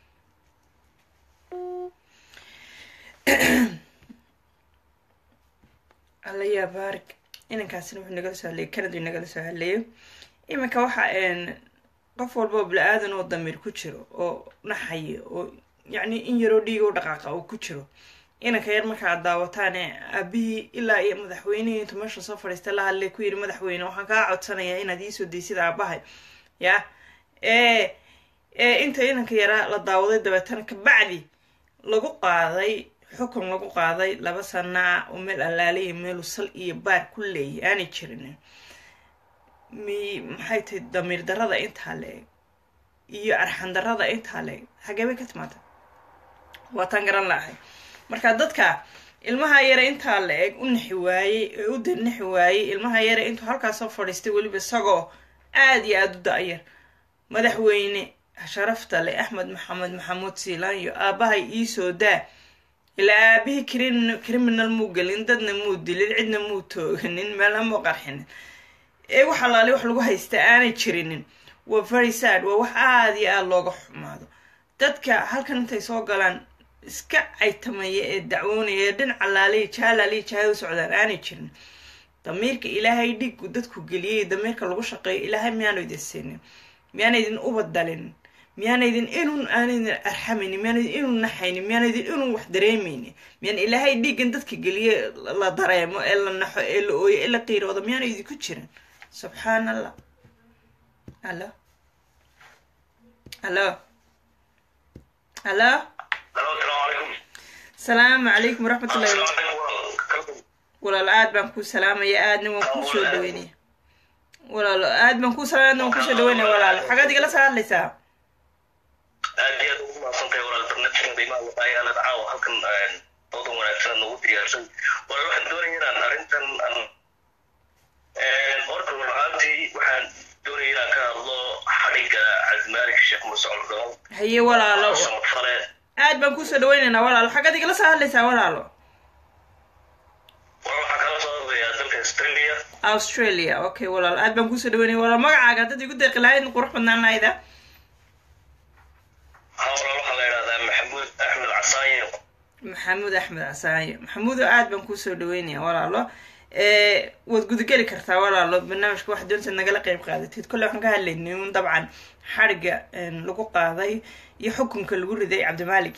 alla yaa baarig inankaasina wuxuu nagala soo hadlayay canada nagala soo hadlayo iminka waxa qof walba oo bili-aadan oo damiir ku jiro oo naxaya oo yacni in yaroo dhiiga u dhaqaaqa oo ku jiro inanka yar marka ad daawataane aabihii ilaa iyo madaxweynihii intuu meesha soo fadhiistay la hadlay ku yidhi madaxweyne waxaan kaa codsanayaa inaad iisoo daysid aabahay ya ee ee inta inanka yaraa la daawaday dabeetana kabacdi lagu qaaday xukun lagu qaaday laba sanaa oo meel allaaliya meelu sal iyo baar ku leeyahy aanay jirin mi maxay tahay damiir darada intaa le-eg iyo arxan darada intaa le-eg xagee bay ka timaada waa taan garan laahay marka dadka ilmaha yare intaa la eg u nixi waayey ee u danixi waayey ilmaha yare intuu halkaas soo fadhiistay weliba isagoo aada iyo aada u da-yar madaxweyne sharafta le axmed maxamed maxamuud siilaanyo aabahay iisoo daa ilaa aabihii crin criminal muu gelin dadna muu dilin cidna muu tooganin meelna muu qarxinin ee wax alaali wax lagu haysta aanay jirinin waa very sad waa wax aada iyo aada looga xumaado dadka halkan intay soo galaan iska caytamaya ee dacwoonaya ee dhinaca laaliya jaalaaliya jahay u socdaan aanay jirin damiirka ilaahay dhigu dadku geliyay damiirka lagu shaqeeyo ilaahay miyaanu idin siinin miyaana idin ubadalin miyaana idin inun aana idin arxamaynin miyaana idin inun naxaynin miyaana idin inun wax dareemaynin miyaan ilaahay dhiigan dadka geliye la dareemo ee la naxo ee la ooyo ee la qiiroodo miyaana idinku jirin subxaan allah alo alo alo salaamu calaykum waraxmatullahi walaalo aad baan kuu salaamaya aadna waan kuu soo dhaweynaya walaalo aad baan kuu salaamaya aadna waan kusoo dhaweynaya walaalo xagaad igala soo hadlaysaa aad iyo aad ugu mahadsantahay walaal barnaamijkan qiimaha wadaayaalad caawa halkan doodan wanaagsan noogu diyaarsan walaal waxaan doonaya inaan arrintan horta walaantii waxaan doonaya inaan ka hadlo xadhigga cabdimaalik sheekh muuse cordhoon haye walaalo samafale aad baan kusoo dhaweynaynaa walaalo xagaad igala soo hadlaysaa walaalo walaal waxaan kala soo hadlayaa dalka australia australia okay walaalo aad baan kusoo dhaweynaya walaal magacaaga haddaad igu deeqi lahayd qurux badnaan lahayda ha walaal waxaa la idhahdaa maxamuud axmed casaaye maxamuud axmed casaaye maxamuudo aad baan kusoo dhaweynaya walaalo waad gudageli kartaa walaalo barnaamijka waxaad doontaad nagala qeyb qaadatid kolle waxaan ka hadlaynay un dabcan xadhigga lagu qaaday iyo xukunka lagu riday cabdimaalik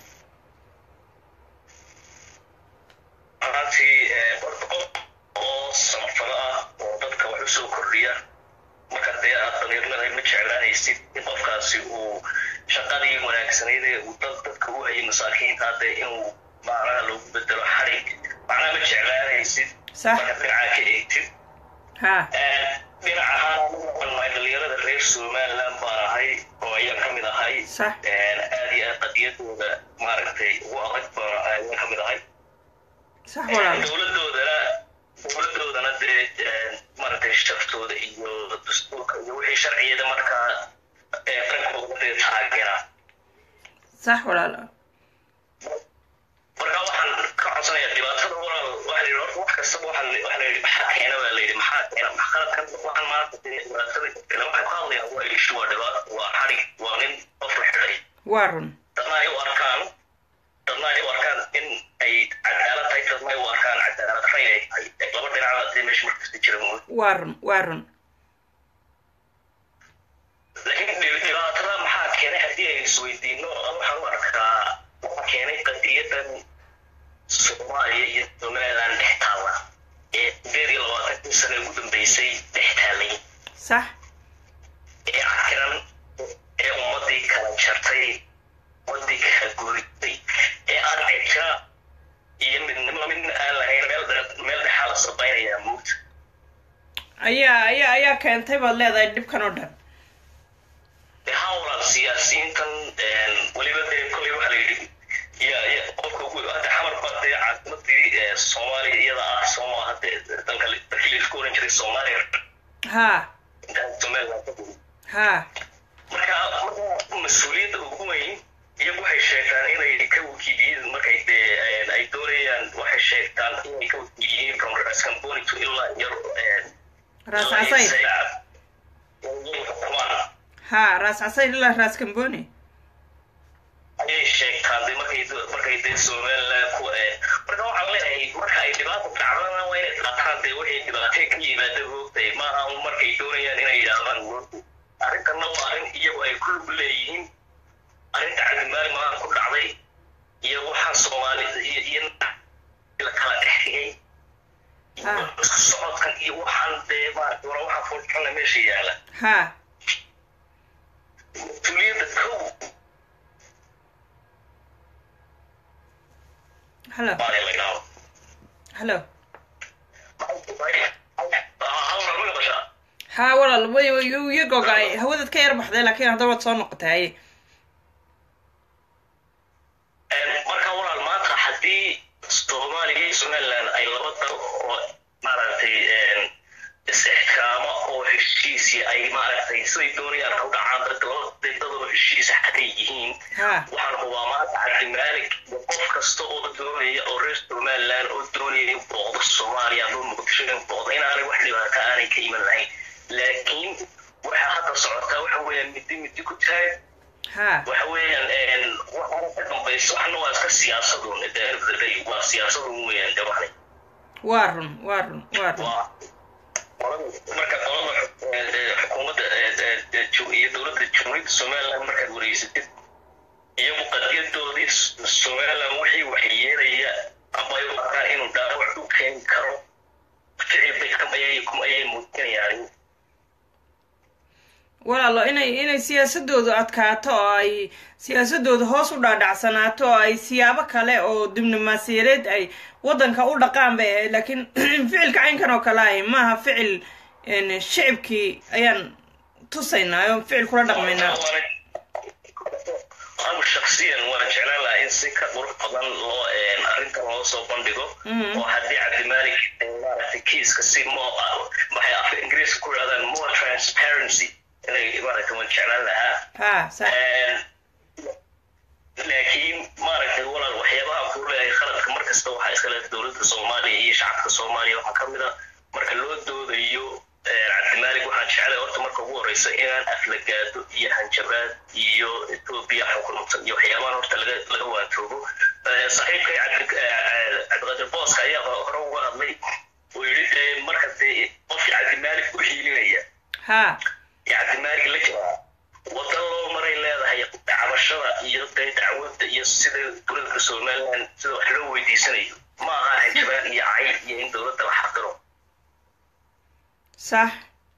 ahaantii horta qof oo samafalo ah oo dadka wax usoo kordhiya marka dee aad dhalinyarada ma jeclaanaysid in qofkaasi uu shaqadii wanaagsanayd ee uu dad dadka u hayay masaakiinta hadde inuu macnaha loogu bedelo xarig macnaha ma jeclaanaysid sax marka dhinacaa ka eegtid ha dhinaca ahaan dhalinyarada reer somaliland baan ahay oo ayaan ka mid ahay sax aad iyo aad qadiyadooda maaragtay ugu adag baan ayaan ka mid ahay sax walaalo dowladoodana dowladoodana dee maaragtay shartooda iyo dastuurka iyo wixii sharciyada markaa ee qankooda dee taageera sax walaalo marka waxaan ka codsanayaa dhibaatada walaal waxaa la yidhi horta wax kastaba waxaa la waxaa la yidhi maxaa keena baa la yidhi maxaa keena max qaladkan waxaan maanta dee dhibaatada ila waxay ku hadlayaan waa ishu waa dhibaato waa xadhig waa nin qof la xidhay waa run dadna ay u arkaan dadna ay u arkaan in ay cadaalad tahay dadna ay u arkaan cadaalad rayn ay tahay laba dhinacba dee meesha markasta jira mooy waa run waa run jartay wadii kala gooysay ee aan cijra iyo midnimo midna aan lahayn meel dhe- meel dhexaa la sabaynayaa muugta ayaa ayaa ayaa keentay baad leedahay dhibkan oo dhan haa walaal siyaasiyiintan weliba dee kolay waxaa la yidhi ya ya qofka ugu hadda xamar baa dee caasimadii ee soomaaliya iyada ah soo maaha dee dalka li- dalkii laisku oran jiray soomaaliya haa intaan somaliland ka gurin haa marka marka mas-uuliyadda ugu weyn iyagu waxay sheegtaan inay ka wakiiliyiin markay dee ay doonayaan waxay sheegtaan inay ka wakiiliyiin from rascamboni to ilaa yar raas casayr haa raas casayr ilaa raas kamboni ayay sheegtaan de markay markay dee somaliland ku marka waxaan leeyahay marka ay dhibaata dhacdana waa inay qaataan dee waxay dhibaatee ka yimaada hoogtay maaha un markay doonayaan inay yidhaahdaan arrintanna waa arrin iyagu ay ku lug leeyihiin arrinta cabdimaali maaha ku dhacday iyo waxaan soomaali iyo iyo la kala dhex dhigay iyo isku socodkan iyo waxaan dee maarata wara waxaa foolxunna meesha yaala haa mas-uuliyadda kow hallo baa la yidhaahdo hallo hal mar ma maqashaa haa walaal way way iyo gogaay hawadaad ka yar baxday laakiin hadda waad soo noqotay haye marka walaal maanta haddii soomaaliya iyo somaliland ay laba dal oo maaragtay is-ixtiraamo oo heshiisi ay maaragtay siday doonayaan ha u dhacaan dad laba dad oo heshiisa xatay yihiin haa waxaan hubaa maanta cabdimaalik iyo qof kasta oo doonaya oo reer somaliland oo doonaya in booqdo soomaaliya ama muqdisho in booqdo inaanay wax dhibaato aanay ka iman lahayn laakiin waxaa hadda socotaa waxa weeyaan midi midi ku taag haa waxa weeyaan waxaana ka dambayso waxna waa iska siyaasadun at the end of the day waa siyaasadun weeyaan de waxna waa run waa run waa run waa marka qolada xukuumadda iyo dowladda jamhuuriyadda somaliland markaad wareysatid iyagu qadiyadoodii somaliland wixii waxyeelaya ama ay u arkaan inuu dhaawac u keeni karo ficil bay ayay muujinayaan walaalo inay inay siyaasadoodu adkaato oo ay siyaasadoodu hoos u dhaadhacsanaato oo ay siyaabo kale oo diblomaasiyadeed ay waddanka u dhaqaan bay ahayd laakiin ficilka caynkan oo kale ahy maaha ficil shicibkii ayaan tusaynaa oo ficil kula dhaqmaynaa anu shaksiyan waan jeclaan lahaa in si ka qurux badan loo arrintan loo soo bandhigo oo haddii cabdimaalik maaragtay kiiska si mo maxay afka ingiriiska ku yidhahdaan more transparency inay maaragtay waan jeclaan lahaa ha sax laakiin maaragtay walaal waxyaabaha ku leeyahay khaladka mar kasta waxaa iska leh dowladda soomaaliya iyo shacabka soomaaliya waxaa ka mid a marka loo doodayo cabdimaalik waxaan jeclay horta marka ugu horeysa inaan aflagaado iyo hanjabaad iyo etoobiya xukunta iyo waxyaabahan horta laga laga waantoogo saaxiibkay cabdiqaadir booska ayaa hore uga hadlay oo yidhi dee marka dee qofkii cabdimaalik u hiilinaya ha cabdimaalik la jiraa wadan loo maray leedahay cabashada iyo dee dacwadda iyo sida dowladda somaliland sida wax loo weydiisanayo ma aha hanjabaad iyo cayb iyo in dowladda la xaqiro sax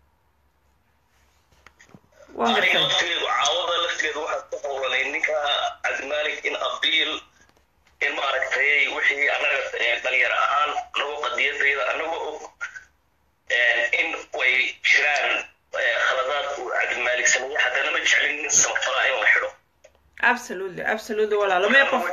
waan aniga gartay laftigeedu caawada laftigeedu waxaa ku howlanay ninka cabdimaalik in abiil in maaragtay wixii anaga dhalinyar ahaan anagoo qadiyadayda anagoo og in way jiraan khaladaad uu cabdimaalik sameeyey haddana ma jeclin nin samafalaa in la xidho absolutely absolutely walaalo mee qof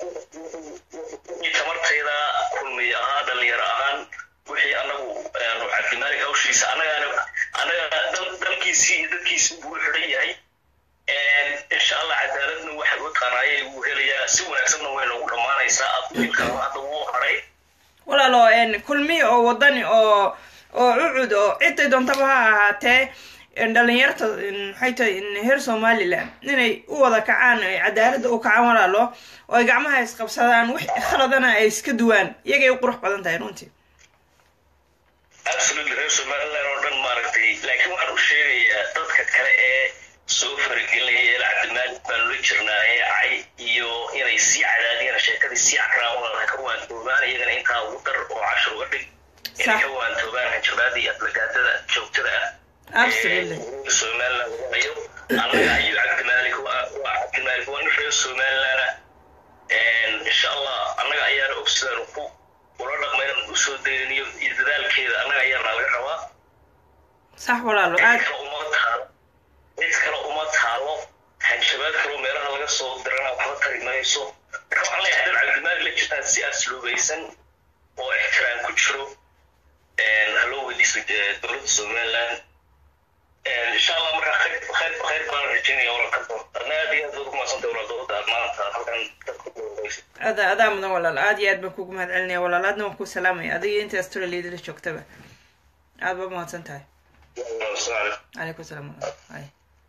tamartayda kulmiy ahaa dhalinyar ahaan wixii anagu cabdimaalik hawshiisa anagaana anaga dal- dalkiisii iyo dadkiisii buu xidhan yahay insha allah cadaaladna waxa u taqaanaayay wuu helayaa si wanaagsanna way noogu dhammaanaysaa abiilka hadda wuu haray walaalo n kulmi oo wadani oo oo cucud oo ciday doontaba ha ahaatee dhalinyarta maxay tahay heer somaliland inay u wada kacaan ay cadaaladda u kacaan walaalo oo ay gacmaha isqabsadaan wix khaladana ay iska duwaan iyagay u qurux badan tahay runtii absolutely reer somaliland oo dhan maaragtay laakiin waxaan u sheegayaa dadka kale ee soo faragelinaya eel cabdimaalik baan la jirnaa ee cay iyo inay sii cadaadiyaan sheekadii sii cakraan walaal ka waantoobaan iyagana intaa ugu dar oo cashar uga dhig inay Sax. ka waantoobaan hanjabaada iyo aflagaadada joogtada ah Absolutely. ee somaliland lagu hayo annaga iyo cabdimaalik waa waa somalilandna insha allah annaga ayaana og sidaan ku ula dhaqmayna usoo dayniyo iyo dadaalkeeda annaga ayaana laga rabaa sax walaalo cid aad kale uma taalo cid kale uma taalo hanjabaad kaloo meelaha laga soo dirana waxba tari mayso marka waxaan leeyahay dan cabdimaali la jirtaan si asluubaysan oo ixtiraam ku jiro haloo weydiiso eh, dowladda somaliland insha allah markaa khayr khayr khayr baan rajaynaya walaalka adna aad iyo aad baad umahadsantay walaal dowladda aad maanta halkan dadka ku dowladaysa adaa adaa mudan walaal aad iyo aad baan kugu mahad celinaya walaal aadna waan kuu salaamaya adiga inta australia la joogtaba aad baa mahadsan tahay Assalamu alaikum. calaykum salaam walaal hay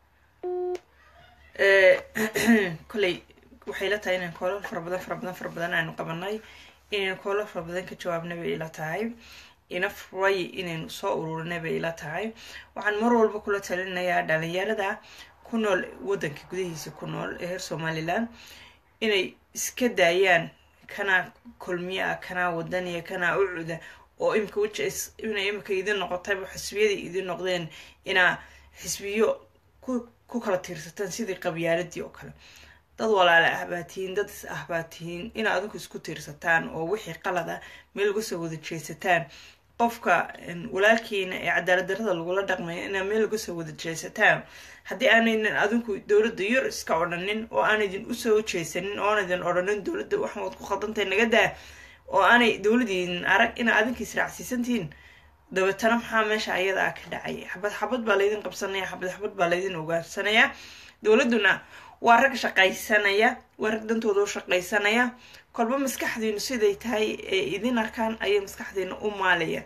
Eh, kolley waxay la tahay inaan koolal fara badan fara badan fara badan aanu qabanay inaynu koolal fara badan ka jawaabnay bay ila tahay ina furay inaynu soo ururinay bay ila tahay waxaan mar walba kula talinayaa dhalinyarada ku nool wadanka gudihiisa ku nool ee reer somaliland inay iska daayaan kanaa kulmiya kanaa wadaniya kanaa ucuda oo imika wija inay imika idin noqotayba xisbiyadii idin noqdeen inaa xisbiyo ku ku kala tiirsataan sidii qabyaaladii oo kale dad walaale ah baa tihiin dad is ah baa tihiin ina adinku isku tiirsataan oo wixii qalada meel uga soo wada jeesataan qofka een, walaalkiina ee cadaalad darrada lagula dhaqmaya inaa meel uga soo wada jeesataan haddii aanaynan adinku dowladda yar iska odhanin oo aanadin usoo jeesanin oo aanadin odhanin dowladda waxan waad ku khaldantahay naga daa oo aanay dowladiinin arag inaa adinka israacsiisantihiin dabeetana maxaa meesha ayada ah ka dhacay xabad xabad baa laydin qabsanaya xabad xabad baa laydin ogaansanaya dowladduna waa rag shaqaysanaya waa rag dantooda u shaqaysanaya kolba maskaxdiinu siday tahay ee idin arkaan ayay maskaxdiina u maalaya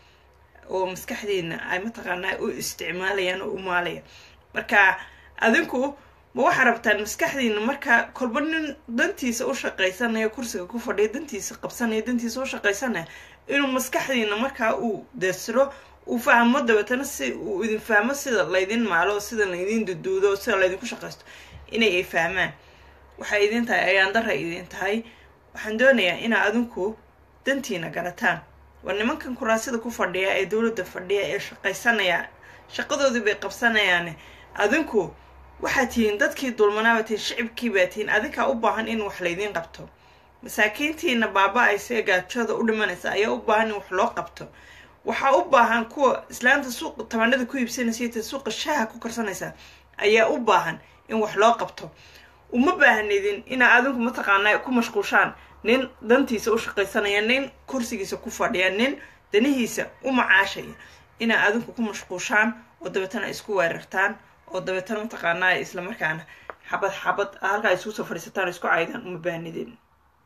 oo maskaxdiina ay mataqaanaa u isticmaalayaan oo u maalaya marka adinku ma waxaa rabtaan maskaxdiina markaa kolba nin dantiisa u shaqaysanaya kursiga ku fadhiya dantiisa qabsanaya dantiisa u shaqaysanaya inuu maskaxdiina markaa uu dersiro uu fahmo dabeetana si uu idin fahmo sida laydin maalo sida laydin duduudo sida laydinku shaqaysto inay ay fahmaan waxay idin tahay ayaan dara idin tahay waxaan doonayaa inaa adinku dantiina garataan war nimankan kuraasida ku fadhiya ee dowladda fadhiya ee shaqaysanaya shaqadoodii bay qabsanayaane adinku waxaad tihiin dadkii dulmanaaba tihiin shicibkii baa tihiin adinkaa u baahan in wax laydiin qabto masaakiintiina baaba-aysa ee gaajooda u dhimanaysa ayaa u baahan in wax loo qabto waxaa u baahan kuwa islaanta suuqa tabanada ku iibsanaysa iyo ta suuqa shaaha ku karsanaysa ayaa u baahan in wax loo qabto uma baahnidin inaa adinku mataqaanaa ku mashquushaan nin dantiisa u shaqaysanaya nin kursigiisa ku fadhiya nin danihiisa u macaashaya inaa adinku ku mashquushaan oo dabeetana isku weerartaan oo dabeetana mataqaanaa islamarkaana xabad xabad halkaa isku soo fadhiisataan oo isku caydaan uma baahnidin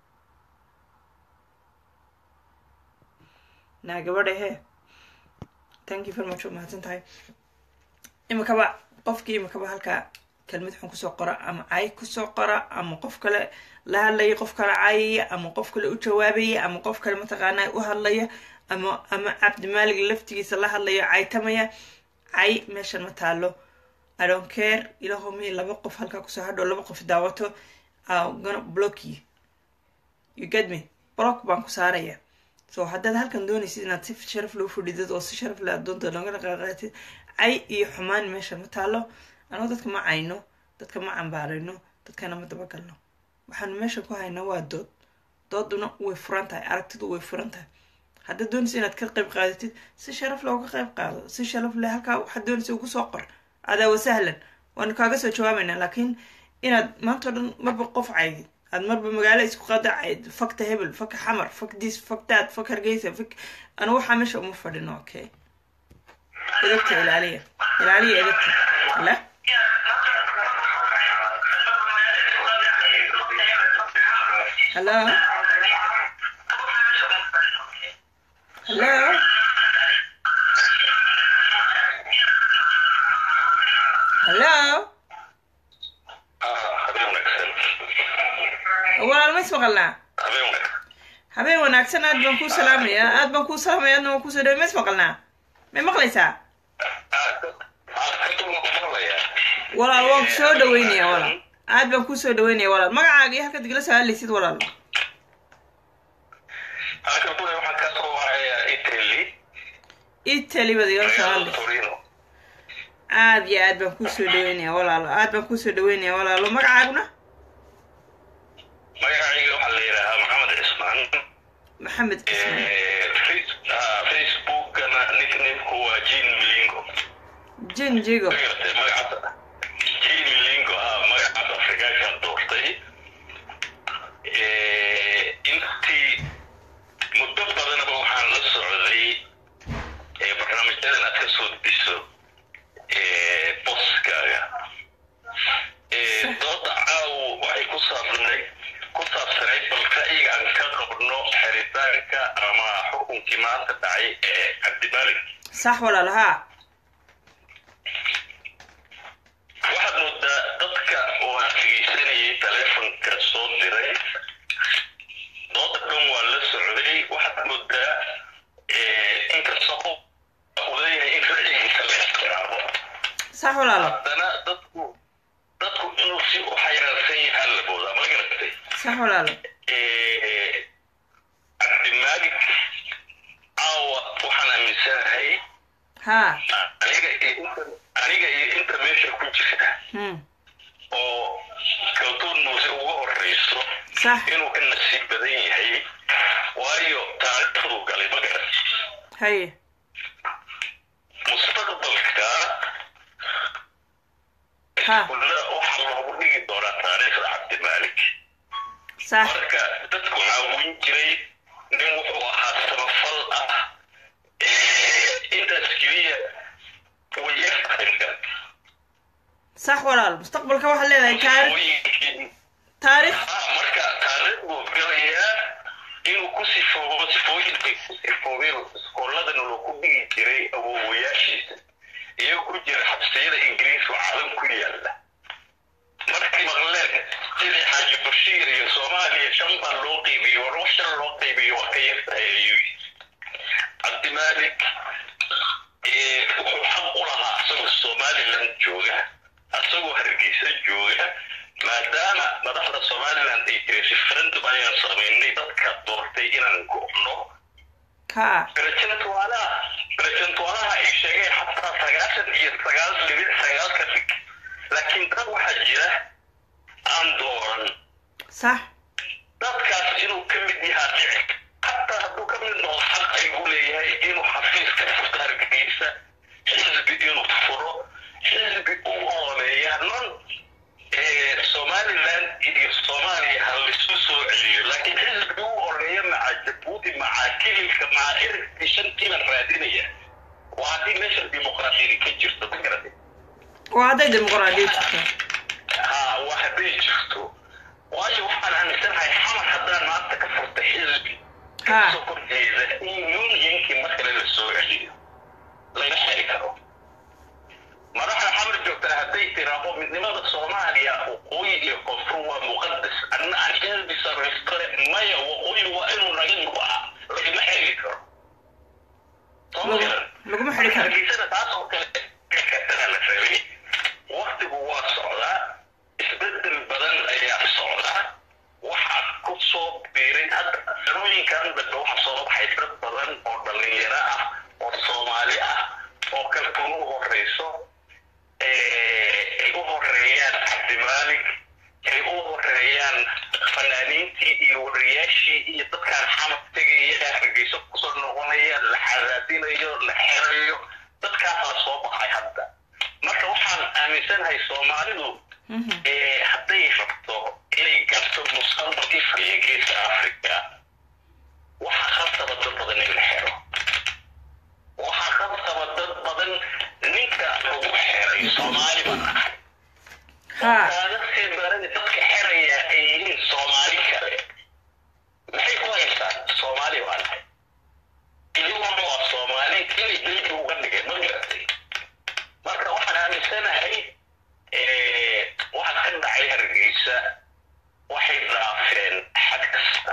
naa gabadha he thank you very much waa mahadsan tahay imikaba qofkii imikaba halkaa kelmad xun kusoo qora ama cay kusoo qora ama qof kale la hadlaya qof kale caayaya ama qof kale u jawaabaya ama qof kale mataqaanaa u hadlaya ama ama cabdimaalig laftigiisa la hadlaya caytamaya cay meeshan ma taalo i don't care ilaho mi laba qof halkaa kusoo hadho laba qof daawato I'm gonna block you you get me block baan ku saaraya so haddaad halkan doonaysid inaad si sharaf loo fadhidid oo si sharaf leh adoonta looga dhaqaaqaatid cay iyo xumaan meesha ma taalo anoo dadka ma cayno dadka ma cambaarayno dadkana ma dabagalno waxaanu meesha ku haynaa waa dood dooduna way furan tahay aragtidu way furan tahay haddaad doonaysa inaad ka qayb qaadatid si sharaf leh uga qayb qaado si sharaf leh halkaa waxaad doonaysa ugu soo qor adaa wasahlan waanu kaaga soo jawaabaynaa laakiin inaad maanta o dhan marba qof caydid aad marba magaalo isku qada cayd fakta hebel faka xamar fak dis fak daad fak hargeysa fak anu waxaa meesha uma fadhino okay edabta ilaaliya ilaaliya edabta la hello hello hello habeen wanaagsan walaal ma ismaqalnaa habeen wanaagsan habeen wanaagsan aad baan kuu salaamayaa aad baan kuu salaamaya aadna waan kuusoo dhaway ma ismaqalnaa may maqlaysaa walaal waan ku soo dhaweynaya walaal aad baan kuu soo dhaweynaya walaal magacaaga iyo halkaad igala soo hadlaysid walaal waxaa ka soo wacaya italy italy baad igala soo hadlaysid torino aad iyo aad baan kuu soo dhaweynaya walaalo aad baan kuu soo dhaweynaya walaalo magacaaguna magacayga waxaa la yidhaahaa maxamed cismaan maxamed cismaan facebookana nicknameku waa jean milingo jin jigo magartay magacaas jean milingo ha magacaas afrikaanka doortay intii muddo badanaba waxaan la socday barnaamijyadan aad ka soo diso boskaaga dooda caawo waxay ku saabsanayd ku saabsanayd bal ra'yiga aan ka qabno xiritaanka ama xukunkii maanta dhacay ee cabdimalik sax walaal haa waxaad moodaa dadka waa dhegeysanayay taleefonka soo diray dooda dhan waa la socday waxaad moodaa inkastoo uu leeyahay in ra'yigiisa la ixtiraamo sax walaalo haddana dadku dadku inuu si u xayraansan yahaa la moodaa ma garatay sax walaalo cabdimaalik caawa waxaan aaminsanahay haa aniga iyo inta aniga iyo inta meesha ku jirta hmm oo kaltuun muuse ugu horreyso sax inuu ka nasiib badan yahay waayo taariikhdu galay ma garat haye mustaqbalka Ha. kulla waxaa loogu dhigi doonaa taariikhda cabdimaalik sax marka dadku caawin jiray nin wuxuu ahaa samafal ah intaas keliya way yartahay sax walaal mustaqbalka waxaad leedahay taarikh taarikh marka taariikhdu galayaa inuu ku sifoobo sifooyinkay ku sifoobeen iskooladan loo ku dhigi jiray awoowayaashiisa iyagoo ku jira xabsiyada ingiriiska oo caalam ku yaala markay maqleen sidii xaaji bashiir iyo soomaaliya shan baa loo qeybiyo war wax shan loo qeybiyo waa ka yartahay ayuu yidhi cabdimaalik eh, wuxuu xaq u lahaa asagoo somaliland jooga asagoo hargeysa jooga maadaama madaxda somaliland ay jiray referendum ayaan samaynay dadka doortay inaan go'no haa presentuaalaha presentuaalaha ay sheegeen xataa sagaashan iyo sagaal dhibic sagaal ka dhig laakiin dad waxaa jira aan dooran sax dadkaas inuu ka mid yahaa dhici xataa hadduu ka mid noqdo xaq ayuu leeyahay inuu xafiis ka furto hargeysa xisbi inuu furo xisbi u ooleeya non eh, somaliland iyo soomaaliya ha laisu soo celiyo laakiin xisbi u ooleeya maca jabuuti maca kililka maca erigtii shantiina raadinaya waa haddii meesha dimuqraadiyada ka jirto ma garatay waa hadday dimuqraadiyad jirto haa waa hadday jirto waayo waxaan aaminsanahay xamar haddaan maanta ka furta xisbi haa kasoo horjeeda in unionkii mar kale la soo celiyo laga xeri karo madaxda xamar joogtaa hadday tiraahdo midnimada soomaaliya waqooyi iyo koonfur waa muqadas anna aan xisbi samaystale maya waqooyi waa inuu naga go-a lagama xeri karo Soo ma Lagu- garan? laguma xidhi karo hargeysada taas oo kale kataa la rabay waktigu waa socdaa isbedel badan ayaa socdaa waxaa ku soo biiray hadda sanooyinkan dambe waxaa soo baxay dad badan oo dhalinyaro ah oo soomaali ah oo kalkuun u horeyso ay u horeeyaan cabdimaalik ay u horeeyaan fanaaniintii iyo wariyaashii iyo dadkaan xamad tegaya hargeyso kusoo noqonaya la xadaadinayo la xerayo dadkaas la soo baxay hadda marka waxaan aaminsanahay soomaalidu Mhm. eh, hadday rabto inay garto mustaqbalkii fadhiya geeska africa waxaa khasaba dad badan in la xero waxaa khasaba dad badan ninka lagu xeray soomaali baan ahay haa kaaga sii daran dadka xeraya ay yihiin soomaali kale maxay ku haystaan soomaali baan ahay iyaguna waa soomaali inay dalbi uga dhigeen ma garatay marka waxaan aaminsanahay eh, waxa ka dhacay hargeysa waxay dhaafeen xad kasta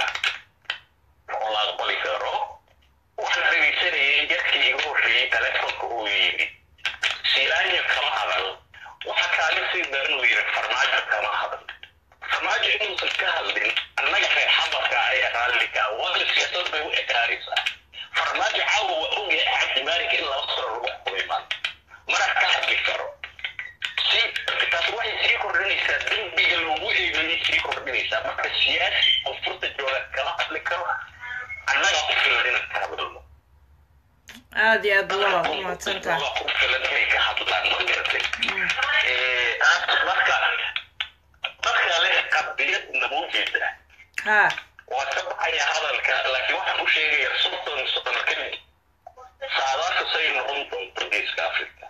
oo la aqbali karo waxaan dhegeysanayay yarkii igu horreeyey telefonka uu yidhi silaanya kama hadal waxa kaaga sii daran uu yidhi farmaajo kama hadal farmaajo inuusan ka hadlin annaga reer xamarka ayaa raalliga wada siyaasad bay u ekaanaysaa farmaajo caawa waa ogyahay cabdimaalig in laba sano lagu xukumay maanta mana ka hadli karo si taas waxay sii kordhinaysaa dembiga lagu eegayay sii kordhinaysaa marka siyaasi oo furta jooga kala hadli karo annaga ku filan inaan ka hadalno aada iyo aad buu walaal u mahadsantahay Annaga ku filan inay ka hadlaan ma garatay Eh, marka marka leh qadiyad namuujeeda ha waa ka baxaya hadalka laakiin waxaan u sheegayaa soddon sano kadib saadaasha say noqon doonto geeska africa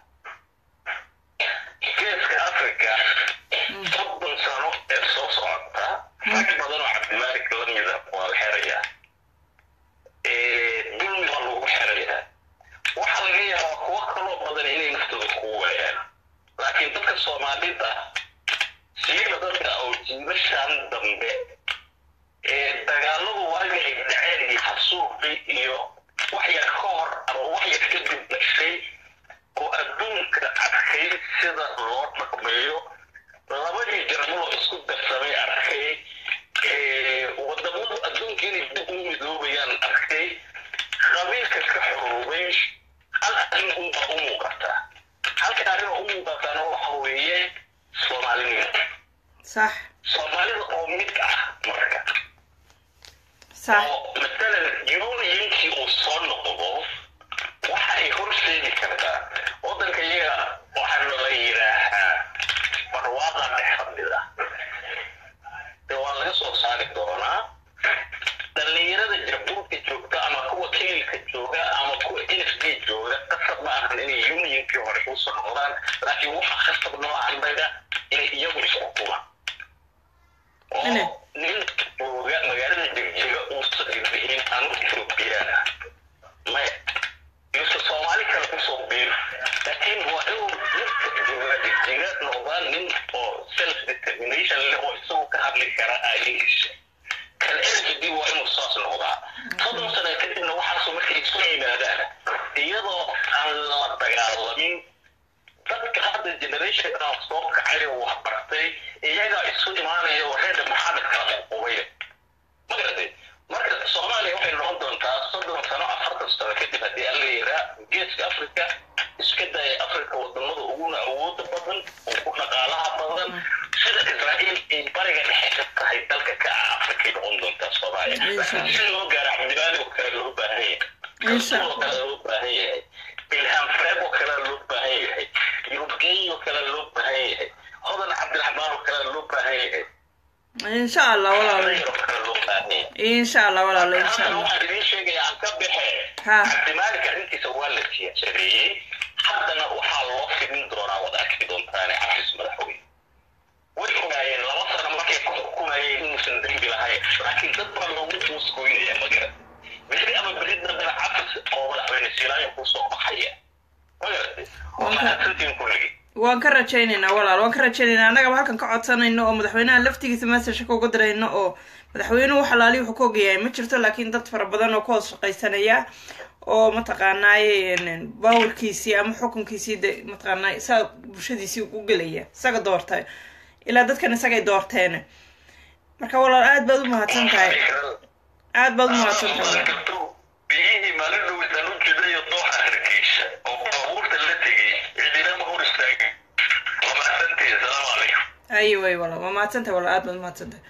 geeska africa soddon sano ee soo socota rag badan oo cabdimaalik lamida waa la xerayaa dulmi baa lagu xerayaa waxaa laga yaabaa kuwo kaloo badan inay naftooda kugu waayaan laakiin dadka soomaalida siiba dadka oo jiibashan dambe ee dagaaladu waaga ay dhaceen iyo xasuuqi iyo wax yar ka hor ama wax yar kadib dhashay oo adduunka arkay sida loo dhaqmeeyo labadii jarmaloo isku darsamay arkay ee wadamadu adduunka inay dib u midoobayaan arkay qabiilka ka xoroobay hal arrin unbaa u muuqata halka arrin oo u muuqatana waxa weeye soomaalinimo sax soomaalida oo mid ah marka sax oo matalan unionkii uu soo noqdo waxa ay horseedi kartaa waddanka iyaga waxaa la yidhaahaa barwaaqa dhex fadhida dee waa laga soo saari doonaa dhallinyarada jabuurka joogta ama kuwa kelilka jooga ama kuwa n f d jooga qasab ma ahan inay unionkii hore usoo noqdaan laakiin waxaa qasab noo annaga inay iyagu isxukumaan Ine. oo nin jooga magaalada jegjiga uusan idhihin anu ethoobiyan ah maya yuusan soomaali kale kusoo biir laakiin waa inuu ninka jooga jegjiga noqdaa nin oo self determination leh oo isagu ka hadli kara aayihiisa kan lgd waa inuu saas noqdaa soddon sano kadibna waxaasu markay isu yimaadaan iyadoo aan la dagaalamin dadka hadda generationkaa soo kacay oo wax bartay iyagaa isu imaanaya oo reerda maxamed kala qubaya magaratay marka soomaaliya waxay noqon doontaa soddon sano afartan sano kadib haddii aan la yiraa geeska africa iska daya africa wadamada uguna awooda badan ugu dhaqaalaha badan sida israa'iil ay bariga dhexe ka tahay dalka ka ah africay noqon doontaa soomaaliya laakiin si loo gaaro cabdimaali oo kale loo baahan yahay Insha oo kale loo baahan yahay ilham freeb oo kale loo baahan yahay yurubgeey oo kale loo baahan yahay hodan cabdiraxmaan oo kale loo baahan yahay insha allah walaalo Rayr oo kale loo baahan yahay insha allah walaalo insha hadda allah waxaan idiin sheegaya aan ka baxe Ha. cabdimaalika arrintiisa waa la siyaasadeeyey haddana waxaa loo fidin doonaa wada arki doontaane cafis madaxweyne way ogaayeen laba sano markay ku xukumayeen inuusan dembi lahayn laakiin dad baa loogu muusgoynaya magarat beri ama beri dambena cafis oo madaxweyne silaayo kusoo baxaya magaratay waxaasantiin kulligii waan ka rajaynaynaa walaal waan ka rajaynaynaa annagaba halkan ka codsanayno oo madaxweynaha laftigiisa messageka uga dirayno oo madaxweynuhu wax alaali wuxuu ka ogayahay ma jirto laakiin dad fara badan oo ka hoos shaqaysanaya oo mataqaanaaye baawarkiisii ama xukunkiisii de mataqaanaa saa bulshadiisii u gelaya isaga doortay ilaa dadkan isagay doorteen marka walaal aad baad u mahadsan tahay aad baad u mahadsan tahay walaal. biyihii maalin dhowdaan u jidayo dooxa hargeysa oo baabuurta la tegay cidina ma hor istaagin waa mahadsantihi asalaamu calaykum ayi way walaal waa mahadsan tahay walaal aad baad u mahadsan tahay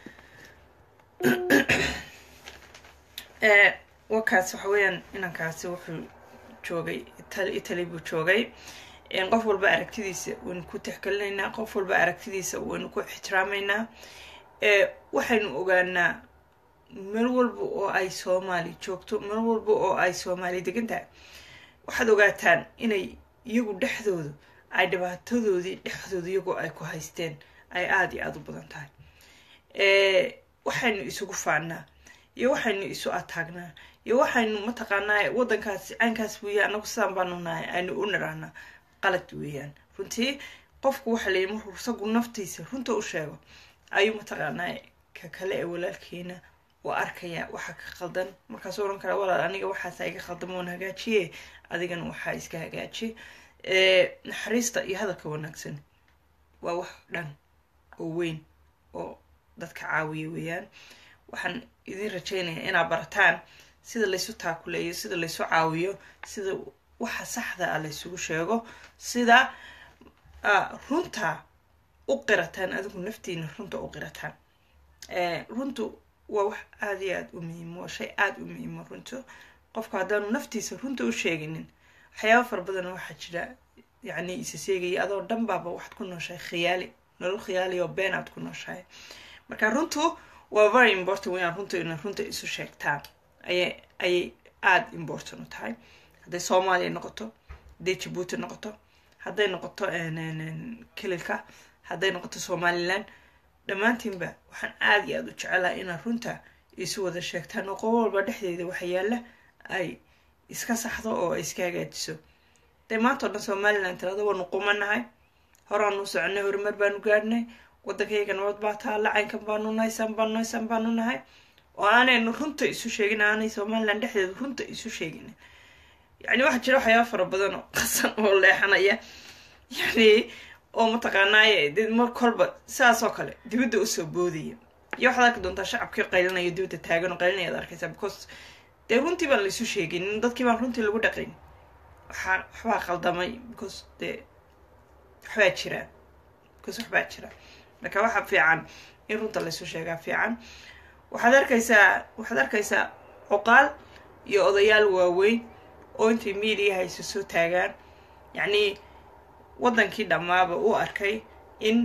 ee wakaas waxa weeyaan inankaasi wuxuu joogay Ital- italy buu joogay een, qof walba aragtidiisa waynu ku tixgelinaynaa qof walba aragtidiisa waynu ku ixtiraameynaa ee waxaynu ogaanaa meel walba oo ay soomaali joogto meel walba oo ay soomaali degan tahay waxaad ogaataan inay iyagu dhexdooda ay dhibaatadoodii dhexdooda iyagoo ay ku haysteen ay aada iyo aada u badan tahay ee, waxaynu isugu faannaa iyo waxaynu isu ataagnaa iyo waxaynu mataqaanaa waddankaas caynkaas weeye anagu sidaan baanu nahay aynu u nirahnaa qalad weeyaan runtii qofku waxa la yidhi markuu isagu naftiisa runta u sheego ayuu mataqaanaa ka kale ee walaalkeena uu arkaya waxa ka qaldan markaasuu oran kara walaal aniga waxaasa iga qaldan waan hagaajiye adigana waxaa iska hagaaji ee, naxariista iyo hadalka wanaagsan waa wax dhan oo weyn oo dadka caawiya weeyaan waxaan idin rajaynayaa inaad barataan sida laysu taakuleeyo sida laysu caawiyo sida waxa saxda ah laysugu sheego sida ah, runta u qirataan adigu naftiina runta u qirataan runtu waa wax aada iyo aada u muhiimo waa shay aada u muhiimo runtu qofku haddaanu naftiisa runta u sheeginin waxyaaba fara badan waxaa jira yacni isa seegaya adoo dhan baaba waxaad ku nooshahay khiyaali nolol khiyaali oo been aad ku nooshahay marka runtu waa very important wayaan runta ina runta isu sheegtaan ayay ayay aada important u tahay hadday soomaaliya noqoto hadday jabuuti noqoto hadday noqoto kelilka hadday noqoto somalilan dhammaantiinba waxaan aada iyo aada u jecelaha inaad runta isu wada sheegtaan oo qobo walba dhexdeeda waxa yaalla ay iska saxdo oo ay iska hagaajiso dee maanta o dhan somalilan tirada waanu qumanahay horaanu soconay horumar baanu gaadhnay waddankayga nabad baa taalla caynkan baanu nahay san baanu nahay san baanu nahay oo aanaynu runta isu sheegin aanay somalilan dhexdeeda runta isu sheegin yacni waxaa jira waxyaaba fara badan oo qasan oo leexanaya yacni oo mataqaanaaye dee mar kolba sidaas oo kale dibadda usoo boodaya iyo waxaad arki doontaa shacabkii qaylinaya dibadda taagan oo qaylinaya ad arkaysaa because dee runtii baan laisu sheegin dadkii baan runtii lagu dhaqayn waxaa waxbaa qaldamay because dee waxbaa jira because waxbaa jira marka waxaa fiican in runta laisu sheegaa fiican waxaad arkaysaa waxaad arkaysaa cuqaal iyo odayaal waaweyn oo intay mediaha isu soo taagaan yacni waddankii dhammaaba u arkay in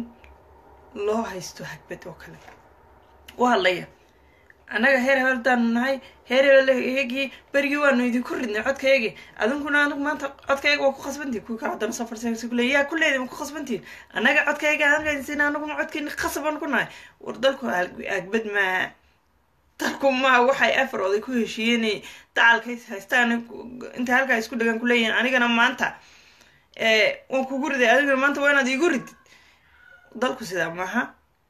loo haysto hagbad oo kale u hadlaya annaga heer hebel hadaanu nahay heer hebelhegii berigii waanu idinku ridnay codkayagii adinkuna anigu maanta codkayaga waa ku khasbantihin kuwii kale haddana safarsa kule yaa kuleedi ma ku khasbantihin annaga codkayaga aankaysin anaguna codkeeni khasban ku nahay war dalku agbad maa dalku maa waxay afar oday ku heshiiyeen dacalkay haystaan intay halkaa isku dhagaan kuleeyihin anigana maanta waan kugu riday adigana maanta waa inaad iigu ridid dalku sidaa maaha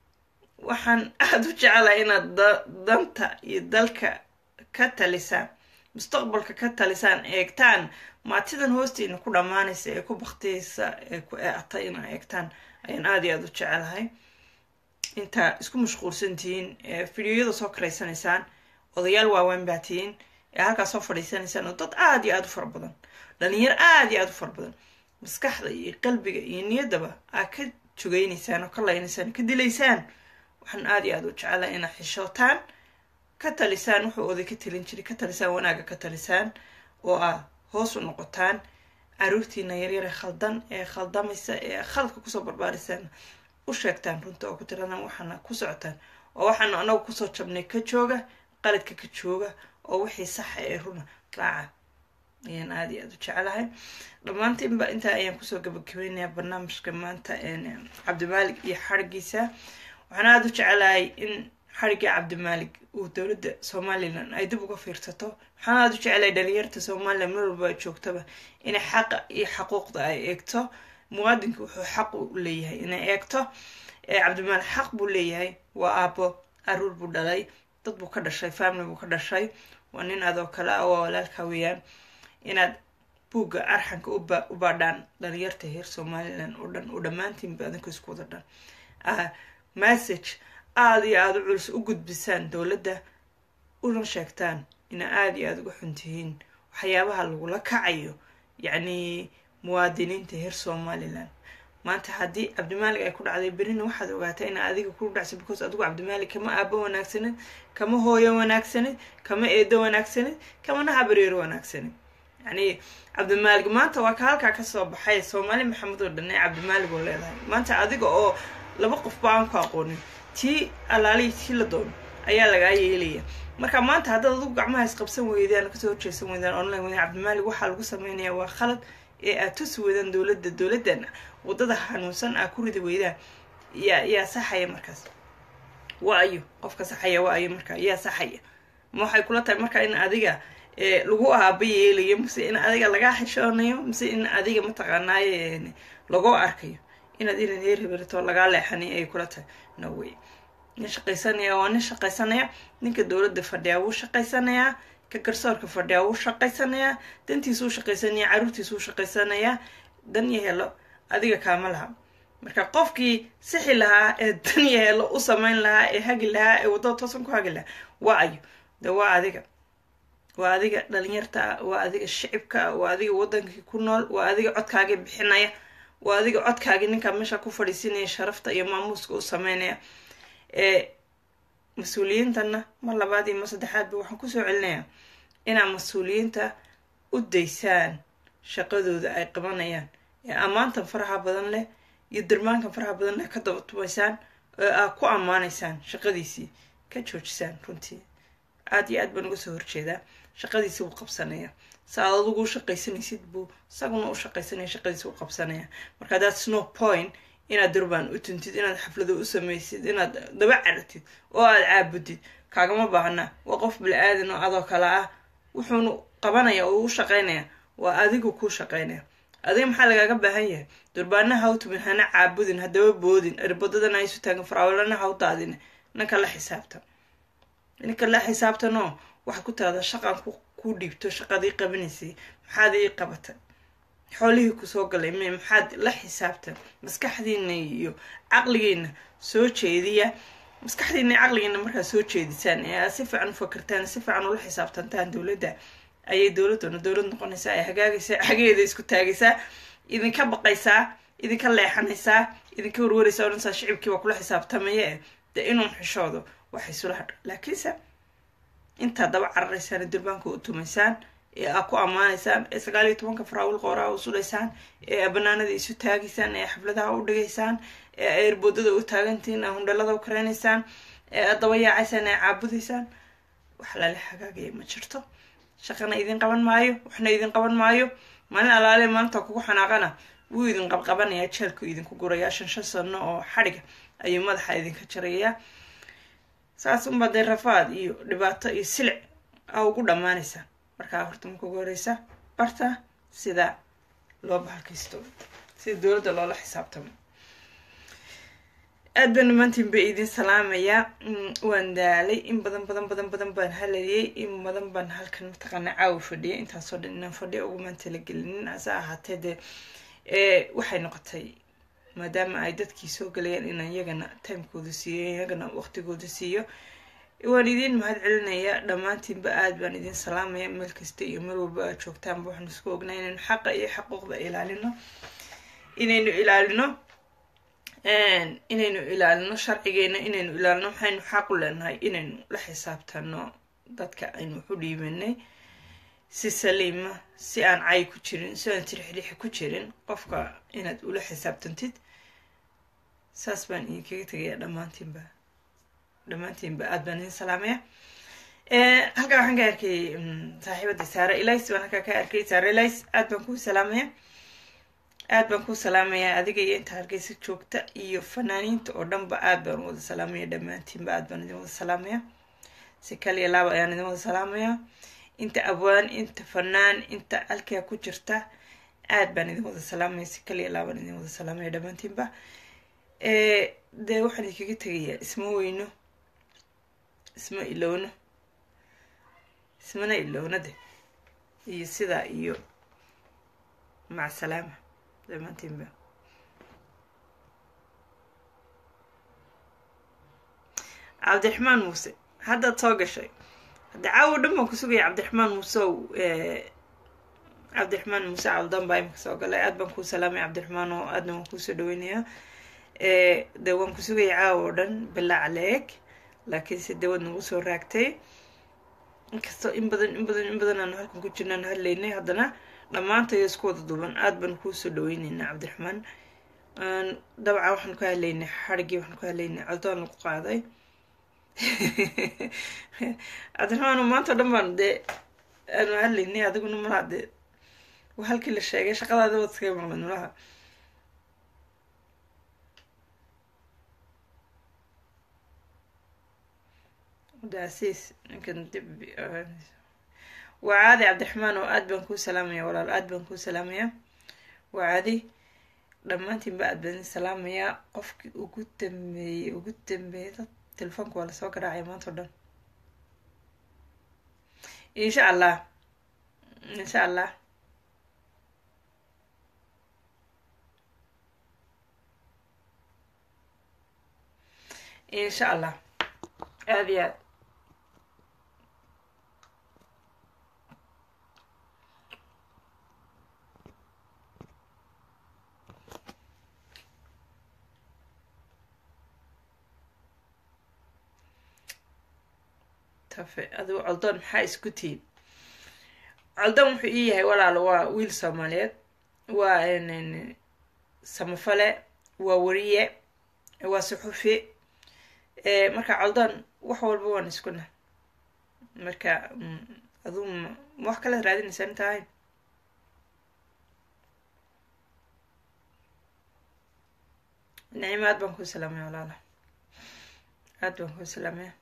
waxaan aada u jecelahay inaad danta iyo dalka ka talisaan mustaqbalka ka talisaan eegtaan maatidan hoostiina ku dhammaanaysa ee ku baktiyeysa ee ku eecata inaa eegtaan ayaan aada iyo aada u jecelahay intaa isku mashquulsan tihiin ee fideoyada soo karaysanaysaan odayaal waaweyn baa tihiin ee halkaa soo fadhiisanaysaan oo dad aada iyo aada u fara badan dhalinyaro aada iyo aada u fara badan maskaxda iyo qalbiga iyo niyaddaba aad ka jogaynaysaan oo ka laynaysaan ka dilaysaan waxaan aada iyo aada u jecelahay inaad xishootaan ka talisaan wuxuu oday ka talin jiray ka talisaan wanaaga ka talisaan oo ah hoos u noqotaan caruurtiina yaryare khaldan ee khaldamaysa ee khaladka kusoo barbaarisaan u sheegtaan runta oo ku tiradaan waxaana ku socotaan oo waxaanu anagu kusoo jabnay ka jooga qaladka ka jooga oo wixii saxa ee runa raaca ayaan aada iyo aada u jecelahay dhammaantiinba intaa ayaan kusoo gabagabeynayaa barnaamijka maanta cabdimaalik iyo xarigiisa waxaan aada u jecelahay in xarigii cabdimaalik uu dowladda somalilan ay dib uga fiirsato waxaan aada u jecelahay dhalinyarta somalilan meel walba ay joogtaba inay xaqa iyo xaquuqda ay eegto muwaadinka wuxuu xaq u leeyahay inay eegto cabdimaalik xaq buu leeyahay waa aabo aruur buu dhalay dad buu ka dhashay family buu ka dhashay waa nin adoo kale ah waa walaalka weeyaan inaad buugga arxanka u baadhaan dhalinyarta heer somalilan oo dhan oo dhammaantiinba adinka isku wada dhan message aada iyo aada u culus u gudbisaan dowladda una sheegtaan ina aada iyo aada uga xun tihiin waxyaabaha lagula kacayo yacni muwaadiniinta heer somalilan maanta haddii cabdimaalik ay ku dhacday berina waxaad ogaataa ina adiga ku dhacsa because adigu cabdimaalik kama aabo wanaagsanid kama hooyo wanaagsanid kama eedo wanaagsanid kamana habareero wanaagsanid yacni cabdimaalik maanta waa ka halkaa kasoo baxay soomaali maxamed oo dhan ee cabdimaalik oo leedahay maanta adiga oo laba qof ba aan ku aqoonin tii alaalihi tii la doono ayaa lagaa yeelaya marka maanta haddaad adigu gacmaha isqabsan weydaan kasoo horjeesan weydaan online weydaan cabdimaalik waxaa lagu sameynaya waa khalad ee aad tusi weydaan dowladda dowladdan waddada xanuunsan aa ku ridi weydaan yaa yaa saxaya markaas waa ayo qofka saxaya waa ayo marka yaa saxaya ma waxay kula tahay marka in adiga lagu aaba yeelayo mise in adiga lagaa xishoonayo mise in adiga mataqaanaaye lagoo arkayo inaad inaad heer heberato lagaa leexanay ay kula tahay no way nin shaqaysanaya waa nin shaqaysanaya ninka dowladda fadhiyaa wuu shaqaysanayaa ka garsoorka fadhiyaa wuu shaqaysanayaa dantiisuu shaqaysanaya caruurtiisuu shaqaysanayaa dan iyo helo adiga kaama laha marka qofkii sixi lahaa ee dan iyo helo u samayn lahaa ee hagi lahaa ee waddada toosan ku hagi lahaa waa ayo de waa adiga waa adiga dhalinyarta ah waa adiga shicibka ah waa adiga waddankii ku nool waa adiga codkaagii bixinaya waa adiga codkaagii ninkaa meesha ku fadhiisinaya sharafta iyo maamuuska u sameynaya ee mas-uuliyiintana mar labaad iyo mar saddexaadba waxaan kusoo celinayaa inaad mas-uuliyiinta u daysaan shaqadooda ay qabanayaan ee ammaantan faraha badan leh iyo dirmaankan faraha badan leh ka daba tumaysaan oo aad ku ammaanaysaan shaqadiisii ka joojisaan runtii aada iyo aad baan uga soo horjeedaa shaqadiisi wuu qabsanaya sa aad adigu u shaqaysanaysid buu isaguna u shaqaysanaya shaqadiisi u qabsanaya marka that's no point inaad durbaan u tuntid inaad xaflado u samaysid inaad daba caratid oo aad caabudid kaagama baahna waa qof bili-aadan oo adoo kale ah wuxuunu qabanaya oo u shaqaynaya waa adigu kuu shaqaynaya adiga maxaa lagaaga baahan yahay durbaanaha u tumin hana caabudin hadaba boodin erbadadana ha isu taagin faraawalana ha u daadin ninka la xisaabtan ninka la xisaabtanoo waxaad ku tiradaa shaqan kuu dhiibto shaqadii qabanaysay maxaad ii qabatay xoolihii kusoo galay me maxaad la xisaabtan maskaxdiina iyo caqligiina soo jeediya maskaxdiina iyo caqligiina markaad soo jeedisaan ee aad si fiican u fakirtaan si fiican ula xisaabtantaan dowladda ayay dowladuna dowlad noqonaysaa ay hagaagaysaa xageeda isku taagaysaa idinka baqaysaa idinka leexanaysaa idinka warwaraysaa odhanaysaa shicibkii waa kula xisaabtamaya e dee inuu xishoodo waxay sula hadha laakiinse intaad daba cararaysaan ee durbaanka u tumaysaan ee aad ku ammaanaysaan ee sagaal iyo tobanka faraawil qooraa u sulaysaan ee aad banaanada isu taagaysaan ee xafladaha u dhigaysaan ee aad erboodada u taagantihiin aad hundhalada u kareynaysaan ee aad daba yaacaysaan ee caabudaysaan wax lala hagaagaya ma jirto shaqana idin qaban maayo waxna idin qaban maayo maalin alaale maalinta kugu xanaaqana wuu idin qabqabanayaa jeelku idinku gurayaa shan shan sano oo xadhiga ayuu madaxa idinka jarayaa saas unbaa dee rafaad iyo dhibaato iyo silic a ugu dhammaanaysaa markaa horta marka ugu horeysa barta sida loo bahalkaysto sida dowladda loola xisaabtamo aad baan dhammaantiin ba idin salaamayaa waan daalay in badan badan badan badan baan halayay in badan baan halkan mataqaana caawa fadhiyay intaasoo dhan inaan fadhiya ugumaan talagelinin ase ahaatee dee waxay noqotay maadaama ay dadkii soo galayaan inaan iyagana timekooda siiyo iyagana waqtigooda siiyo waan idiin mahad celinaya dhammaantiinba aad baan idin salaamaya meel kasta iyo meel walba aad joogtaanba waxaan isku ognaa inaynu xaqa iyo xaquuqda ilaalino inaynu ilaalino inaynu ilaalino sharcigeena inaynu ilaalino maxaynu xaq u leenahay inaynu la xisaabtano dadka aynu waxu dhiibanay si saliima si aan cay ku jirin si aan tirixrixi ku jirin qofka inaad ula xisaabtantid saas baan idinkaga tegaya dhammaantiinba dhammaantiinba aad baan idin salaamaya halkaa waxaan ka arkay saaxiibadii saare elis baan halkaa ka arkay saare elis aad baan kuu salaamaya aad baan kuu salaamayaa adiga iyo inta hargeysa joogta iyo fanaaniinta oo dhanba aad baan wada salaamaya dhammaantiinba aad baan idin wada salaamaya si kaliya laaba ayaan idin wada salaamaya inta abwaan inta fanaan inta alkaa ku jirta aad baan idin wada salaamaya si kaliya laabaan idin wada salaamaya dhammaantiinba dee waxaan idinkaga tegayaa isma weyno isma ilowno ismana ilowna de iyo sidaa iyo maca salaama dhammaantiinba cabdiraxmaan muuse haddaad soo gashay hadda caawo dhan baan ku sugaya cabdiraxmaan muuseow cabdiraxmaan muuse caldan baa imika soo galay aad baan kuu salaamay cabdiraxmaan oo aadna waan kuusoo dhaweynayaa dee waan ku sugaya caawo o dhan bilaac leeg laakiinse dee waad nagu soo raagtay inkastoo in badan in badan in badan aanu halkan ku jirnaan hadlaynay haddana dhammaantayo isku wada duuban aad baan kuusoo dhaweyneynaa cabdiraxmaan dabcan waxaan ku hadlaynay xarigii waxaan ku hadlaynay codoon lagu qaaday cabdiraxmaan maanta o dhan baan dee aanu hadlaynay adiguna malaha dee halkii la sheegay shaqadaada waad iskaga maqlad malaha daasiis ninkan dib waa caadi cabdiraxmaan oo aad baan kuu salaamaya walaal aad baan kuu salaamaya waa caadi dhammaantiinba aad baan salaamayaa qofkii ugu dambeeyey ugu dambeeyay dad telefoonka waa lasoo garaacay maanta o dhan insha allah insha allah insha allah aad iyo aad tafe adigu coldoon maxaa isku tihiin coldoon wuxuu ii yahay walaalo waa wiil soomaaliyeed waa samafale waa wariye waa suxufi marka coldoon wax walba waan iskuna marka aduu ma wax kalead raadinaysaa inta ahayn nicimo aad baan kuu salaamaya walaala aad baan kuu salaamaya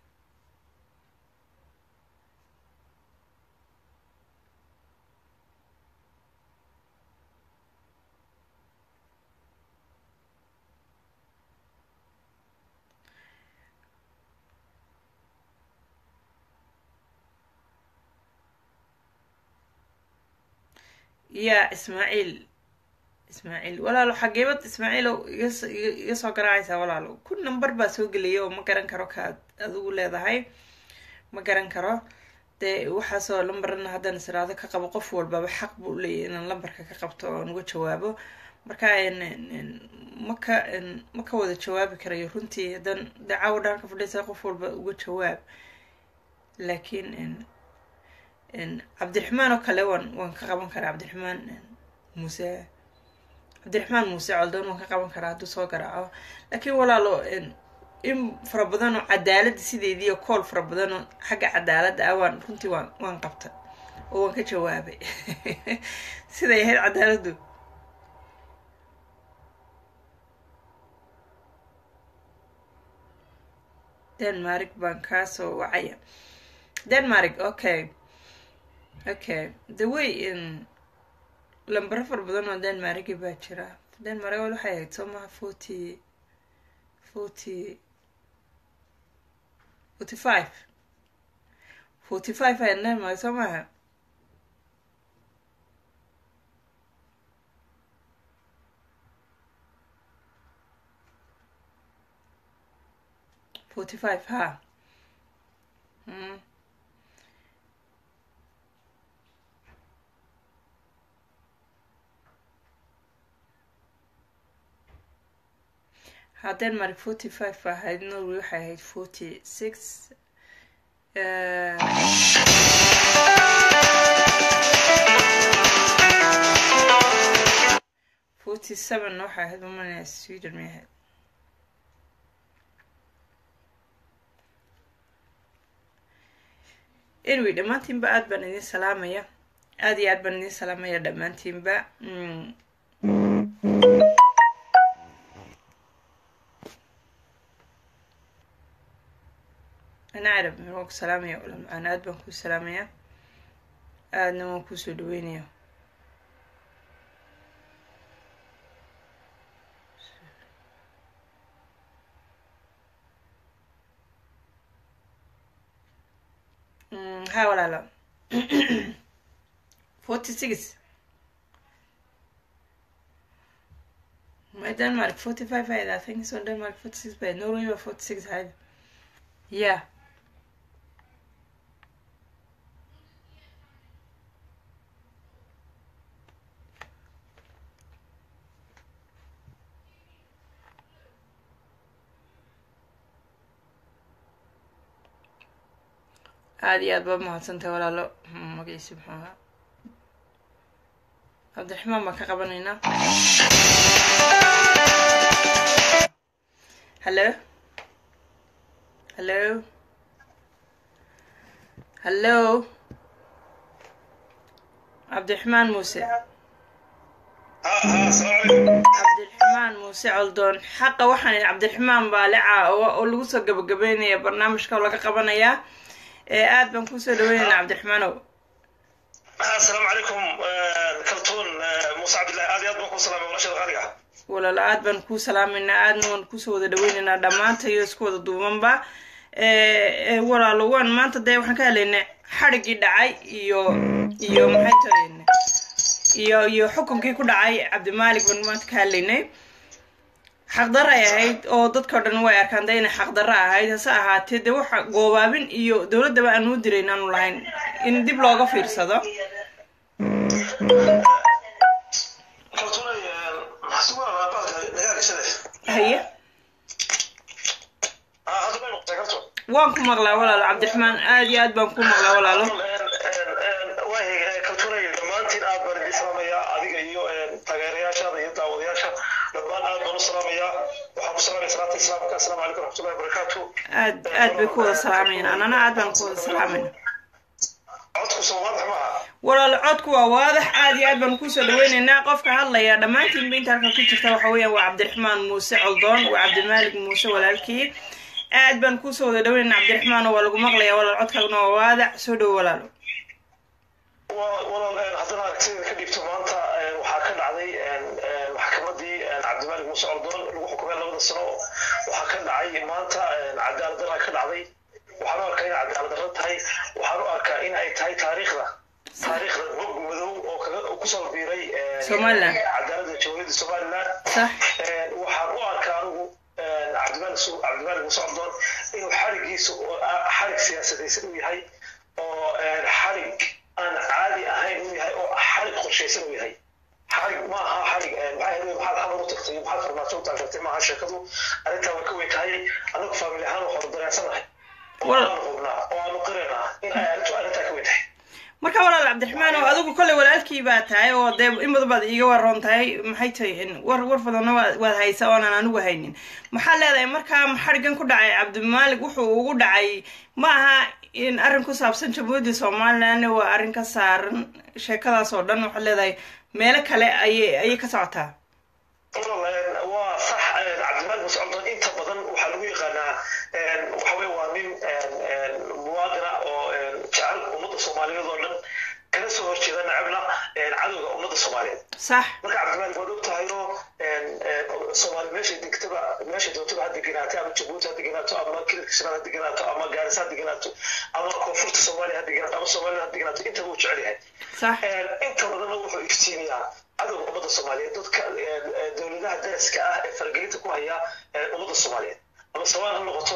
ya ismaaciil ismaaciil walaalo xageebad ismaaciilow iga soo garaacaysaa walaalo ku number baa soo gelaya oo ma garan karo kaad adigu leedahay ma garan karo dee waxaasoo lambarana haddaan israado ka qabo qof walbaba xaq buu leeyahy inaan lambarka ka qabto oon uga jawaabo marka maka ma ka wada jawaabi karayo runtii haddaan dee caawa dhaan ka fadhiisa qof walba uga jawaab laakiin cabdiraxmaan oo kale waan waan ka qaban karaa cabdiraxmaan muuse cabdiraxmaan muuse coldoon waan ka qaban karaa hadduu soo garaaco laakiin walaalo in fara badan oo cadaaladda sideedii oo kool fara badan oo xagga cadaaladda ah waan runtii waan waan qabta oo waan ka jawaabay siday ahayd cadaaladdu denmark baan kaasoo wacaya denmark okay okay the way in lambaro fara badan oo denmarki baa jira denmark wal waxay ahayd soo maha forty forty forty five forty five ahayd denmark soo maha forty five ha mm. ha denmark forty five ba ahayd norway waxay ahayd forty six forty seven waxay ahayd umanaya sweden may ahayd anyway dhammaantiinba aad baan idin salaamaya aad iyo aad baan idin salaamaya dhammaantiinba ana carab waan ku salaamaya ulamcaan aad baan kuu salaamaya aadna waan kuusoo dhaweynaya ha walaalo forty six my denmark forty five ahayd i think so denmark forty six by norway waa forty six ahayd yeah aada iyo aad baa mahadsantahay walaalo magaciisi muxuu ahaa cabdiraxmaan baan ka qabanaynaa hallo hallo hallo cabdiraxmaan muuse cabdiraxmaan muuse coldoon xaqa waxaan idhi cabdiraxmaan baalica oo lagu soo gabagabeynaya barnaamijka oo laga qabanayaa aad baan kusoo dhaweynaynaa cabdiraxmaanow asalaamu calaykum kaltuun muuse cabdillahi aad iyo aad baan kuu salaamay walashada qaaliga walaalo aad baan kuu salaameynaa aadna waan kusoo wada dhaweynaynaa dhammaanta iyo isku wada duubanba walaalo waan maanta dee waxaan ka helaynay xadhiggii dhacay iyo iyo maxay tahay iyo iyo xukunkii ku dhacay cabdimaalik baan maanta ka hadlaynay xaqdarra ay ahayd oo dadkao dhan way arkaan de inay xaqdarra ahayd hase ahaatee dee waxa goobaabin iyo dowladdaba aan uu dirayn aanu lahayn in dib looga fiirsado haye waan ku maqlaa walaalo cabdiraxmaan aad iyo aad baan ku maqlaa walaalo waay kaltunay dhammaantiin aad baan idin salaamayaa adiga iyo taageerayaashaada iyo daawadayaasha dhammaan aad baan u salaamayaa waxaan ku salaamaya salaata islaamka asalaamu calaykum raxmatullahi wabarakaatu aad aad bay ku wada salaamayaan anana aad baan ku wada salaamayna codku soo waadax maaha walaalo codku waa waadax aad iyo aad baan kusoo dhaweynaynaa qofka hadlaya dhammaantiinba inta halka ku jirta waxa weeyaan waa cabdiraxmaan muuse coldoon waa cabdimaalig muuse walaalkii aad baan kusoo wada dhaweynaynaa cabdiraxmaan oo waa lagu maqlayaa walaal codkaaguna waa waadax soo dhowo walaalo walaal haddana aragtida ka dhigto maanta waxaa ka dhacday maxkamadii cabdimaalig muuse coldoon lagu xukumay labada sano waxaa ka dhacay maanta cadaalad darra ka dhacday waxaan u arkaa in cadaalad darro tahay waxaan u arkaa in ay tahay taariikhda taariikhda bog madow oo kaga kusoo biiray Somaliland. cadaaladda jamhuuriyadda somaliland sax waxaan u arkaa anigu cabdimaalig su- cabdimaalig muuse coldoon inuu xarigiisu oo ah xarig siyaasadaysan uu yahay oo xarig aan caadi ahayn uu yahay oo xarig qorshaysan uu yahay xarig ma aha xarig maxaa yeelay maxaad xamar u tagtay maxaad farmaajo u taageertay maaha sheekadu arrintaa waa ka weyn tahay anagu faamili ahaan waxaanu dareensanahay oo Wal- aanu hubnaa oo aanu qiraynaa in ay arrintu arrintaa ka weyn tahay marka walaal cabdiraxmaan oo adigu kolley walaalkii baa tahay oo dee in badan baad iiga waroon tahay maxay tahay in war war badanna waa- waad haysa oonan anigu haynin maxaa leedahay markaa xarigan ku dhacay cabdimaalig wuxuu ugu dhacay ma aha in arrin ku saabsan jamhuuriyadda somaliland waa arrin ka saaran sheekadaas oo dhan waxaad leedahay meelo kale ayay ayay ka socotaa walaal waa sax cabdimaalig muuse coldoon inta badan waxaa lagu yaqaanaa waxa weye waa nin muwaadina oo jecel ummadda soomaaliyeed oo dhan kana soo horjeeda nacabna cadowga ummadda soomaaliyeed sax marka cabdimaalig waad og tahay oo soomaali meeshay degtaba meeshay doontaba ha degenaato ama jabuuti ha degenaato ama kililka shanaad ha degenaato ama gaarisa ha degenaato ama koonfurta soomaaliya ha degenaato ama soomaalida ha degenaato intaba uu jecel yahay sax inta badanna wuxuu iftiimiyaa cadowga ummadda soomaaliyeed dadka dowladaha daraska ah ee faragelinta ku haya ummadda soomaaliyeed ama sawaan ha noqoto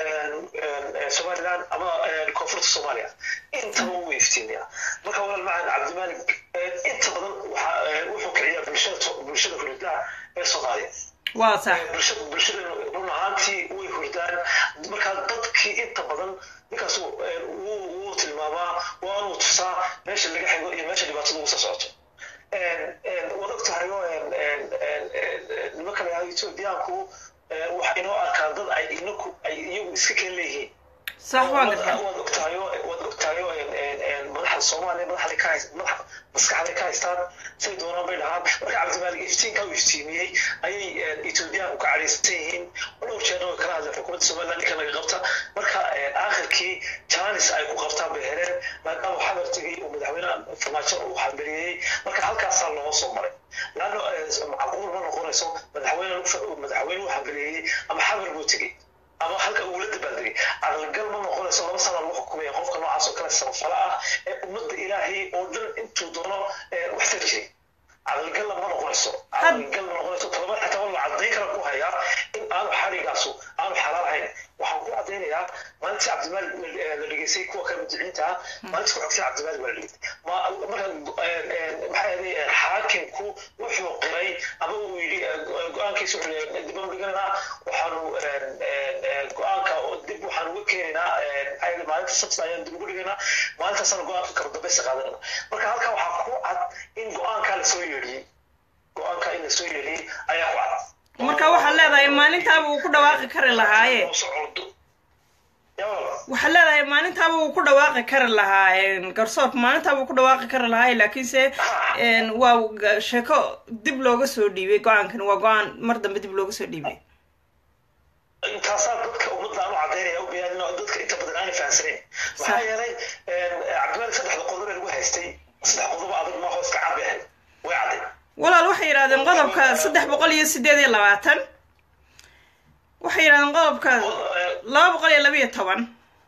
somaliland ama koonfurta soomaaliya intaba wuu iftiimiyaa marka walaal macan cabdimaalig inta badan waxa wuxuu kiciyaa bulshada bulshada huridaha ee soomaaliya waa sax bulshada bulshada run ahaantii way hurdaan markaa dadkii inta badan ninkaas wuu wuu tilmaamaa waanuu tusaa meesha laga xigo iyo meesha dhibaatada ugu soo socoto waad og tahay oo nimanka la yihahdo etoobiyaanku waxay inoo arkaan dad ay inaku ay iyagu iska keen leeyihiin sax waan gartaa waad og tahay oo waad og tahay oo madaxda soomaaliya madaxda ka hayst madax maskaxday ka haystaan say doonaan bay dhahaan marka cabdimaalig iftiinka uu iftiimiyey ayay etoobiyaanku ka cadhaysan yihiin dhowr jeerna way kala hadleen xukuumadda somaliland ninka laga qabta marka aakhirkii janis ay ku qabtaan bay heleen maadaama xabartigii uu madaxweynaha farmaajo uu xambaliyey marka halkaasaa loo soo maray laanno macquul ma noqonayso madaxweyne madaxweyne uu xambaliyey ama xabar buu tegey ama halka ugula dabaaldegay caqligal ma noqonayso laba sana lagu xukumaya qofka noocaas oo kale samafala ah ee ummadda ilaahay oo dhan intuu doono wax tar jiray caqligalla ma noqonayso caqligal ma noqonayso talaba xitaa waa la caddayn kara ku hayaa in aanu xarigaasu aanu xalaal ahayn waxaan ku caddaynayaa maalintii cabdimaalig la dhegeystay kuwa kale mudiciinta ah maalintii ku xogtay cabdimaalig waa la dhegeystay marka maxaa yeelay xaakimku wuxuu qiray ama uu yidhi go-aankiisa wuxuu leeyahay dib aan dhigananaa waxaanu go-aanka dib waxaan uga keenaynaa maxaa yeelay maalinta sabta ayaan dib ugu dhigaynaa maalintaasana go-aanka kala dambaysa qaadanana marka halkaa waxaa ku cad in go-aankaa lasoo yeedhiyey go-aankaa in lasoo yeedhiyey ayaa ku cad marka waxaad leedahay maalintaaba uu ku dhawaaqi kari lahaaye waxaad leedahay maalintaaba uu ku dhawaaqi kari lahaa garsoorka maalintaaba uu ku dhawaaqi kari lahaaye laakiinse waa sheeko dib looga soo dhiibay go-aankan waa go-aan mar dambe dib looga soo dhiibay intaasaa dadka ummadda aanu caddaynaya u bayaanin oo dadka inta badan aanay fahamsanayn maxaa yeelay cabdimaalig saddexda qodob ee lagu haystay saddex qodob adag maaho iska cad bay ahayd way cadday walaal waxay yidhahdeen qodobka saddex boqol iyo sideed iyo labaatan waxay yidhahdeen qodobka laba boqol iyo laba iyo toban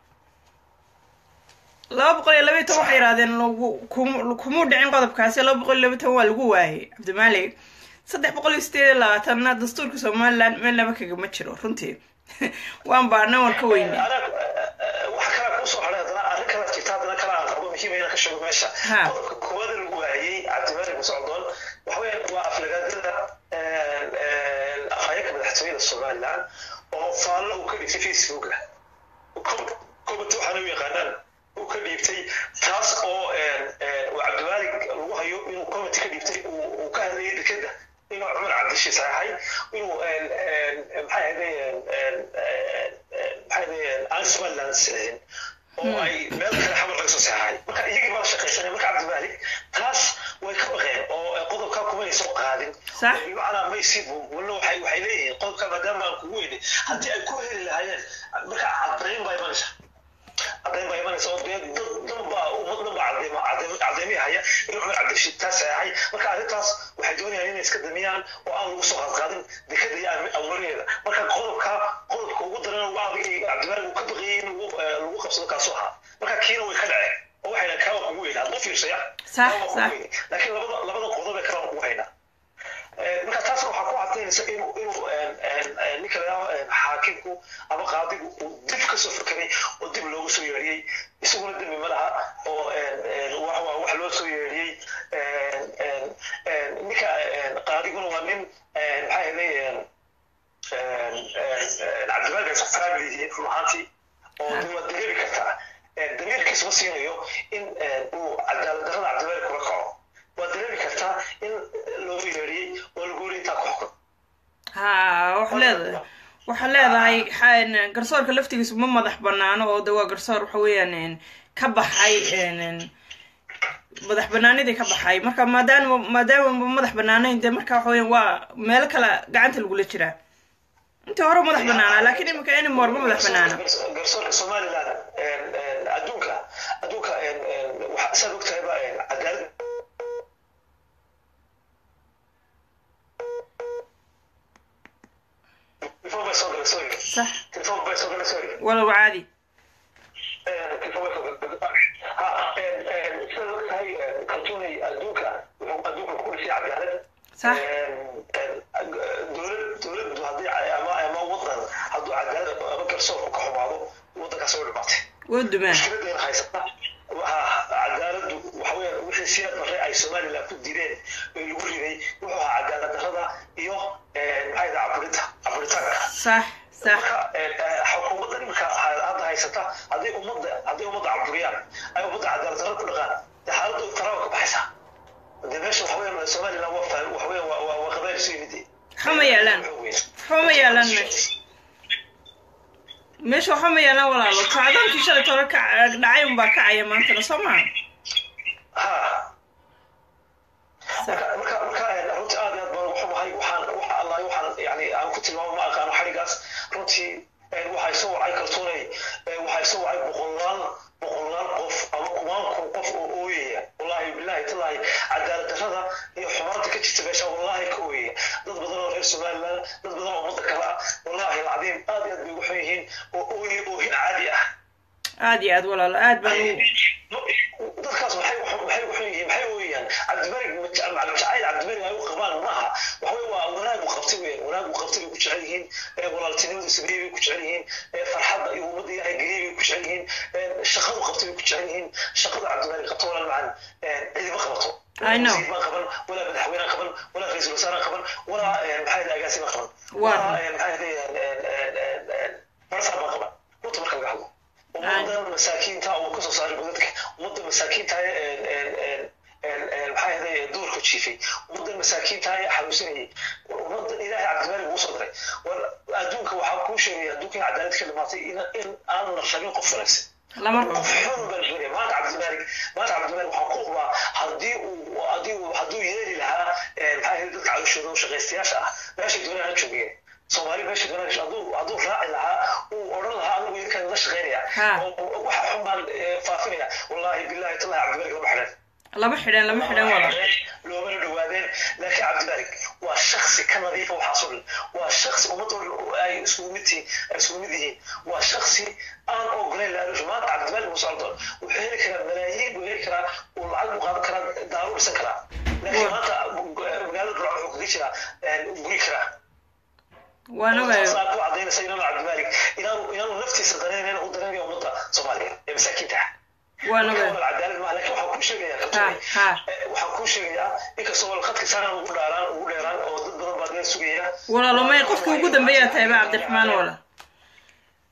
laba boqol iyo laba iyo toban waxay yidhahdeen kumuu dhicin qodobkaasi laba boqol iyo laba iyo toban waa lagu waayay cabdimaalig saddex boqol iyo sideed iyo labaatanna dastuurka somaliland meel laba kagama jiro runtii waan baana waan ka weyne waxa kala kuu soo hadhay haddana arrin kala jirta haddana kala aan qabo muhiim inaan ka sheego meesha qodobka koowaad lagu waayey cabdimaalig musocdoon waxa weeyaan waa aflagaadada afhayeenka madaxtooyada somaliland oo faallo uu ka dhigtay facebooka comity waxaana u yaqaanaan uu ka dhiibtay taas oo uu cabdimaalig lagu hayo inuu comity ka dhiibtay uu ka hadlayay dekeda inuu cumar cabdishi saxeexay inuu maxay ahaydeen maxay ahaydeen aan somaliland saxeexin oo ay meel kale xamar laga soo saxeexay marka iyagii baa shaqaysanay marka cabdimaalig taas way ka baqeen oo qodobkaa kumay soo qaadin صح bimacnaa may sii walna waxay waxay leeyihiin qodobka maadaama aan kugu weynay haddii ay ku heli lahaayeen marka caddayn baa imanaysa caddayn baa imanaysa oo dee dad dhan baa ummad dhan baa cadeyma cadeyma cadeymihi haya inuu cumar cabdirashiid taa saxeexay marka arrintaas waxay doonayaan inay iska damiyaan oo aan lagu soo qaadqaadin dekada iyo awlareeda marka qodobka qodobka ugu daran ugu adag cabdimaalik uu ka baqiyey in lagu lagu qabsado kaasoo ahaa marka kiina way ka dhaceen oo waxay dhahan kawa kugu weynaa hadma fiirsaya صح kawa kugu صح weynay laakiin labada labada qodob ee kalena ugu haynaa marka taas waxaa ku cadaynaysa inuu inuu ninka la xaakimku ama qaadigu uu dib ka soo fekeray oo dib loogu soo yeedhiyey isaguna dembi ma laha oo wax waa wax loo soo yeedhiyey ninka qaadiguna waa nin maxaa ahaday cabdimaalik isku family yihiin run ahaantii oo de waa dareemi kartaa damiirkiis ma siinayo in uu cadaalad darrada cabdimaalik kula kaco waa dareemi kartaa in loo yeedhiyey oo lagu yiri intaa ku xukun ha waxa leedahay waxaa leedahay xa- garsoorka laftigiisu ma madax banaano oo de waa garsoor waxa weeyaan een, ka baxay een, een, madax banaanidii ka baxay marka maadaama maadaama ma madax banaanayn de marka waxa weeyaan waa meelo kale gacanta lagula jiraa intii hore madax banaanaa laakiin imika anymore ma madax banaana garsoorka somaliland adduunka adduunka waxaa saad ogtahay ba cadaalad telefoon bay soo galay sorry sax telefoon bay soo galay sorry walow caadi telefoon bay soo galay ha saad ogtahay kaltuunay adduunka wuxuu adduunka ku dhisay cadaalad sax dowlad dowladdu haddii ama ama wadan hadduu cadaalad ama garsoorku ka xumaado wadankaas way dhimaatay waa dumaan mushkiladeena haysata waxaa cadaaladdu waxa weeyaan wixii siyaad marre ay somaliland ku direen ee lagu riday wuxuu ahaa cadaalad darrada iyo maxaa yidhaha caburinta caburitaanka sax sax marka xukuumadda imika hadda haysata hadday ummadda hadday ummadda caburiyaan ay ummadda cadaalad darrada ku dhaqaan dee xaaladda taraaba ka baxaysa dee meesha waxa weeyaan somaliland waa faham waxa weeyaan waa waa qabaayl isu yimid waxa ma yaalaan waxa ma yaalaan meesha meesha waxa ma yaalaan walaalo kacdoonkii shalay tore ka dhacay unbaa kacaya maantana soo maha ha sax marka marka runtii aad iyo aad baan ugu xumahay waxaan waxa allahi waxaan yani aan ku tilmaamo ma aqaano xadhigaas runtii waxay soo wacay kaltuunay waxay soo wacay boqolaal boqolaal qof ama kumaan kun qof oo ooyaya wallahi billahi tallahi cadaalad darrada iyo xumaanta ka jirta meesha wallahi ka ooyaya dad badan oo reer somaliland dad badan oo ummadda kale ah wallahi alcadiim aad iyo aad bay ugu xun yihiin oo ooyay oohin caadi ah aad iyo aad walaalo aad baan u dadkaas maxay maxay u xun yihiin maxay ooyayaan cabdimarig jacayl cabdimarig ay u qabaan maaha waxa waa wanaag uu qabtay weyn wanaag uu qabtay bay ku jecel yihiin walaaltinimadu sameeyey bay ku jecel yihiin farxadda iyo ummadda ilaahay geliyey bay ku jecel yihiin shaqadu qabtay bay ku jecel yihiin shaqada cabdimarig qabto walaal macan cidima qabato I know. wasiir baan qaban walaa madaxweyne qaban walaa ra-iisul wasaare qaban walaa maxaa yidhaha agaasima qaban Waa. walaa maxaa yidhaha marsaa baan qaban runta marka laga hadlo ummadda masaakiinta uu kasoo saaray godadka ummadda masaakiinta maxaa yahay duurka jiifay ummadda masaakiinta xanuunsanayay ummadda ilaahay cabdimaalik ugu soo diray war adduunka waxaa kuu sheegaya adduunka in cadaalad ka dhimaatay in in aan la rabin qof wanaagsan lama rabo qof xun baan sheegaya maanta cabdimaalik maanta cabdimaalik waxaa ku hubaa haddii uu haddii uu hadduu yeeli lahaa maxaa yahay dadka calooshooda oo shaqaystayaasha ah meeshay doonaan ha joogeen soomaali meesha doonaan hadduu hadduu raaci lahaa uu odhan lahaa anigu idinkaan la shaqaynaya Ha. oo waxa xun baan faafinaya wallahi billahi tallahi cabdimaalik lama xidhan lama xidhan lama xidhan walaal loomana dhawaadeen laakiin cabdimaalik waa shaksi ka nadiifa waxaasoo dhan waa shaksi ummadda ay isugu mid tihiin ay isugu mid yihiin waa shaksi aan ogolayn laalusha maanta cabdimaalik muuse aldon wuxuu heli karaa malaayiin buu heli karaa uu lacag buu qaadan karaa daaruu dhisan karaa laakiin maanta magaalada burco wuxuu kaga jiraa guri karaa waan ogayo saa ku cadaynaysa inaanu cabdimaalik inaanu inaanu naftiisa danaynayn u danaynaya ummadda soomaaliya ee masaakiinta ah waan marka ogayo walaal cadaalad maaha laakiin waxaan kuu sheegayaa ha kaltuunay ha waxaan kuu sheegayaa inkastoo walqadka saanaan ugu dhaaraan ugu dheeraan oo dad badan baa dee sugaya walaalo may qofkii ugu dambeeyaa tahay ba cabdiraxmaan walaal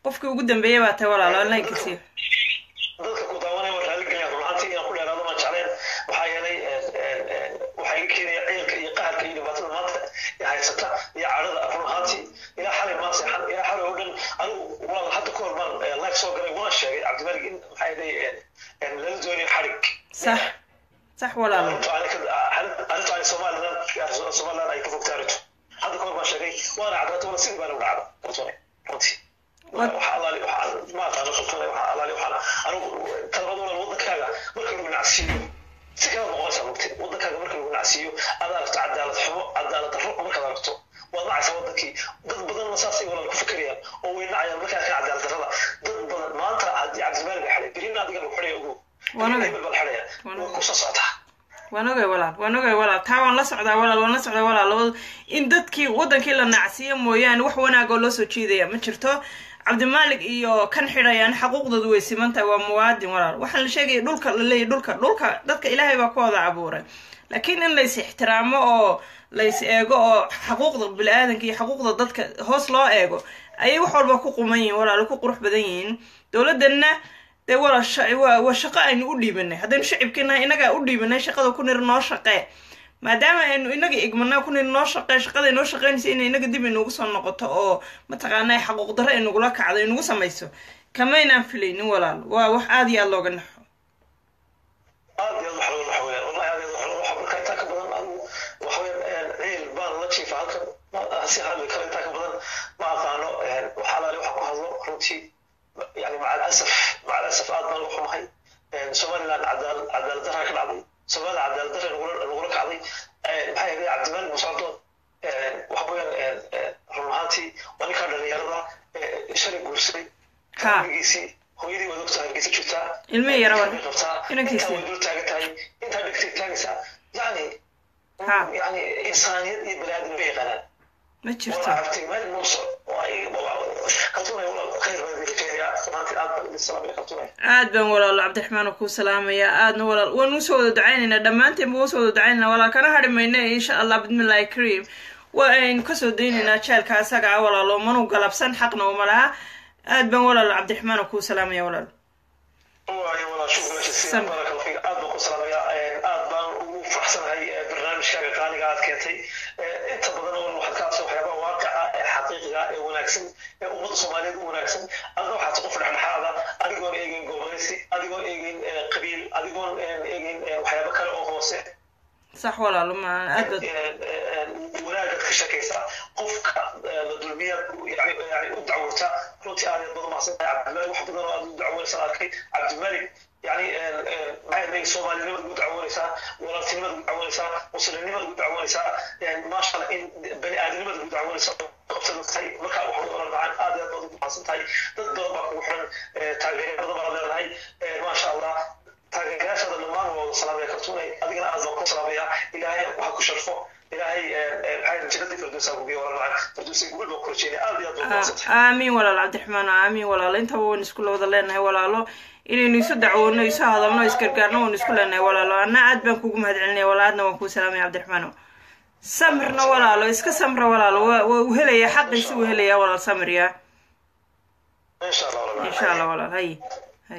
qofkii ugu dambeeyay baa tahay walaalo onlineka siiyo dadka ku daawanaya waa raaligelaya run ahaantii inaan ku dheeraado maan jecleen maxaa yeelay waxaa iga keenaya ciilka iyo qaharka iyo dhibaatada maanta ee haysata iyo cadhada run ahaantii ilaa xalay maan seexan ilaa xalay oo dhan anigu walaal hadda ka hor baan live soo galay waan sheegay cabdimalik in maxaa yeelay lala doonayo xarig sax sax walaalo arrintu ani somalilan somalilan ay ka fogta arrintu hadda ka hor baan sheegay waana cadaato wala sidii baa lagu dhacda kartoone runtii waxa alaali waxa ma aqaano kartoone waxa alaali waxaana anigu talabada walaal wadankaaga marka lagu nacsiiyo si kala noqonaysaa mugti wadankaaga marka lagu nacsiiyo aad aragto cadaalad xumo cadaalad darro markaad aragto waad nacaysaa wadankii dad badanna saasay walaal ku fikerayaan oo way nacayaan markaa ka cadaalad darrada dad badan maanta haddii cabdimaalig la xidhay berina adiga lagu xidhaya ogow hebel baa la xidhaya way kusoo socotaa waan ogay walaal waan ogay walaal taa waan la socdaa walaal waan la socdaa walaal labada in dadkii wadankii la nacsiiyo mooyaane wax wanaag oo loo soo jiidaya ma jirto cabdimaalig iyo kan xidhayaan xaquuqdoodu way siman tahay waa muwaadin walaal waxaan la sheegaya dhulka la leeyahy dhulka dhulka dadka ilaahay baa ku wada abuuray laakiin in lays ixtiraamo oo lays eego oo xaquuqda bini-aadanka iyo xaquuqda dadka hoos loo eego ayay wax walba ku quman yihiin walaal ku qurux badan yihiin dowladdanna dee wala waa shaqo aynu u dhiibanay haddaynu shacibkiinahay inagaa u dhiibanay shaqada ku nir noo shaqee maadaama aynu inaga igmanaa ku nir noo shaqee shaqada inoo shaqeynaysa inay inaga dib inugu soo noqoto oo mataqaanaa xaquuq darro inagula kacdo inugu samayso kamaynaan filaynin walaal waa wax aada iyo aada looga naxo aad iyo aad wax looga naxo weyaan wallahi aad iyo aad wax marka intaa ka badan anigu waxa weyaan ciil baan la jiifa halkan si hadli karo intaa ka badan ma aqaano waxa alaali waxa ku hadlo runtii يعني مع الاسف مع الاسف aad baan uga xumahay somaliland cadaalad cadaalad darra ka dhacday somaliland cadaalad darra lagula kacday maxaa yeelay cabdimaalig musocdoon waxa weeyaan run ahaantii waa ninkaa dhalinyarada shalay guursaday giisii hooyadii waad ogtahay hargeysa jirtaa ilmihii yara war qabtaa intaa way dul taagan tahay intaa dhegtay taagaysaa yani yani insaaniyad iyo baniaadam ma yaqaanaan ma jirto wala aragtay meel muuso kaltuunay walaal khayr baan idin rajeynayaa maanta aad baan idin salaamaya kaltuunay aad baan walaalo cabdiraxmaan kuu salaamayaa aadna walaal waan usoo wada ducaynaynaa dhammaanteen baan usoo wada ducaynaynaa walaal kana hadhi mayna insha allah bismillahi kariim waa aynu kasoo daynaynaa jeelka asaga ah walaalo manu galabsan xaqna uma laha aad baan walaalo cabdiraxmaan kuu salaamaya walaal waayo walaal shukran jasiilan baraka allah fiik aad baan ku salaamayaa aad baan ugu faraxsanahay barnaamijkaaga qaaliga aad keentay inta badan oo waxaad ka hadashay waxyaabaha waaqica ee xaqiiqiga ee wanaagsan ee ummadda soomaaliyeed u wanaagsan adna waxaad qof dhexdhexaada adigoon eegeyn goboleysi adigoon eegeyn qabiil adigoon eegeyn waxyaabo kale oo hoose sax walaalo ma aad bad wanaagaad ka shakaysaa qofka la dulmiyaad yani yani u dacwota runtii aad badan mahadsantahay cabdimalik wax badan oo aad u dacwonaysan arkay cabdimalik يعني ما سومالي نمد قد عوانيسا ولا تنمد قد عوانيسا مسلم نمد قد عوانيسا يعني ما شاء الله إن بني آدم نمد قد عوانيسا قبطة نتاي مركا وحوض ولا معان آدي أدى ضد محاسن تاي ضد ضد وحن تاغير ضد بعض هاي ما شاء الله تاغير هذا النمان والسلام عليكم توني أدينا أعزكم سلام يا إلهي وحكو شرفه إلهي هاي جنة فردوس أبو بيه ولا معان فردوس يقول بكل شيء آدي أدى آمين ولا عبد الرحمن آمين ولا انت وين اسكول ودا لeenahay walaalo inaynu isu dacwoono isu hadalno isgargaarno waan isku leenahay walaalo anna aad baan kugu mahad celinaya walaadna waan kuu salaamaya cabdiraxmaano samirna walaalo iska samra walaalo waa uu helaya xaqiisi uu helaya walaal samir ya insha allah insha allah walaal hay hay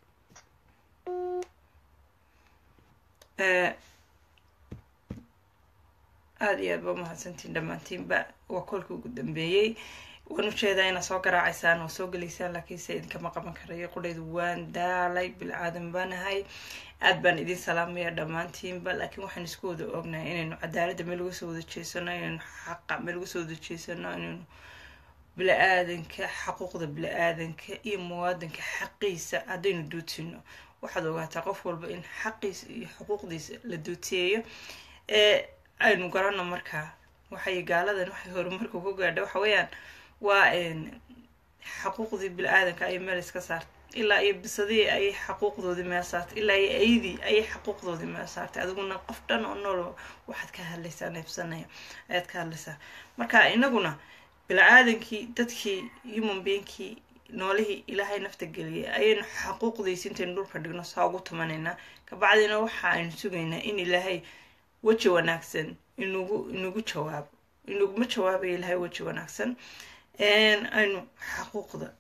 aada iyo aad ba umahadsantiin dhammaantiinba waa kolkii ugu dambeeyey waan ujeedaa inaad soo garaacaysaan oo soo gelaysaan laakiinse idinkama qaban karayo qudhaydu waan daalay bilcaadan baanahay aad baan idin salaamaya dhammaantiinba laakiin waxaan isku wada ognahay inaynu cadaaladda meel uga soo wada jeesano inaynu xaqa meel uga soo wada jeesano inaynu bili-aadanka xaquuqda bili-aadanka iyo muwaadanka xaqiisa haddaynu duudsino waxaad ogaataa qof walba in xaqiisa iyo xuquuqdiisa la duutiyeeyo ee aynu garano markaa waxay gaaladan waxay horumarka ku gaadha waxa weeyaan waa xaquuqdii bili-aadanka ayay meel iska saartay ilaa iyo bisadii ayay xaquuqdoodii meel saartay ilaa iyo aydii ayay xaquuqdoodii meel saartay adiguna qof dhan oo nool waxaad ka hadlaysaa neefsanaya ayaad ka hadlaysaa marka inaguna bili-aadankii dadkii human beingkii noolihii ilaahay nafta geliyay ayaynu xaquuqdiisi intaynu dhulka dhigno saa ugu tumanaynaa kabacdina waxa aynu sugaynaa in ilaahay weji wanaagsan inugu inugu jawaabo inuguma jawaabayo ilaahay weji wanaagsan aynu xaquuqda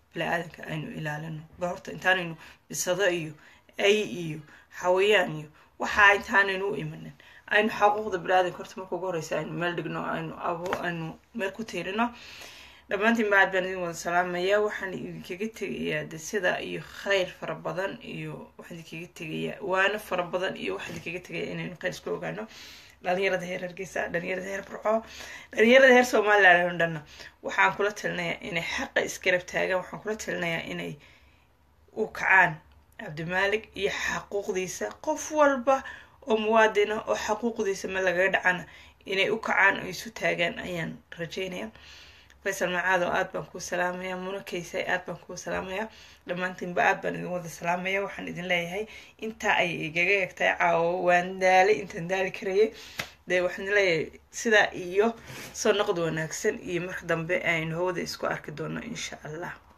bili-aadanka aynu ilaalino ba horta intaanaynu bisado iyo ay iyo xawayaan iyo waxaa intaanaynu u imanin aynu xaquuqda bili-aadanka horta marka ugu horeysa aynu meel dhigno aynu abo aynu meel ku tiirino dhammaantiin bacad baan idin wada salaamayaa waxaan idinkaga tegayaa de sida iyo khayr fara badan iyo waxaan idinkaga tegayaa waano fara badan iyo waxaan idinkaga tegayaa inaynu khayr isku ogaano dhalinyarada heer hargeysa dhalinyarada heer burco dhalinyarada heer somaliland oo dhanna waxaan kula talinayaa inay xaqa isgarab taagaan waxaan kula talinayaa inay u kacaan cabdimaalik iyo xaquuqdiisa qof walba oo muwaadina oo xaquuqdiisa ma lagaga dhacana inay u kacaan oo isu taagaan ayaan rajeynaya faysal macaado aad baan kuu salaamaya muna kaysay aad baan kuu salaamaya dhammaantiinba aad baan idin wada salaamaya waxaan idin leeyahay intaa ay igaga egtahay caawo waan daalay intaan daali karayay dee waxaan idin leeyahay sidaa iyo soo noqod wanaagsan iyo marka dambe aynu hawada isku arki doono insha allah